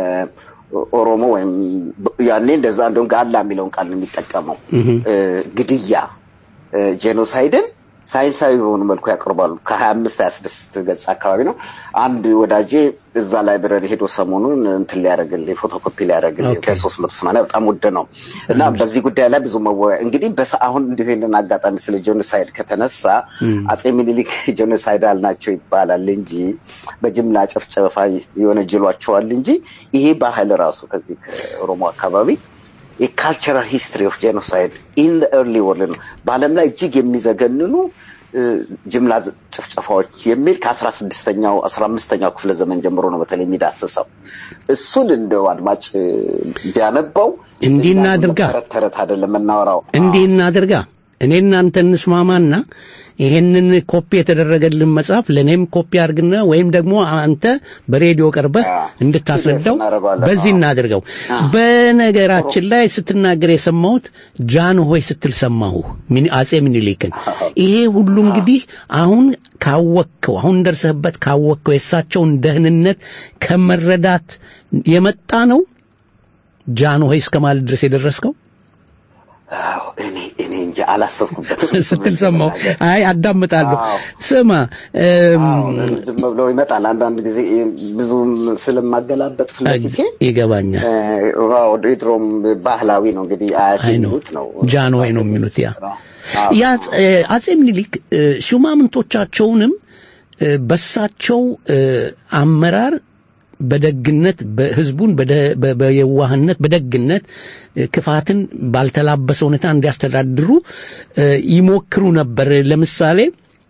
ኦሮሞ ወይም ያኔ እንደዛ እንደውም ጋላ የሚለውን ቃል ነው የሚጠቀመው እ፣ ግድያ እ፣ ጄኖሳይድን ሳይንሳዊ በሆኑ መልኩ ያቀርባሉ። ከሀያ አምስት ሀያ ስድስት ገጽ አካባቢ ነው። አንድ ወዳጄ እዛ ላይብረሪ ሄዶ ሰሞኑን እንትን ሊያደርግልኝ ፎቶኮፒ ሊያደርግልኝ ከሶስት መቶ ሰማንያ በጣም ውድ ነው እና በዚህ ጉዳይ ላይ ብዙ መወያ እንግዲህ በሰ አሁን እንዲሁ ይህንን አጋጣሚ ስለ ጄኖሳይድ ከተነሳ አጼ ሚኒሊክ ጄኖሳይዳል ናቸው ይባላል እንጂ በጅምላ ጭፍጨፋ ይወነጅሏቸዋል እንጂ ይሄ ባህል ራሱ ከዚህ ከኦሮሞ አካባቢ የካልቸራል ሂስትሪ ኦፍ ጄኖሳይድ ኢን ኤርሊ ወርልድ ነው። በዓለም ላይ እጅግ የሚዘገንኑ እ፣ ጅምላ ዝ- ጭፍጨፋዎች የሚል ከአስራ ስድስተኛው አስራ አምስተኛው ክፍለ ዘመን ጀምሮ ነው በተለይ የሚዳስሰው። እሱን እንደው አድማጭ እ፣ ቢያነበው እንዲህ እናድርጋ ተረት ተረት አይደለም የምናወራው። እንዲህ እናድርጋ እኔ እናንተ እንስማማና ይሄንን ኮፒ የተደረገልን መጽሐፍ ለእኔም ኮፒ አድርግና ወይም ደግሞ አንተ በሬዲዮ ቀርበህ እንድታስረዳው እናደርገዋለን። በዚህ እናድርገው። በነገራችን ላይ ስትናገር የሰማሁት ጃን ሆይ ስትል ሰማሁ ሚኒ- አጼ ምኒልክን። ይሄ ሁሉ እንግዲህ አሁን ካወቅከው አሁን ደርሰህበት ካወቅከው የእሳቸውን ደህንነት ከመረዳት የመጣ ነው ጃን ሆይ እስከ ማለት ድረስ የደረስከው አዎ፣ እኔ እኔ እንጂ አላሰብኩበትም ስትል ሰማሁ። አይ አዳምጣለሁ። አዎ። ስማ እም፣ ዝም ብሎ ይመጣል። አንዳንድ ጊዜ ብዙም ስለማገላበጥ ፍለፊቴ ይገባኛል። ድሮም ባህላዊ ነው እንግዲህ አያቴ የሚሉት ነው። ጃንሆይ ነው የሚሉት ያ ያ እ፣ አጼ ምኒልክ እ፣ ሹማምንቶቻቸውንም እ፣ በሳቸው እ፣ አመራር በደግነት በህዝቡን በደ- በ- በየዋህነት በደግነት እ፣ ክፋትን ባልተላበሰ ሁኔታ እንዲያስተዳድሩ እ፣ ይሞክሩ ነበር። ለምሳሌ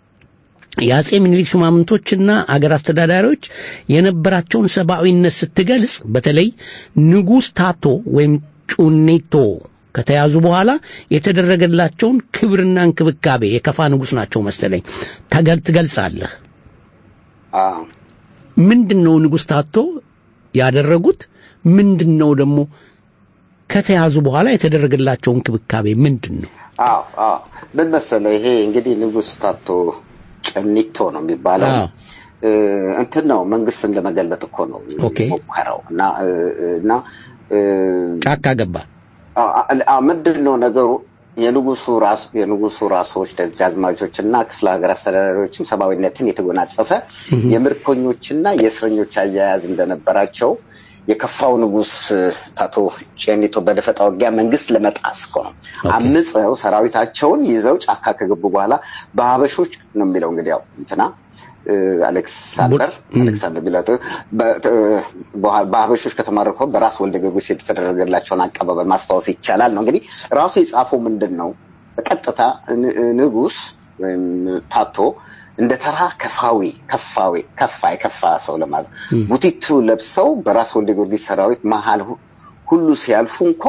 የአጼ ምኒልክ ሹማምንቶችና አገር አስተዳዳሪዎች የነበራቸውን ሰብአዊነት ስትገልጽ በተለይ ንጉሥ ታቶ ወይም ጩኔቶ ከተያዙ በኋላ የተደረገላቸውን ክብርና እንክብካቤ የከፋ ንጉሥ ናቸው መሰለኝ ተገል ትገልጻለህ። አዎ። ምንድን ነው ንጉሥ ታቶ ያደረጉት? ምንድን ነው ደግሞ ከተያዙ በኋላ የተደረገላቸው እንክብካቤ ምንድን ነው? አዎ አዎ ምን መሰለህ ይሄ እንግዲህ ንጉሥ ታቶ ጨኒቶ ነው የሚባለው አዎ። እ፣ እንትን ነው መንግስትን ለመገልበጥ እኮ ነው ኦኬ። ሞከረው እና እ፣ እና እ፣ ጫካ ገባ። አ- አ- ምንድን ነው ነገሩ የንጉሱ ራስ የንጉሱ ራሶች ደጃዝማቾች እና ክፍለ ሀገር አስተዳዳሪዎችም ሰብአዊነትን የተጎናጸፈ የምርኮኞችና የእስረኞች አያያዝ እንደነበራቸው የከፋው ንጉስ ታቶ ጨኒቶ በደፈጣ ውጊያ መንግስት ለመጣስ እኮ ነው አምፀው ሰራዊታቸውን ይዘው ጫካ ከገቡ በኋላ በሀበሾች ነው የሚለው እንግዲህ ያው እንትና እ፣ አሌክሳንደር አሌክሳንደር ቢላጦ በ- እ፣ በኋላ በሀበሾች ከተማረከው በራስ ወልደ ጊዮርጊስ የተደረገላቸውን አቀባበል ማስታወስ ይቻላል ነው እንግዲህ ራሱ የጻፈው ምንድን ነው በቀጥታ ን- ንጉስ ወይም ታቶ እንደ ተራ ከፋዊ ከፋዊ ከፋ የከፋ ሰው ለማለት ቡቲቱ ለብሰው በራስ ወልደ ጊዮርጊስ ሰራዊት መሀል ሁ- ሁሉ ሲያልፉ እንኳ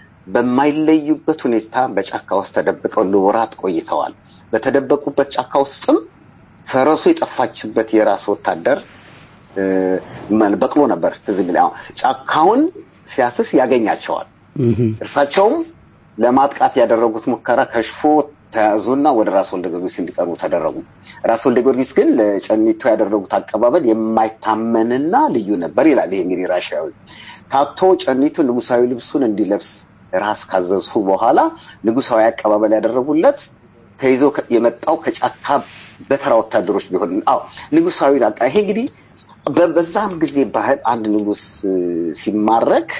በማይለዩበት ሁኔታ በጫካ ውስጥ ተደብቀው ለወራት ቆይተዋል። በተደበቁበት ጫካ ውስጥም ፈረሱ የጠፋችበት የራስ ወታደር እ፣ ማን- በቅሎ ነበር ትዝ የሚለኝ። አሁን ጫካውን ሲያስስ ያገኛቸዋል። እርሳቸውም ለማጥቃት ያደረጉት ሙከራ ከሽፎ ተያዙና ወደ ራስ ወልደ ጊዮርጊስ እንዲቀርቡ ተደረጉ። ራስ ወልደ ጊዮርጊስ ግን ለጨኒቶ ያደረጉት አቀባበል የማይታመንና ልዩ ነበር ይላል። ይሄ እንግዲህ ራሽያዊ ታቶ ጨኒቶ ንጉሳዊ ልብሱን እንዲለብስ ራስ ካዘዙ በኋላ ንጉሳዊ አቀባበል ያደረጉለት ተይዞ ከ- የመጣው ከጫካ በተራ ወታደሮች ቢሆን አዎ ንጉሳዊ አቃ ይሄ እንግዲህ በ- በዛም ጊዜ ባህል አንድ ንጉስ እ፣ ሲማረክ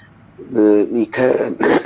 እ፣ ከ-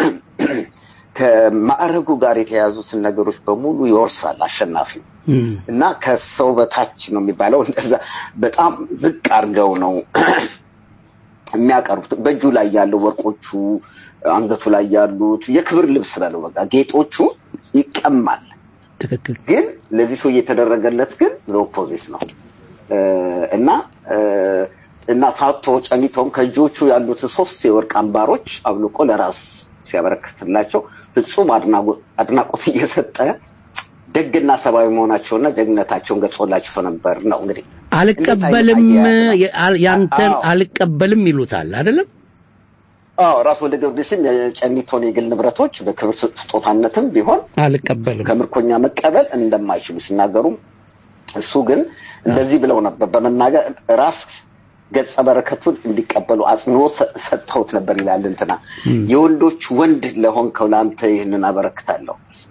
ከማዕረጉ ጋር የተያዙትን ነገሮች በሙሉ ይወርሳል አሸናፊው እና ከሰው በታች ነው የሚባለው እንደዛ በጣም ዝቅ አድርገው ነው የሚያቀርቡት በእጁ ላይ ያለው ወርቆቹ አንገቱ ላይ ያሉት የክብር ልብስ በለው በቃ ጌጦቹ ይቀማል ትክክል ግን ለዚህ ሰው እየተደረገለት ግን ዘኦፖዚት ነው እ፣ እና እ፣ እና ታቶ ጨኒቶም ከእጆቹ ያሉት ሶስት የወርቅ አምባሮች አብልቆ ለራስ ሲያበረክትላቸው ፍጹም አድናጎ- አድናቆት እየሰጠ ደግና ሰብአዊ መሆናቸውና ጀግንነታቸውን ገልጾላቸው ነበር ነው እንግዲህ አልቀበልም እንዴት አይነት የ- አል- ያንተን አዎ። አልቀበልም ይሉታል አይደለም አዎ ራስ ወልደ ጊዮርጊስም የጨኒቶን የግል ንብረቶች በክብር ስ- ስጦታነትም ቢሆን አልቀበልም ከምርኮኛ መቀበል እንደማይችሉ ሲናገሩ እሱ ግን እንደዚህ ብለው ነበር በመናገር ራስ ገጸ በረከቱን እንዲቀበሉ አጽንኦት ሰ- ሰጥተውት ነበር ይላል እንትና የወንዶች ወንድ ለሆንከው ለአንተ ይህንን አበረክታለሁ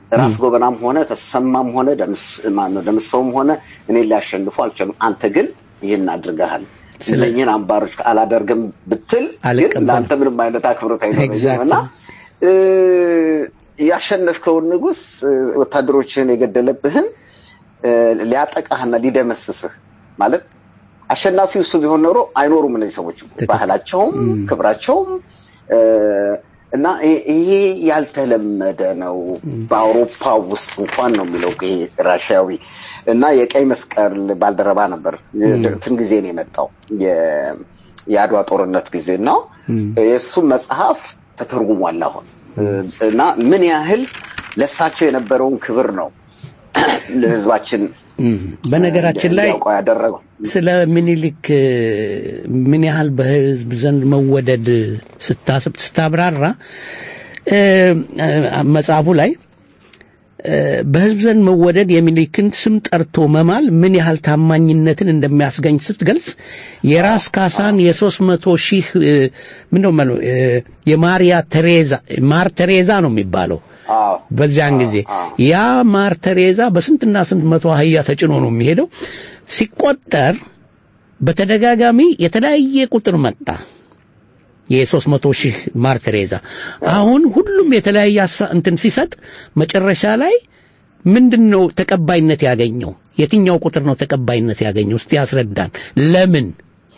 ራስ ጎበናም ሆነ ተሰማም ሆነ ደምስ- ማነው ደምሰውም ሆነ እኔን ሊያሸንፉ አልቻሉም። አንተ ግን ይህን አድርገሃል። እነኝህን አምባሮች አላደርግም ብትል ግን አልቀበልም። ለአንተ ምንም አይነት አክብሮት አይኖረኝም Exactly. እና እ፣ ያሸነፍከውን ንጉስ እ፣ ወታደሮችህን የገደለብህን እ፣ ሊያጠቃህና ሊደመስስህ ማለት አሸናፊው እሱ ቢሆን ኖሮ አይኖሩም እነዚህ ሰዎች ባህላቸውም ክብራቸውም እ፣ እና ይ- ይሄ ያልተለመደ ነው በአውሮፓ ውስጥ እንኳን ነው የሚለው ይሄ ራሽያዊ እና የቀይ መስቀል ባልደረባ ነበር እንትን ጊዜ ነው የመጣው የ- የአድዋ ጦርነት ጊዜ ነው የእሱ መጽሐፍ ተተርጉሟል አሁን እና ምን ያህል ለእሳቸው የነበረውን ክብር ነው ለህዝባችን በነገራችን ላይ እንዲያውቀው ያደረገው ስለ ምኒልክ እ፣ ምን ያህል በህዝብ ዘንድ መወደድ ስታስብ ስታብራራ እ፣ እ፣ መጽሐፉ ላይ እ፣ በህዝብ ዘንድ መወደድ የሚኒልክን ስም ጠርቶ መማል ምን ያህል ታማኝነትን እንደሚያስገኝ ስትገልጽ የራስ ካሳን የሶስት መቶ ሺህ እ፣ ምንድነው የሚባለው እ፣ የማሪያ ቴሬዛ ማር ቴሬዛ ነው የሚባለው በዚያን ጊዜ ያ ማር ቴሬዛ በስንትና ስንት መቶ አህያ ተጭኖ ነው የሚሄደው ሲቆጠር በተደጋጋሚ የተለያየ ቁጥር መጣ የሶስት መቶ ሺህ ማር ቴሬዛ አሁን ሁሉም የተለያየ ሀሳ- እንትን ሲሰጥ መጨረሻ ላይ ምንድን ነው ተቀባይነት ያገኘው የትኛው ቁጥር ነው ተቀባይነት ያገኘው እስቲ ያስረዳን ለምን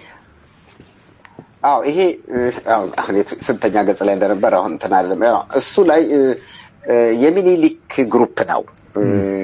አዎ ይሄ እ፣ አዎ፣ አሁን የት- ስንተኛ ገጽ ላይ እንደነበር አሁን እንትን አይደለም። ያው እሱ ላይ እ፣ እ፣ የሚኒሊክ ግሩፕ ነው እ፣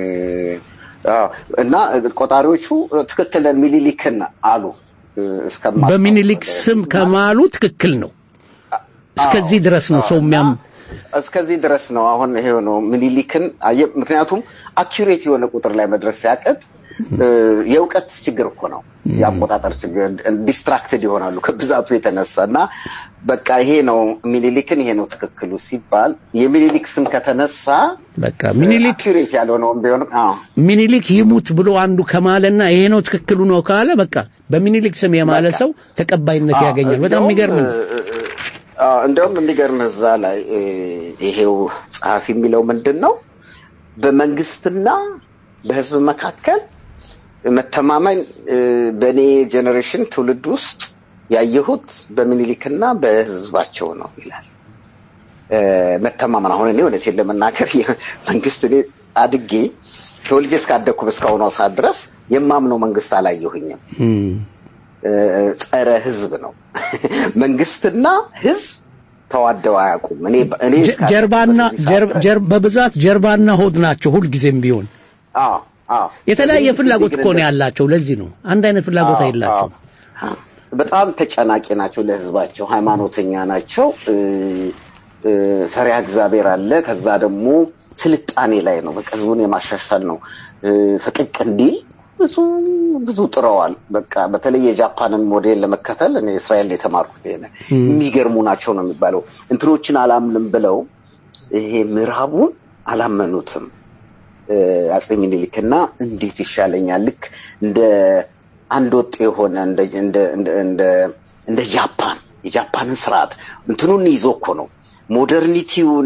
አዎ፣ እና ቆጣሪዎቹ ትክክል ነን ሚኒሊክን አሉ እ፣ እስከማስታውስ በሚኒሊክ ስም ከማሉ ትክክል ነው እስከዚህ ድረስ ነው ሰው የሚያም እስከዚህ ድረስ ነው። አሁን ይሄ ነው ሚኒሊክን አየህ፣ ምክንያቱም አኪሬት የሆነ ቁጥር ላይ መድረስ ሲያቀት እ፣ የእውቀት ችግር እኮ ነው፣ የአቆጣጠር ችግር። ዲስትራክትድ ይሆናሉ ከብዛቱ የተነሳ እና በቃ ይሄ ነው ሚኒሊክን ይሄ ነው ትክክሉ ሲባል የሚኒሊክ ስም ከተነሳ በቃ ሚኒሊክ አኪሬት ያልሆነውም ቢሆንም አዎ ሚኒሊክ ይሙት ብሎ አንዱ ከማለና ይሄ ነው ትክክሉ ነው ካለ በቃ በሚኒሊክ ስም የማለ ሰው ተቀባይነት አዎ፣ ያገኛል። በጣም እንደውም፣ የሚገርም ነው። አዎ፣ እንደውም የሚገርም እዛ ላይ እ፣ ይሄው ጸሐፊ የሚለው ምንድን ነው በመንግስትና በህዝብ መካከል መተማመን እ፣ በእኔ ጄኔሬሽን ትውልድ ውስጥ ያየሁት በሚኒሊክና በህዝባቸው ነው ይላል። እ፣ መተማመን አሁን እኔ እውነቴን ለመናገር መንግስት እኔ አድጌ ተወልጄ እስካደግኩ እስካሁኗ ሰዓት ድረስ የማምነው መንግስት አላየሁኝም። እ፣ ጸረ ህዝብ ነው። መንግስትና ህዝብ ተዋደው አያውቁም። እኔ እኔ ጀ- ጀርባና ጀር- ጀር- በብዛት ጀርባና ሆድ ናቸው ሁልጊዜም ቢሆን አዎ አዎ የተለያየ በዚህ ፍላጎት ጊዜ እኮ ነው ግን ያላቸው። ለዚህ ነው አንድ አይነት ፍላጎት አዎ፣ አይላቸው። አዎ። በጣም ተጨናቂ ናቸው ለህዝባቸው፣ ሃይማኖተኛ ናቸው። እ፣ እ፣ ፈሪሃ እግዚአብሔር አለ። ከዛ ደግሞ ስልጣኔ ላይ ነው፣ በቃ ህዝቡን የማሻሻል ነው። እ፣ ፈቀቅ እንዲል ብዙ ብዙ ጥረዋል። በቃ በተለይ የጃፓንን ሞዴል ለመከተል እኔ እስራኤል ነው የተማርኩት። ይሄን የሚገርሙ ናቸው ነው የሚባለው። እንትኖችን አላምንም ብለው ይሄ ምዕራቡን አላመኑትም። እ፣ አጼ ሚኒሊክና እንዴት ይሻለኛል ልክ እንደ አንድ ወጥ የሆነ እንደ እንደ እንደ እንደ እንደ ጃፓን የጃፓንን ስርዓት እንትኑን ይዞ እኮ ነው ሞደርኒቲውን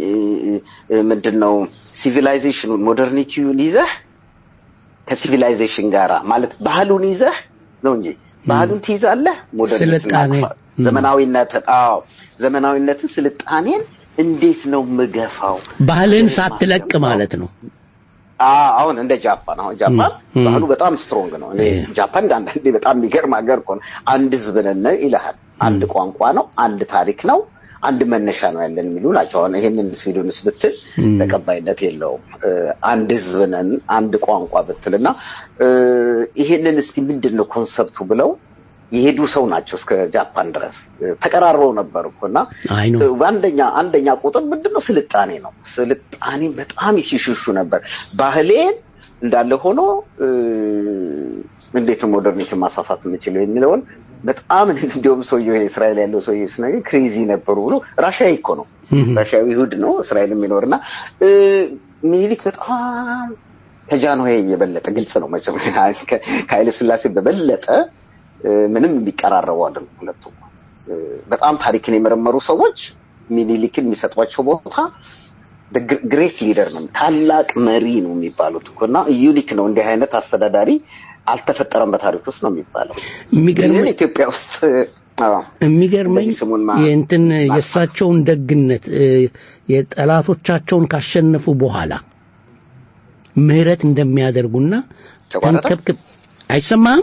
ምንድን ነው ሲቪላይዜሽኑን ሞደርኒቲውን ይዘህ ከሲቪላይዜሽን ጋራ ማለት ባህሉን ይዘህ ነው እንጂ ባህሉን ትይዛለህ ሞደርኒቲን ስልጣኔ አቅፋ- ዘመናዊነትን አዎ ዘመናዊነትን ስልጣኔን እንዴት ነው ምገፋው ባህልን ሳትለቅ ማለት ነው። አዎ፣ አሁን እንደ ጃፓን አሁን ጃፓን ም፣ ም። ባህሉ በጣም ስትሮንግ ነው። እኔ ጃፓን እንደ አንዳንዴ በጣም የሚገርም ሀገር እኮ ነው። አንድ ህዝብ ነን ይልሃል። አንድ ቋንቋ ነው፣ አንድ ታሪክ ነው፣ አንድ መነሻ ነው ያለን የሚሉ ናቸው። አሁን ይሄንን ስዊድንስ ብትል ተቀባይነት የለውም። እ፣ አንድ ህዝብ ነን፣ አንድ ቋንቋ ብትል እና እ፣ ይሄንን እስቲ ምንድን ነው ኮንሰፕቱ ብለው የሄዱ ሰው ናቸው እስከ ጃፓን ድረስ እ፣ ተቀራርበው ነበር እኮ እና አይ ነው አንደኛ አንደኛ ቁጥር ምንድን ነው? ስልጣኔ ነው። ስልጣኔ በጣም ይሽሹ ነበር። ባህሌን እንዳለ ሆኖ እ፣ እንዴት ነው ሞደርኒቲ ማስፋፋት የምችለው የሚለውን በጣም እንዲሁም ሰውየው ይሄ እስራኤል ያለው ሰውየው ሲናገር ክሬዚ ነበሩ ብሎ ራሽያዊ እኮ ነው ራሽያዊ ይሁድ ነው እስራኤል የሚኖርና እ፣ ሚኒሊክ በጣም ከጃንሆይ የበለጠ ግልጽ ነው መቼም ከ- ከኃይለ ስላሴ በበለጠ እ፣ ምንም የሚቀራረቡ አይደሉም ሁለቱም። እ፣ በጣም ታሪክን የመረመሩ ሰዎች ሚኒሊክን የሚሰጧቸው ቦታ ግሬት ሊደር ነው፣ ታላቅ መሪ ነው የሚባሉት እኮ እና ዩኒክ ነው። እንዲህ አይነት አስተዳዳሪ አልተፈጠረም በታሪክ ውስጥ ነው የሚባለው። የሚገርመኝ ግን ኢትዮጵያ ውስጥ አዎ፣ የሚገርመኝ እንደዚህ ስሙን ማ- የእንትን የእሳቸውን ደግነት እ፣ የጠላቶቻቸውን ካሸነፉ በኋላ ምህረት እንደሚያደርጉና ተቋረጠ? ተንከብክብ አይሰማህም?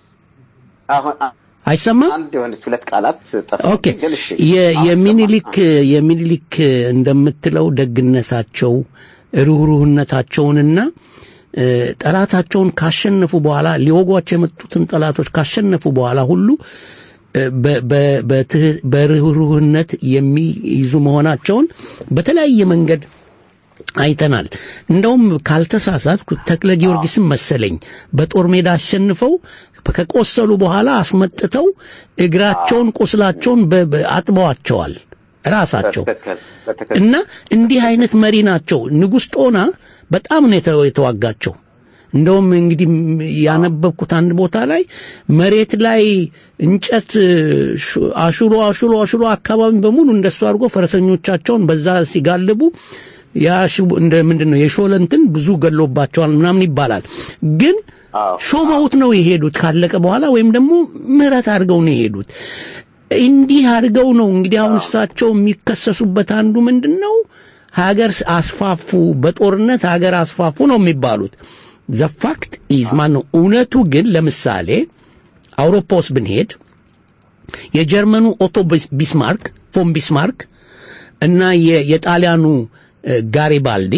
አሁን አ- አይሰማም? አንድ የሆነች ሁለት ቃላት ጠፋ። ኦኬ ግን እሺ የ- አሁን የሚኒሊክ የሚኒሊክ እንደምትለው ደግነታቸው ርኅሩህነታቸውንና እ፣ ጠላታቸውን ካሸነፉ በኋላ ሊወጓቸው የመጡትን ጠላቶች ካሸነፉ በኋላ ሁሉ እ፣ በ- በ- በትህ- በርኅሩህነት የሚይዙ መሆናቸውን በተለያየ መንገድ አይተናል። እንደውም ካልተሳሳትኩ ተክለ ጊዮርጊስን መሰለኝ በጦር ሜዳ አሸንፈው ከቆሰሉ በኋላ አስመጥተው እግራቸውን ቁስላቸውን በ- በ- አጥበዋቸዋል ራሳቸው በትክክል በትክክል እና እንዲህ አይነት መሪ ናቸው። ንጉሥ ጦና በጣም ነው የተ- የተዋጋቸው። እንደውም እንግዲህ ም- ያነበብኩት አንድ ቦታ ላይ መሬት ላይ እንጨት ሹ- አሹሎ አሹሎ አሹሎ አካባቢ በሙሉ እንደሱ አድርጎ ፈረሰኞቻቸውን በዛ ሲጋልቡ ያ ሽቡ- እንደ ምንድን ነው የሾለ እንትን ብዙ ገሎባቸዋል ምናምን ይባላል። ግን ሾመውት ነው የሄዱት ካለቀ በኋላ ወይም ደግሞ ምህረት አድርገው ነው የሄዱት። እንዲህ አድርገው ነው እንግዲህ አሁን እሳቸው የሚከሰሱበት አንዱ ምንድን ነው ሀገር አስፋፉ፣ በጦርነት ሀገር አስፋፉ ነው የሚባሉት። ዘፋክት ኢዝ ማን ነው እውነቱ ግን ለምሳሌ አውሮፓ ውስጥ ብንሄድ የጀርመኑ ኦቶ ቢስ- ቢስማርክ ፎን ቢስማርክ እና የ- የጣሊያኑ እ፣ ጋሪባልዲ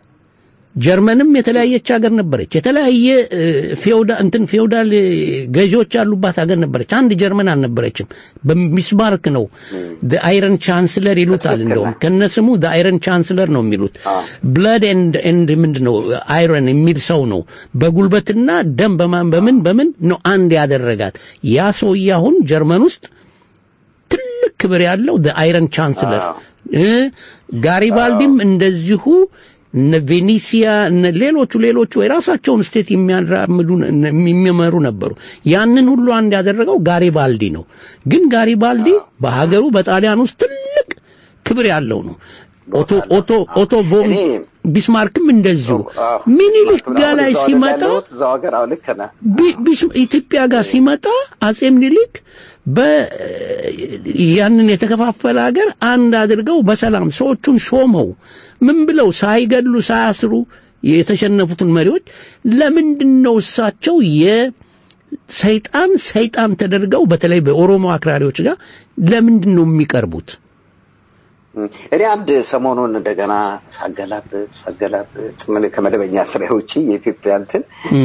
ጀርመንም የተለያየች ሀገር ነበረች። የተለያየ እ፣ ፌውዳ እንትን ፌውዳል እ፣ ገዢዎች ያሉባት ሀገር ነበረች። አንድ ጀርመን አልነበረችም። በሚስማርክ ነው አይረን ቻንስለር ይሉታል። እንደውም ከነስሙ አይረን ቻንስለር ነው የሚሉት። ብለድ ኤንድ ኤንድ ምንድን ነው አይረን የሚል ሰው ነው። በጉልበትና ደም በማን በምን በምን ነው አንድ ያደረጋት። ያ ሰውዬ አሁን ጀርመን ውስጥ ትልቅ ክብር ያለው አይረን ቻንስለር እ ጋሪባልዲም እንደዚሁ እነ ቬኒሲያ እነ ሌሎቹ ሌሎቹ የራሳቸውን ስቴት የሚያራምዱ የሚመሩ ነበሩ። ያንን ሁሉ አንድ ያደረገው ጋሪባልዲ ነው። ግን ጋሪባልዲ በሀገሩ በጣሊያን ውስጥ ትልቅ ክብር ያለው ነው። ኦቶ ኦቶ ኦቶ ቮን ቢስማርክም እንደዚሁ ሚኒሊክ ጋ ላይ ሲመጣ እዛው ሀገር አዎ ልክ ነህ። ቢ- ቢስ- ኢትዮጵያ ጋር ሲመጣ አጼ ምኒልክ በ ያንን የተከፋፈለ ሀገር አንድ አድርገው በሰላም ሰዎቹን ሾመው ምን ብለው ሳይገድሉ ሳያስሩ የተሸነፉትን መሪዎች ለምንድን ነው እሳቸው የሰይጣን ሰይጣን ተደርገው በተለይ በኦሮሞ አክራሪዎች ጋር ለምንድን ነው የሚቀርቡት? እኔ አንድ ሰሞኑን እንደገና ሳገላብጥ ሳገላብጥ ምን ከመደበኛ ስራ ውጪ የኢትዮጵያ እንትን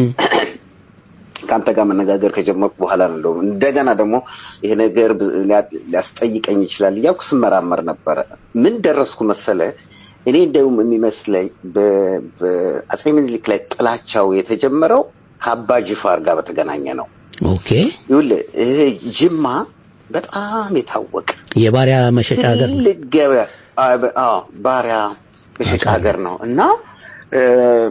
ከአንተ ጋር መነጋገር ከጀመርኩ በኋላ ነው እንደውም እንደገና ደግሞ ይሄ ነገር ብ- ሊያ- ሊያስጠይቀኝ ይችላል እያልኩ ስመራመር ነበረ። ምን ደረስኩ መሰለ? እኔ እንደውም የሚመስለኝ በ- በአፄ ምኒልክ ላይ ጥላቻው የተጀመረው ከአባ ጅፋር ጋር በተገናኘ ነው። ኦኬ ይኸውልህ ይሄ ጅማ በጣም የታወቀ የባሪያ መሸጫ ሀገር ነው። ትልቅ ገበያ አዎ፣ በ- አዎ፣ ባሪያ መሸጫ ሀገር ነው እና እ፣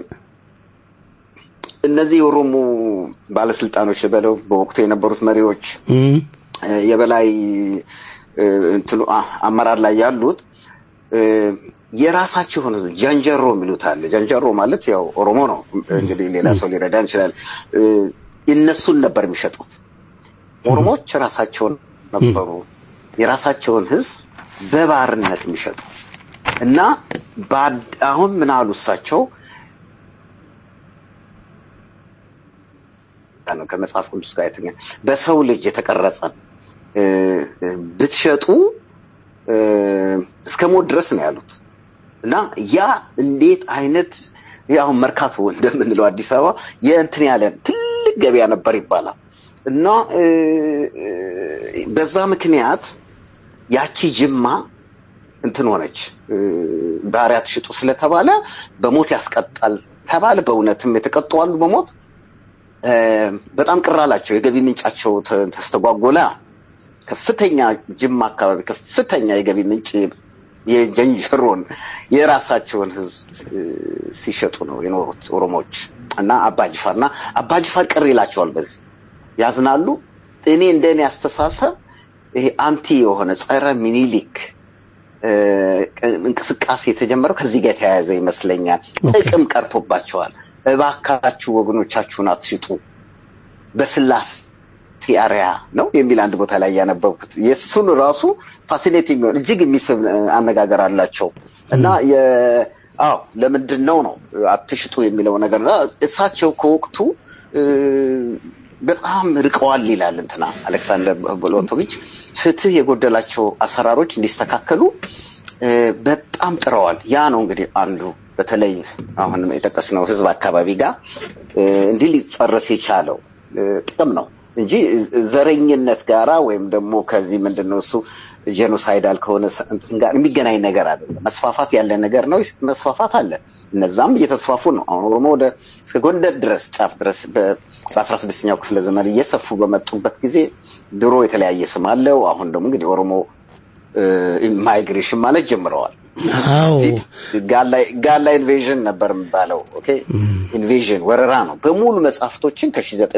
እነዚህ የኦሮሞ ባለስልጣኖች በለው በወቅቱ የነበሩት መሪዎች እም፣ እ፣ የበላይ እ፣ እንትኑ አ- አመራር ላይ ያሉት እ፣ የራሳቸው የሆነ ጃንጀሮ የሚሉት አለ። ጃንጀሮ ማለት ያው ኦሮሞ ነው እንግዲህ ሌላ ሰው ሊረዳን ይችላል። እ፣ እነሱን ነበር የሚሸጡት። ኦሮሞዎች ራሳቸውን ነበሩ የራሳቸውን ህዝብ በባርነት የሚሸጡት እና ባድ- አሁን ምን አሉ እሳቸው ነው ከመጽሐፍ ቅዱስ ጋር የተገኘ በሰው ልጅ የተቀረጸን እ፣ እ፣ ብትሸጡ እ፣ እስከ ሞት ድረስ ነው ያሉት እና ያ እንዴት አይነት ያው መርካቶ እንደምንለው አዲስ አበባ የእንትን ያለ ትልቅ ገበያ ነበር ይባላል እና እ፣ እ፣ በዛ ምክንያት ያቺ ጅማ እንትን ሆነች እ፣ ባሪያ ትሽጡ ስለተባለ በሞት ያስቀጣል ተባለ። በእውነትም የተቀጡ አሉ በሞት እ፣ በጣም ቅር አላቸው። የገቢ ምንጫቸው ተ- ተስተጓጎለ። ከፍተኛ ጅማ አካባቢ ከፍተኛ የገቢ ምንጭ የጀንጀሮን የራሳቸውን ህዝብ እ፣ ሲሸጡ ነው የኖሩት ኦሮሞዎች እና አባጅፋር እና አባጅፋር ቅር ይላቸዋል። በዚህ ያዝናሉ። እኔ እንደኔ አስተሳሰብ ይሄ አንቲ የሆነ ጸረ ሚኒሊክ እ፣ እንቅስቃሴ የተጀመረው ከዚህ ጋር የተያያዘ ይመስለኛል። ጥቅም ቀርቶባቸዋል። እባካችሁ ወገኖቻችሁን አትሽጡ በስላሴ አርያ ነው የሚል አንድ ቦታ ላይ ያነበብኩት የእሱን ራሱ ፋሲኔቲንግ የሆነ እጅግ የሚስብ እ፣ አነጋገር አላቸው እና የ አዎ ለምንድን ነው ነው አትሽጡ የሚለው ነገር እና እሳቸው ከወቅቱ እ፣ በጣም ርቀዋል ይላል እንትና አሌክሳንደር ቦሎቶቪች ፍትህ የጎደላቸው አሰራሮች እንዲስተካከሉ እ፣ በጣም ጥረዋል። ያ ነው እንግዲህ አንዱ በተለይ አሁን የጠቀስነው ህዝብ አካባቢ ጋር እ፣ እንዲህ ሊጸረስ የቻለው እ፣ ጥቅም ነው እንጂ ዘረኝነት ጋራ ወይም ደግሞ ከዚህ ምንድን ነው እሱ ጄኖሳይዳል ከሆነ ሰ- እንትን ጋር የሚገናኝ ነገር አይደለም። መስፋፋት ያለ ነገር ነው። መስፋፋት አለ። እነዛም እየተስፋፉ ነው። አሁን ኦሮሞ ወደ እስከ ጎንደር ድረስ ጫፍ ድረስ በ- በአስራ ስድስተኛው ክፍለ ዘመን እየሰፉ በመጡበት ጊዜ ድሮ የተለያየ ስም አለው። አሁን ደግሞ እንግዲህ ኦሮሞ ማይግሬሽን ማለት ጀምረዋል። አዎ ጋላ ኢንቬዥን ነበር የሚባለው። ኦኬ ኢንቬዥን ወረራ ነው። በሙሉ መጽሐፍቶችን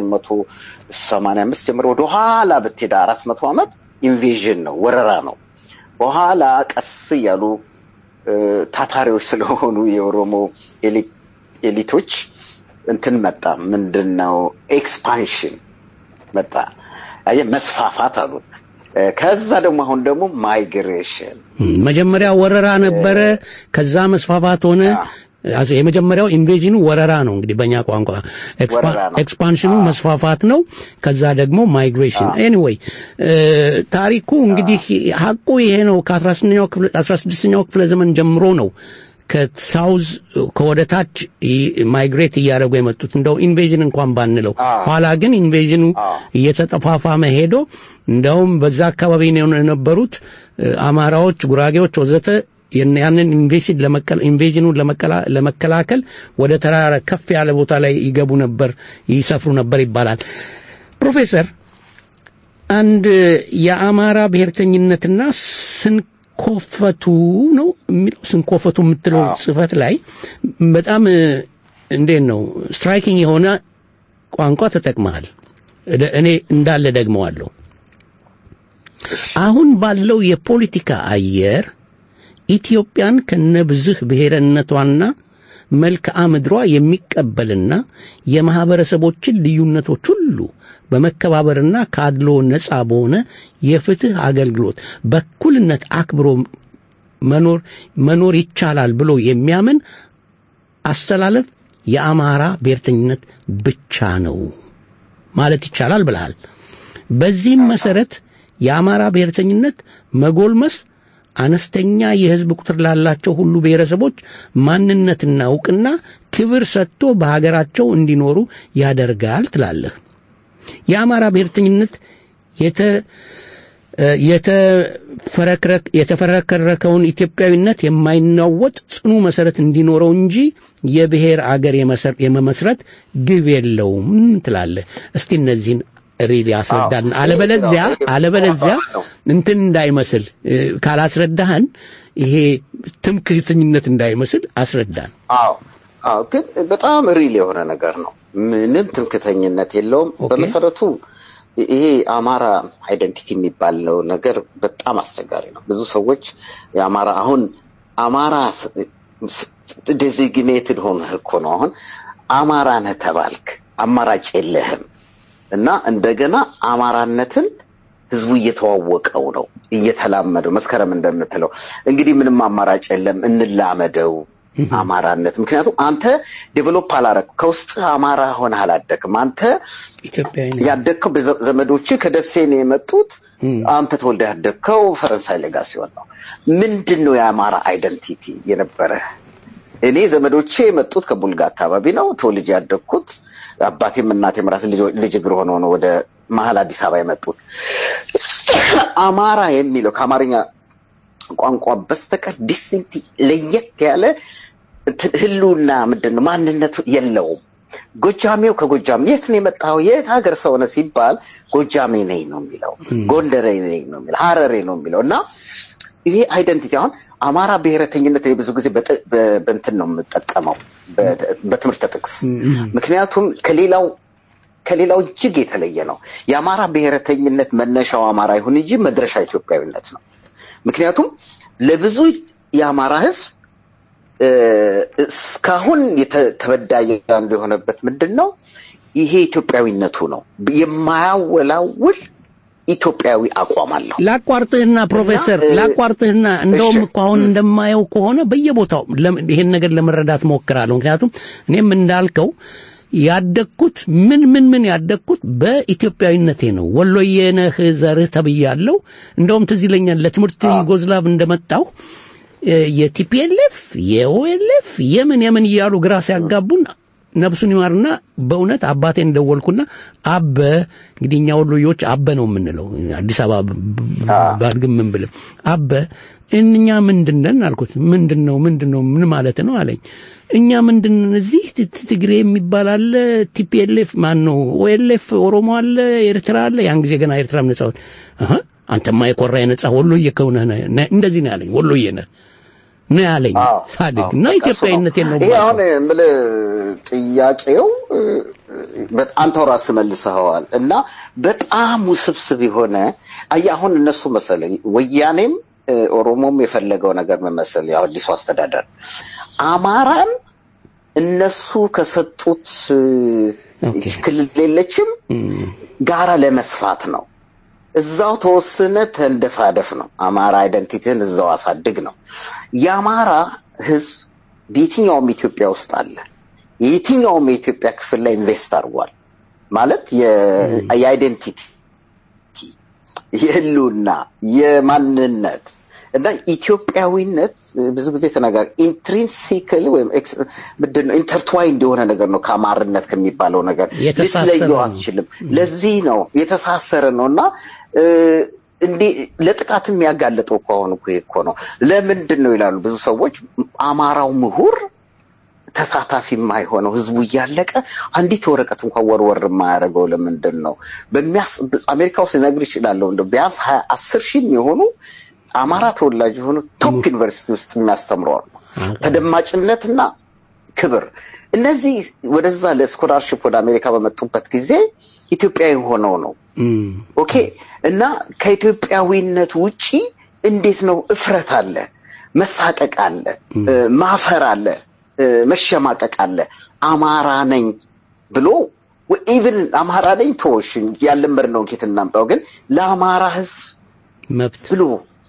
ከ1985 ጀምሮ ወደ ኋላ ብትሄድ አራት መቶ ዓመት ኢንቬዥን ነው፣ ወረራ ነው። በኋላ ቀስ እያሉ እ፣ ታታሪዎች ስለሆኑ የኦሮሞ ኤሊ- ኤሊቶች እንትን መጣ። ምንድን ነው ኤክስፓንሽን መጣ። አየህ መስፋፋት አሉት። እ፣ ከዛ ደግሞ አሁን ደግሞ ማይግሬሽን መጀመሪያ ወረራ ነበረ፣ ከዛ መስፋፋት ሆነ። አቶ- የመጀመሪያው ኢንቬዥኑ ወረራ ነው እንግዲህ በእኛ ቋንቋ ኤክስፓ- ወረራ ነው። ኤክስፓንሽኑ መስፋፋት ነው። ከዛ ደግሞ ማይግሬሽን። ኤኒዌይ ታሪኩ እንግዲህ ሀቁ ይሄ ነው። ከ16ኛው ክፍለ 16ኛው ክፍለ ዘመን ጀምሮ ነው ከሳውዝ ከወደ ታች ማይግሬት እያደረጉ የመጡት እንደው ኢንቬዥን እንኳን ባንለው፣ ኋላ ግን ኢንቬዥኑ እየተጠፋፋመ ሄዶ እንደውም በዛ አካባቢ ነው የነበሩት እ፣ አማራዎች፣ ጉራጌዎች ወዘተ ያን- ያንን ኢንቬሽን ለመከላ ኢንቬዥኑን ለመከላ- ለመከላከል ወደ ተራራ ከፍ ያለ ቦታ ላይ ይገቡ ነበር፣ ይሰፍሩ ነበር ይባላል። ፕሮፌሰር አንድ የአማራ ብሔርተኝነትና ስንኮፈቱ ነው የሚለው ስንኮፈቱ የምትለው ጽፈት ላይ በጣም እ፣ እንዴት ነው ስትራይኪንግ የሆነ ቋንቋ ተጠቅመሃል። እደ- እኔ እንዳለ ደግመዋለሁ። አሁን ባለው የፖለቲካ አየር ኢትዮጵያን ከነብዝህ ብሔርነቷና መልክዓ ምድሯ የሚቀበልና የማህበረሰቦችን ልዩነቶች ሁሉ በመከባበርና ከአድሎ ነፃ በሆነ የፍትህ አገልግሎት በእኩልነት አክብሮ መኖር መኖር ይቻላል ብሎ የሚያምን አስተላለፍ የአማራ ብሔርተኝነት ብቻ ነው ማለት ይቻላል ብለሃል። በዚህም መሰረት የአማራ ብሔርተኝነት መጎልመስ አነስተኛ የህዝብ ቁጥር ላላቸው ሁሉ ብሔረሰቦች ማንነትና እውቅና ክብር ሰጥቶ በሀገራቸው እንዲኖሩ ያደርጋል ትላለህ። የአማራ ብሔርተኝነት የተ የተፈረክረክ የተፈረከረከውን ኢትዮጵያዊነት የማይናወጥ ጽኑ መሰረት እንዲኖረው እንጂ የብሔር አገር የመሰር- የመመስረት ግብ የለውም ትላለህ። እስቲ እነዚህን ሪል ያስረዳን። አለበለዚያ አለበለዚያ እንትን እንዳይመስል እ፣ ካላስረዳህን ይሄ ትምክህተኝነት እንዳይመስል አስረዳን። አዎ አዎ፣ ግን በጣም ሪል የሆነ ነገር ነው። ምንም ትምክተኝነት የለውም። በመሰረቱ ይሄ አማራ አይደንቲቲ የሚባለው ነገር በጣም አስቸጋሪ ነው። ብዙ ሰዎች የአማራ አሁን አማራ ዴዚግኔትድ ሆነህ እኮ ነው አሁን አማራ ነህ ተባልክ፣ አማራጭ የለህም እና እንደገና አማራነትን ህዝቡ እየተዋወቀው ነው እየተላመደው። መስከረም እንደምትለው እንግዲህ ምንም አማራጭ የለም እንላመደው አማራነት። ምክንያቱም አንተ ዴቨሎፕ አላረግ ከውስጥ አማራ ሆነ አላደግም። አንተ ያደግከው በዘ- ዘመዶች ከደሴ ነው የመጡት። አንተ ተወልደ ያደግከው ፈረንሳይ ሌጋ ሲሆን ነው። ምንድን ነው የአማራ አይደንቲቲ የነበረ? እኔ ዘመዶቼ የመጡት ከቡልጋ አካባቢ ነው ተወልጄ ያደግኩት። አባቴም እናቴም ራስ ልጅ- ልጅ እግር ሆነው ነው ወደ መሀል አዲስ አበባ የመጡት። አማራ የሚለው ከአማርኛ ቋንቋ በስተቀር ዲስቲንክት ለየት ያለ እንትን ህልውና ምንድን ነው ማንነቱ የለውም። ጎጃሜው ከጎጃም የት ነው የመጣው የት ሀገር ሰው ነህ ሲባል ጎጃሜ ነኝ ነው የሚለው፣ ጎንደሬ ነኝ ነው የሚለው፣ ሀረሬ ነው የሚለው እና ይሄ አይደንቲቲ አሁን አማራ ብሔረተኝነት እኔ ብዙ ጊዜ በጥ- በ- በእንትን ነው የምጠቀመው በ- በትምህርት ጥቅስ ምክንያቱም ከሌላው ከሌላው እጅግ የተለየ ነው። የአማራ ብሔረተኝነት መነሻው አማራ ይሁን እንጂ መድረሻ ኢትዮጵያዊነት ነው። ምክንያቱም ለብዙ የአማራ ህዝብ እ፣ እስካሁን የተ- ተበዳይ አንዱ የሆነበት ምንድን ነው? ይሄ ኢትዮጵያዊነቱ ነው። የማያወላውል ኢትዮጵያዊ አቋም አለው። ላቋርጥህና ፕሮፌሰር እና፣ እ፣ ላቋርጥህና እንደውም እሺ። እኮ አሁን እንደማየው ከሆነ በየቦታው ለም- ይሄን ነገር ለመረዳት ሞክራለሁ። ምክንያቱም እኔም እንዳልከው ያደግኩት ምን ምን ምን ያደግኩት በኢትዮጵያዊነቴ ነው። ወሎዬ ነህ ዘርህ ተብያለሁ። እንደውም ትዝ ይለኛል ለትምህርት ዩጎዝላቭ እንደመጣሁ እ፣ የቲፒኤልኤፍ የኦኤልኤፍ የምን የምን እያሉ ግራ ሲያጋቡን ነፍሱን ይማርና በእውነት አባቴን ደወልኩና አበ እንግዲህ እኛ ወሎዮች አበ ነው የምንለው አዲስ አበባ ብ- ብ- ባድግም ምን ብልም አበ እኛ ምንድን ነን አልኩት ምንድን ነው ምንድን ነው ምን ማለት ነው አለኝ እኛ ምንድን ነን እዚህ ት- ት- ትግሬ የሚባል አለ ቲፒኤልኤፍ ማን ነው ኦኤልኤፍ ኦሮሞ አለ ኤርትራ አለ ያን ጊዜ ገና ኤርትራ ነጻ ወጥ አሀ አንተማ የኮራ የነጻ ወሎዬ ከሆነህ ነህ ነህ- እንደዚህ ነው ያለኝ ወሎዬ ነህ ነው ያለኝ ሳድግ እና ኢትዮጵያዊነቴን ነው ይሄ አሁን የምልህ ጥያቄው እ፣ በጣም አንተው ራስህ መልሰኸዋል እና በጣም ውስብስብ የሆነ አየህ አሁን እነሱ መሰለኝ ወያኔም እ፣ ኦሮሞም የፈለገው ነገር ምን መሰለህ ያው አዲሱ አስተዳደር አማራን እነሱ ከሰጡት እ፣ ይህች ክልል የለችም ጋራ ለመስፋት ነው እዛው ተወስነ ተንደፋደፍ ነው። አማራ አይደንቲቲን እዛው አሳድግ ነው። የአማራ ህዝብ በየትኛውም ኢትዮጵያ ውስጥ አለ። የየትኛውም የኢትዮጵያ ክፍል ላይ ኢንቨስት አድርጓል ማለት የ- የአይደንቲቲ የህልውና የማንነት እና ኢትዮጵያዊነት ብዙ ጊዜ ተነጋ ኢንትሪንሲክል ወይም ኤክስ- ምንድን ነው ኢንተርትዋይንድ የሆነ ነገር ነው ከአማርነት ከሚባለው ነገር የተሳሰረ ልትለየው ነው። አትችልም። ለዚህ ነው የተሳሰረ ነው እና እ፣ እንዴ ለጥቃትም ያጋለጠው እኮ አሁን እኮ ይሄ እኮ ነው። ለምንድን ነው ይላሉ ብዙ ሰዎች አማራው ምሁር ተሳታፊ የማይሆነው ህዝቡ እያለቀ አንዲት ወረቀት እንኳን ወርወር የማያደርገው ለምንድን ነው? በሚያስ አሜሪካ ውስጥ ልነግርህ እችላለሁ እንደው ቢያንስ ሀያ አስር ሺህ የሆኑ አማራ ተወላጅ የሆኑ ቶፕ ዩኒቨርሲቲ ውስጥ የሚያስተምሩ አሉ። ተደማጭነትና ክብር እነዚህ ወደዛ ለስኮላርሽፕ ወደ አሜሪካ በመጡበት ጊዜ ኢትዮጵያዊ ሆነው ነው ኦኬ እና ከኢትዮጵያዊነት ውጪ እንዴት ነው እፍረት አለ መሳቀቅ አለ እ፣ ማፈር አለ እ፣ መሸማቀቅ አለ አማራ ነኝ ብሎ ኢቭን አማራ ነኝ ተወሽን ያለመድነውን ኬት እናምጣው ግን ለአማራ ህዝብ መብት ብሎ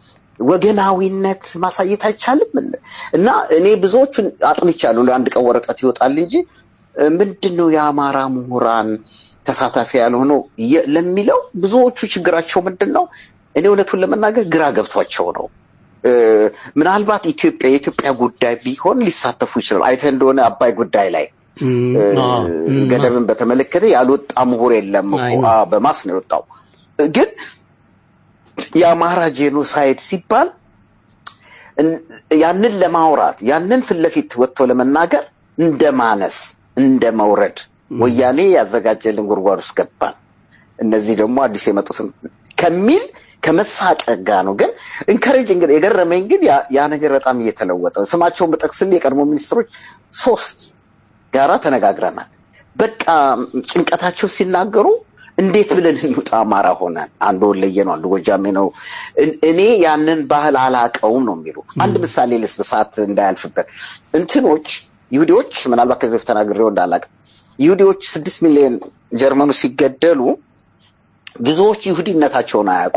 ወገናዊነት ማሳየት አይቻልም እና እኔ ብዙዎቹን አጥንቻለሁ ለአንድ ቀን ወረቀት ይወጣል እንጂ እ፣ ምንድን ነው የአማራ ምሁራን ተሳታፊ ያልሆነው የ- ለሚለው ብዙዎቹ ችግራቸው ምንድን ነው እኔ እውነቱን ለመናገር ግራ ገብቷቸው ነው እ፣ ምናልባት ኢትዮጵያ የኢትዮጵያ ጉዳይ ቢሆን ሊሳተፉ ይችላል አይተህ እንደሆነ አባይ ጉዳይ ላይ እ፣ ገደብን በተመለከተ ያልወጣ ምሁር የለም እኮ አይ ነው። አዎ፣ በማስ ነው የወጣው ግን የአማራ ጄኖሳይድ ሲባል እን- ያንን ለማውራት ያንን ፊት ለፊት ወጥቶ ለመናገር እንደ ማነስ እንደ መውረድ ወያኔ ያዘጋጀልን ጉድጓድ ውስጥ ገባን እነዚህ ደግሞ አዲስ የመጡትን ከሚል ከመሳቀቅ ጋር ነው። ግን እንከሬጅ እንግዲህ የገረመኝ ግን ያ- ያ ነገር በጣም እየተለወጠ ነው። ስማቸውን በጠቅስል የቀድሞ ሚኒስትሮች ሶስት ጋራ ተነጋግረናል። በቃ ጭንቀታቸው ሲናገሩ እንዴት ብለን እንውጣ አማራ ሆነን አንዱ ወለየ ነው አንዱ ጎጃሜ ነው እን- እኔ ያንን ባህል አላቀውም ነው የሚሉ አንድ ምሳሌ ልስጥ ሰዓት እንዳያልፍበት እንትኖች ይሁዲዎች ምናልባት ከዚህ በፊት ተናግሬው እንዳላቅ ይሁዲዎች ስድስት ሚሊዮን ጀርመኑ ሲገደሉ ብዙዎች ይሁዲነታቸውን አያውቁ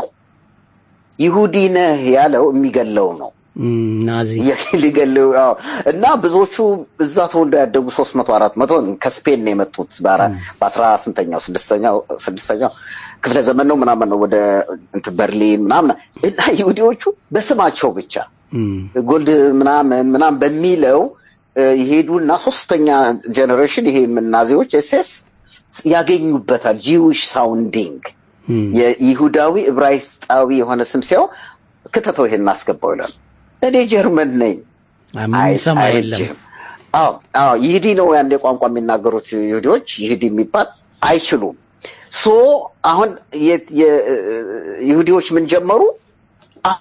ይሁዲ ነህ ያለው የሚገለው ነው ናዚ ሊገለው አዎ። እና ብዙዎቹ እዛ ተወልደው ያደጉ ሶስት መቶ አራት መቶ ከስፔን ነው የመጡት በአራ- በአስራ ስንተኛው ስድስተኛው ስድስተኛው ክፍለ ዘመን ነው ምናምን ነው ወደ እንትን በርሊን ምናምን እና ይሁዲዎቹ በስማቸው ብቻ ጎልድ ምናምን ምናምን በሚለው እ፣ ይሄዱና ሶስተኛ ጀኔሬሽን ይሄ ናዚዎች ኤስኤስ ያገኙበታል ጂዊሽ ሳውንዲንግ የይሁዳዊ ዕብራይስጣዊ የሆነ ስም ሲያው ክተተው ይሄን እናስገባው ይላል። እኔ ጀርመን ነኝ ሰማ የለም አይችልም። አዎ አዎ ይሁዲ ነው ያን ቋንቋ የሚናገሩት ይሁዲዎች ይሁዲ የሚባል አይችሉም። ሶ አሁን የ- የ- ይሁዲዎች ምን ጀመሩ? አ-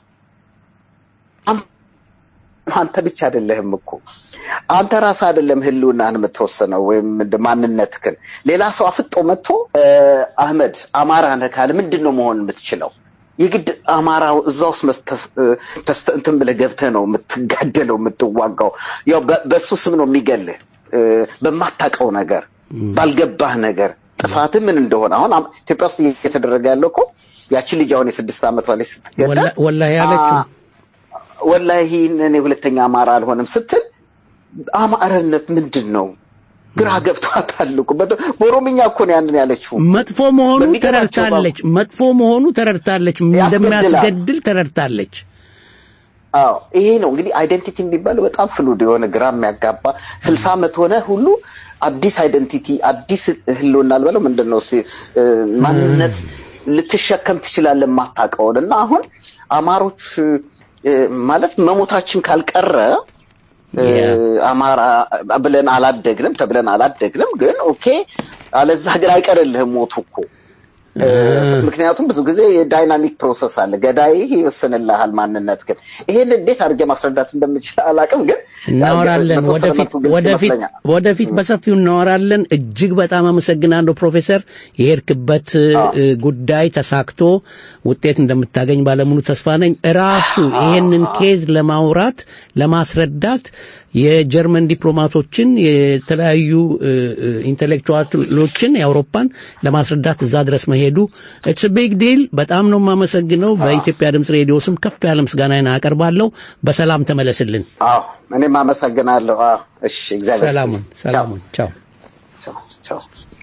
አም- አንተ ብቻ አይደለህም እኮ አንተ ራስህ አይደለም ህልውናህን የምትወስነው ወይም እንደ ማንነትህን ሌላ ሰው አፍጦ መጥቶ እ፣ አህመድ አማራ ነህ ካለ ምንድን ነው መሆን የምትችለው? የግድ አማራው እዛ ውስጥ መስተስ- እ፣ ተስተ እንትን ብለህ ገብተህ ነው የምትጋደለው የምትዋጋው። ያው በ- በእሱ ስም ነው የሚገልህ እ፣ በማታውቀው ነገር ባልገባህ ነገር ጥፋትህ ምን እንደሆነ አሁን አም- ኢትዮጵያ ውስጥ እየተደረገ ያለው እኮ ያቺ ልጅ አሁን የስድስት ዓመቷ ላይ ስትገደል ወላ- ወላሂ ያለችው አ- ወላሂ እኔ ሁለተኛ አማራ አልሆንም ስትል አማራነት ምንድን ነው ግራ ገብቷታል እኮ በተ- በኦሮምኛ እኮ ነው ያንን ያለችው መጥፎ መሆኑ በሚገባቸው ተረድታለች። መጥፎ መሆኑ ተረድታለች። እንደሚያስገድል ተረድታለች። አዎ ይሄ ነው እንግዲህ አይደንቲቲ የሚባለው በጣም ፍሉድ የሆነ ግራ የሚያጋባ ስልሳ ዓመት ሆነ ሁሉ አዲስ አይደንቲቲ አዲስ ህልውና አልበለው ምንድን ነው እስኪ፣ እ፣ ማንነት ልትሸከም ትችላለህ የማታውቀውን እና አሁን አማሮች እ፣ ማለት መሞታችን ካልቀረ እ፣ አማራ ብለን አላደግንም ተብለን አላደግንም ግን ኦኬ አለዛ ግን አይቀርልህም ሞቱ እኮ እ፣ ምክንያቱም ብዙ ጊዜ የዳይናሚክ ፕሮሰስ አለ። ገዳይ ይወስንልሃል ማንነት ግን ይሄን እንዴት አድርጌ ማስረዳት እንደምችል አላውቅም፣ ግን እናወራለን በተወሰነ ወደፊት መልኩ ግልጽ ወደፊት ይመስለኛል። ወደፊት በሰፊው እናወራለን። እጅግ በጣም አመሰግናለሁ ፕሮፌሰር። የሄድክበት እ፣ ጉዳይ ተሳክቶ ውጤት እንደምታገኝ ባለሙሉ ተስፋ ነኝ። ራሱ ይሄንን ኬዝ ለማውራት ለማስረዳት የጀርመን ዲፕሎማቶችን የተለያዩ እ፣ እ፣ ኢንቴሌክቹዋሎችን የአውሮፓን ለማስረዳት እዛ ድረስ መሄዱ ኢትስ ቢግ ዲል። በጣም ነው የማመሰግነው። በኢትዮጵያ ድምፅ ሬዲዮ ስም ከፍ ያለ ምስጋናዬን አቀርባለሁ። በሰላም ተመለስልን። አዎ እኔም አመሰግናለሁ። አዎ እሺ፣ እግዚአብሔር ሰላሙን ይስጥልኝ። ሰላሙን ቻው። ቻው ቻው።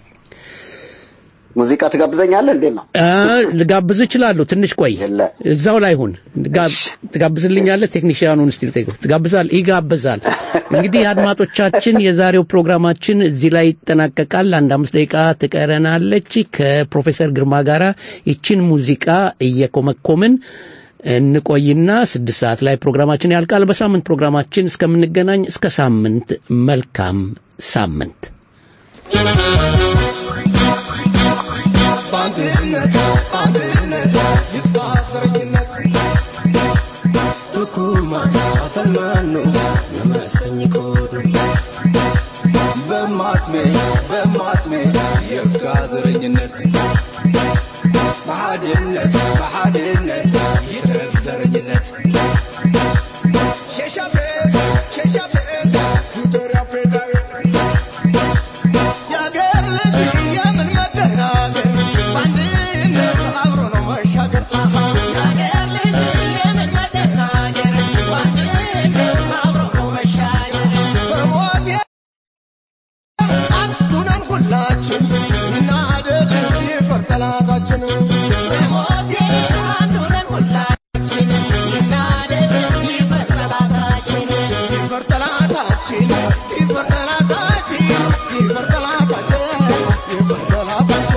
ሙዚቃ ትጋብዘኛለህ? እንዴት ነው? አ፣ ልጋብዝ እችላለሁ። ትንሽ ቆይ፣ እዛው ላይ ሁን። ጋ- ትጋብዝልኛለህ? ቴክኒሽያኑን እስቲ ልጠይቀው። ትጋብዛል? ይጋብዛል። እንግዲህ አድማጮቻችን፣ የዛሬው ፕሮግራማችን እዚህ ላይ ይጠናቀቃል። አንድ አምስት ደቂቃ ትቀረናለች። ከፕሮፌሰር ግርማ ጋር ይችን ሙዚቃ እየኮመኮምን እንቆይና ስድስት ሰዓት ላይ ፕሮግራማችን ያልቃል። በሳምንት ፕሮግራማችን እስከምንገናኝ እስከ ሳምንት መልካም ሳምንት። በአንድነት በአንድነት ይጥፋ ዘረኝነት ቱኩማ አፈልማኖ ለመሰኝ ቆዱ በማትሜ በማትሜ የፍጋ ዘረኝነት በሓድነት በሓድነት ይጥረግ ዘረኝነት ሸሻፍት ሸሻፍት ዩተር አፍሪካዊ የአገር ልጅ የምን መደናገር በአንድነት አብሮ ነው መሻገር አሃ የአገር ልጅ የምን መደናገር በአንድነት አብሮ ነው መሻገር በሞት አንዱ ነን ሁላችን እናደድ ይፈር ጠላታችን በሞት አንዱ ነን ሁላችን እናደድ ይፈር ጠላታችን ይፈር ጠላታችን ይፈር ጠላታችን ይፈር ጠላታችን ይፈር ጠላታችን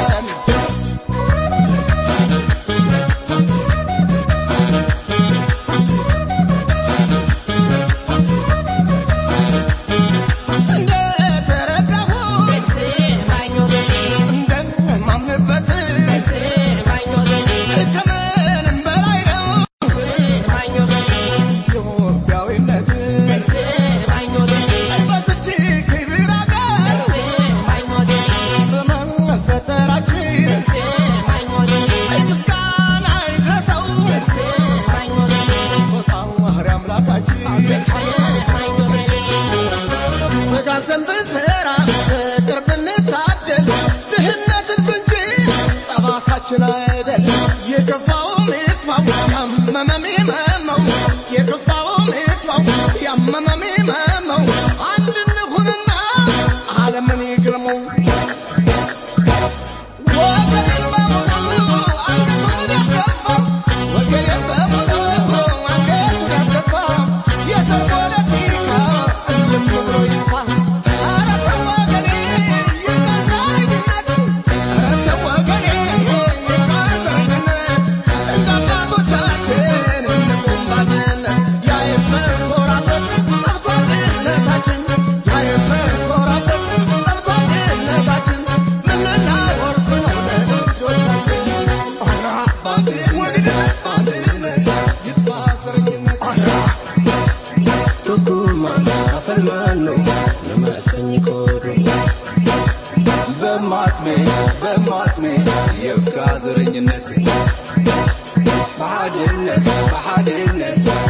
በጋዘን ብንሰራ ፍቅር ብንታደል ድህነትን ፍንጂ ጠባሳችን አይደል የከፋውም ይክፋው ያመመም ይመመው የከፋውም ይክፋው ያመመም ይመመው አንድ እንሁንና ዓለምን ይግረመው ወገኔን በሙሉ አንገቱን ያስገፋው ወገኔን በሙሉ አንገቱን ያስገፋው የዘር ፖለቲካ እልም ብሎ ይጥፋ ኧረ ተው ወገኔ ይብቃ ዘረኝነት ኧረ ተው ወገኔ ይብቃ ዘረኝነት እንደ አባቶቻችን እንቁም በአንድነት ያ የምንኮራበት ጠርቶ አንድነታችን ያ የምንኮራበት ጠርቶ አንድነታችን ምንናወርስ ነው ለልጆቻችን ኧረ በአንድነት በአንድነት ይጥፋ ዘረኝነት ቱኩማ አፈልማኖ ለመሰኝ ቆዱ በማትሜ በማትሜ የፍጋ ዘረኝነት በሓድነት በሓድነት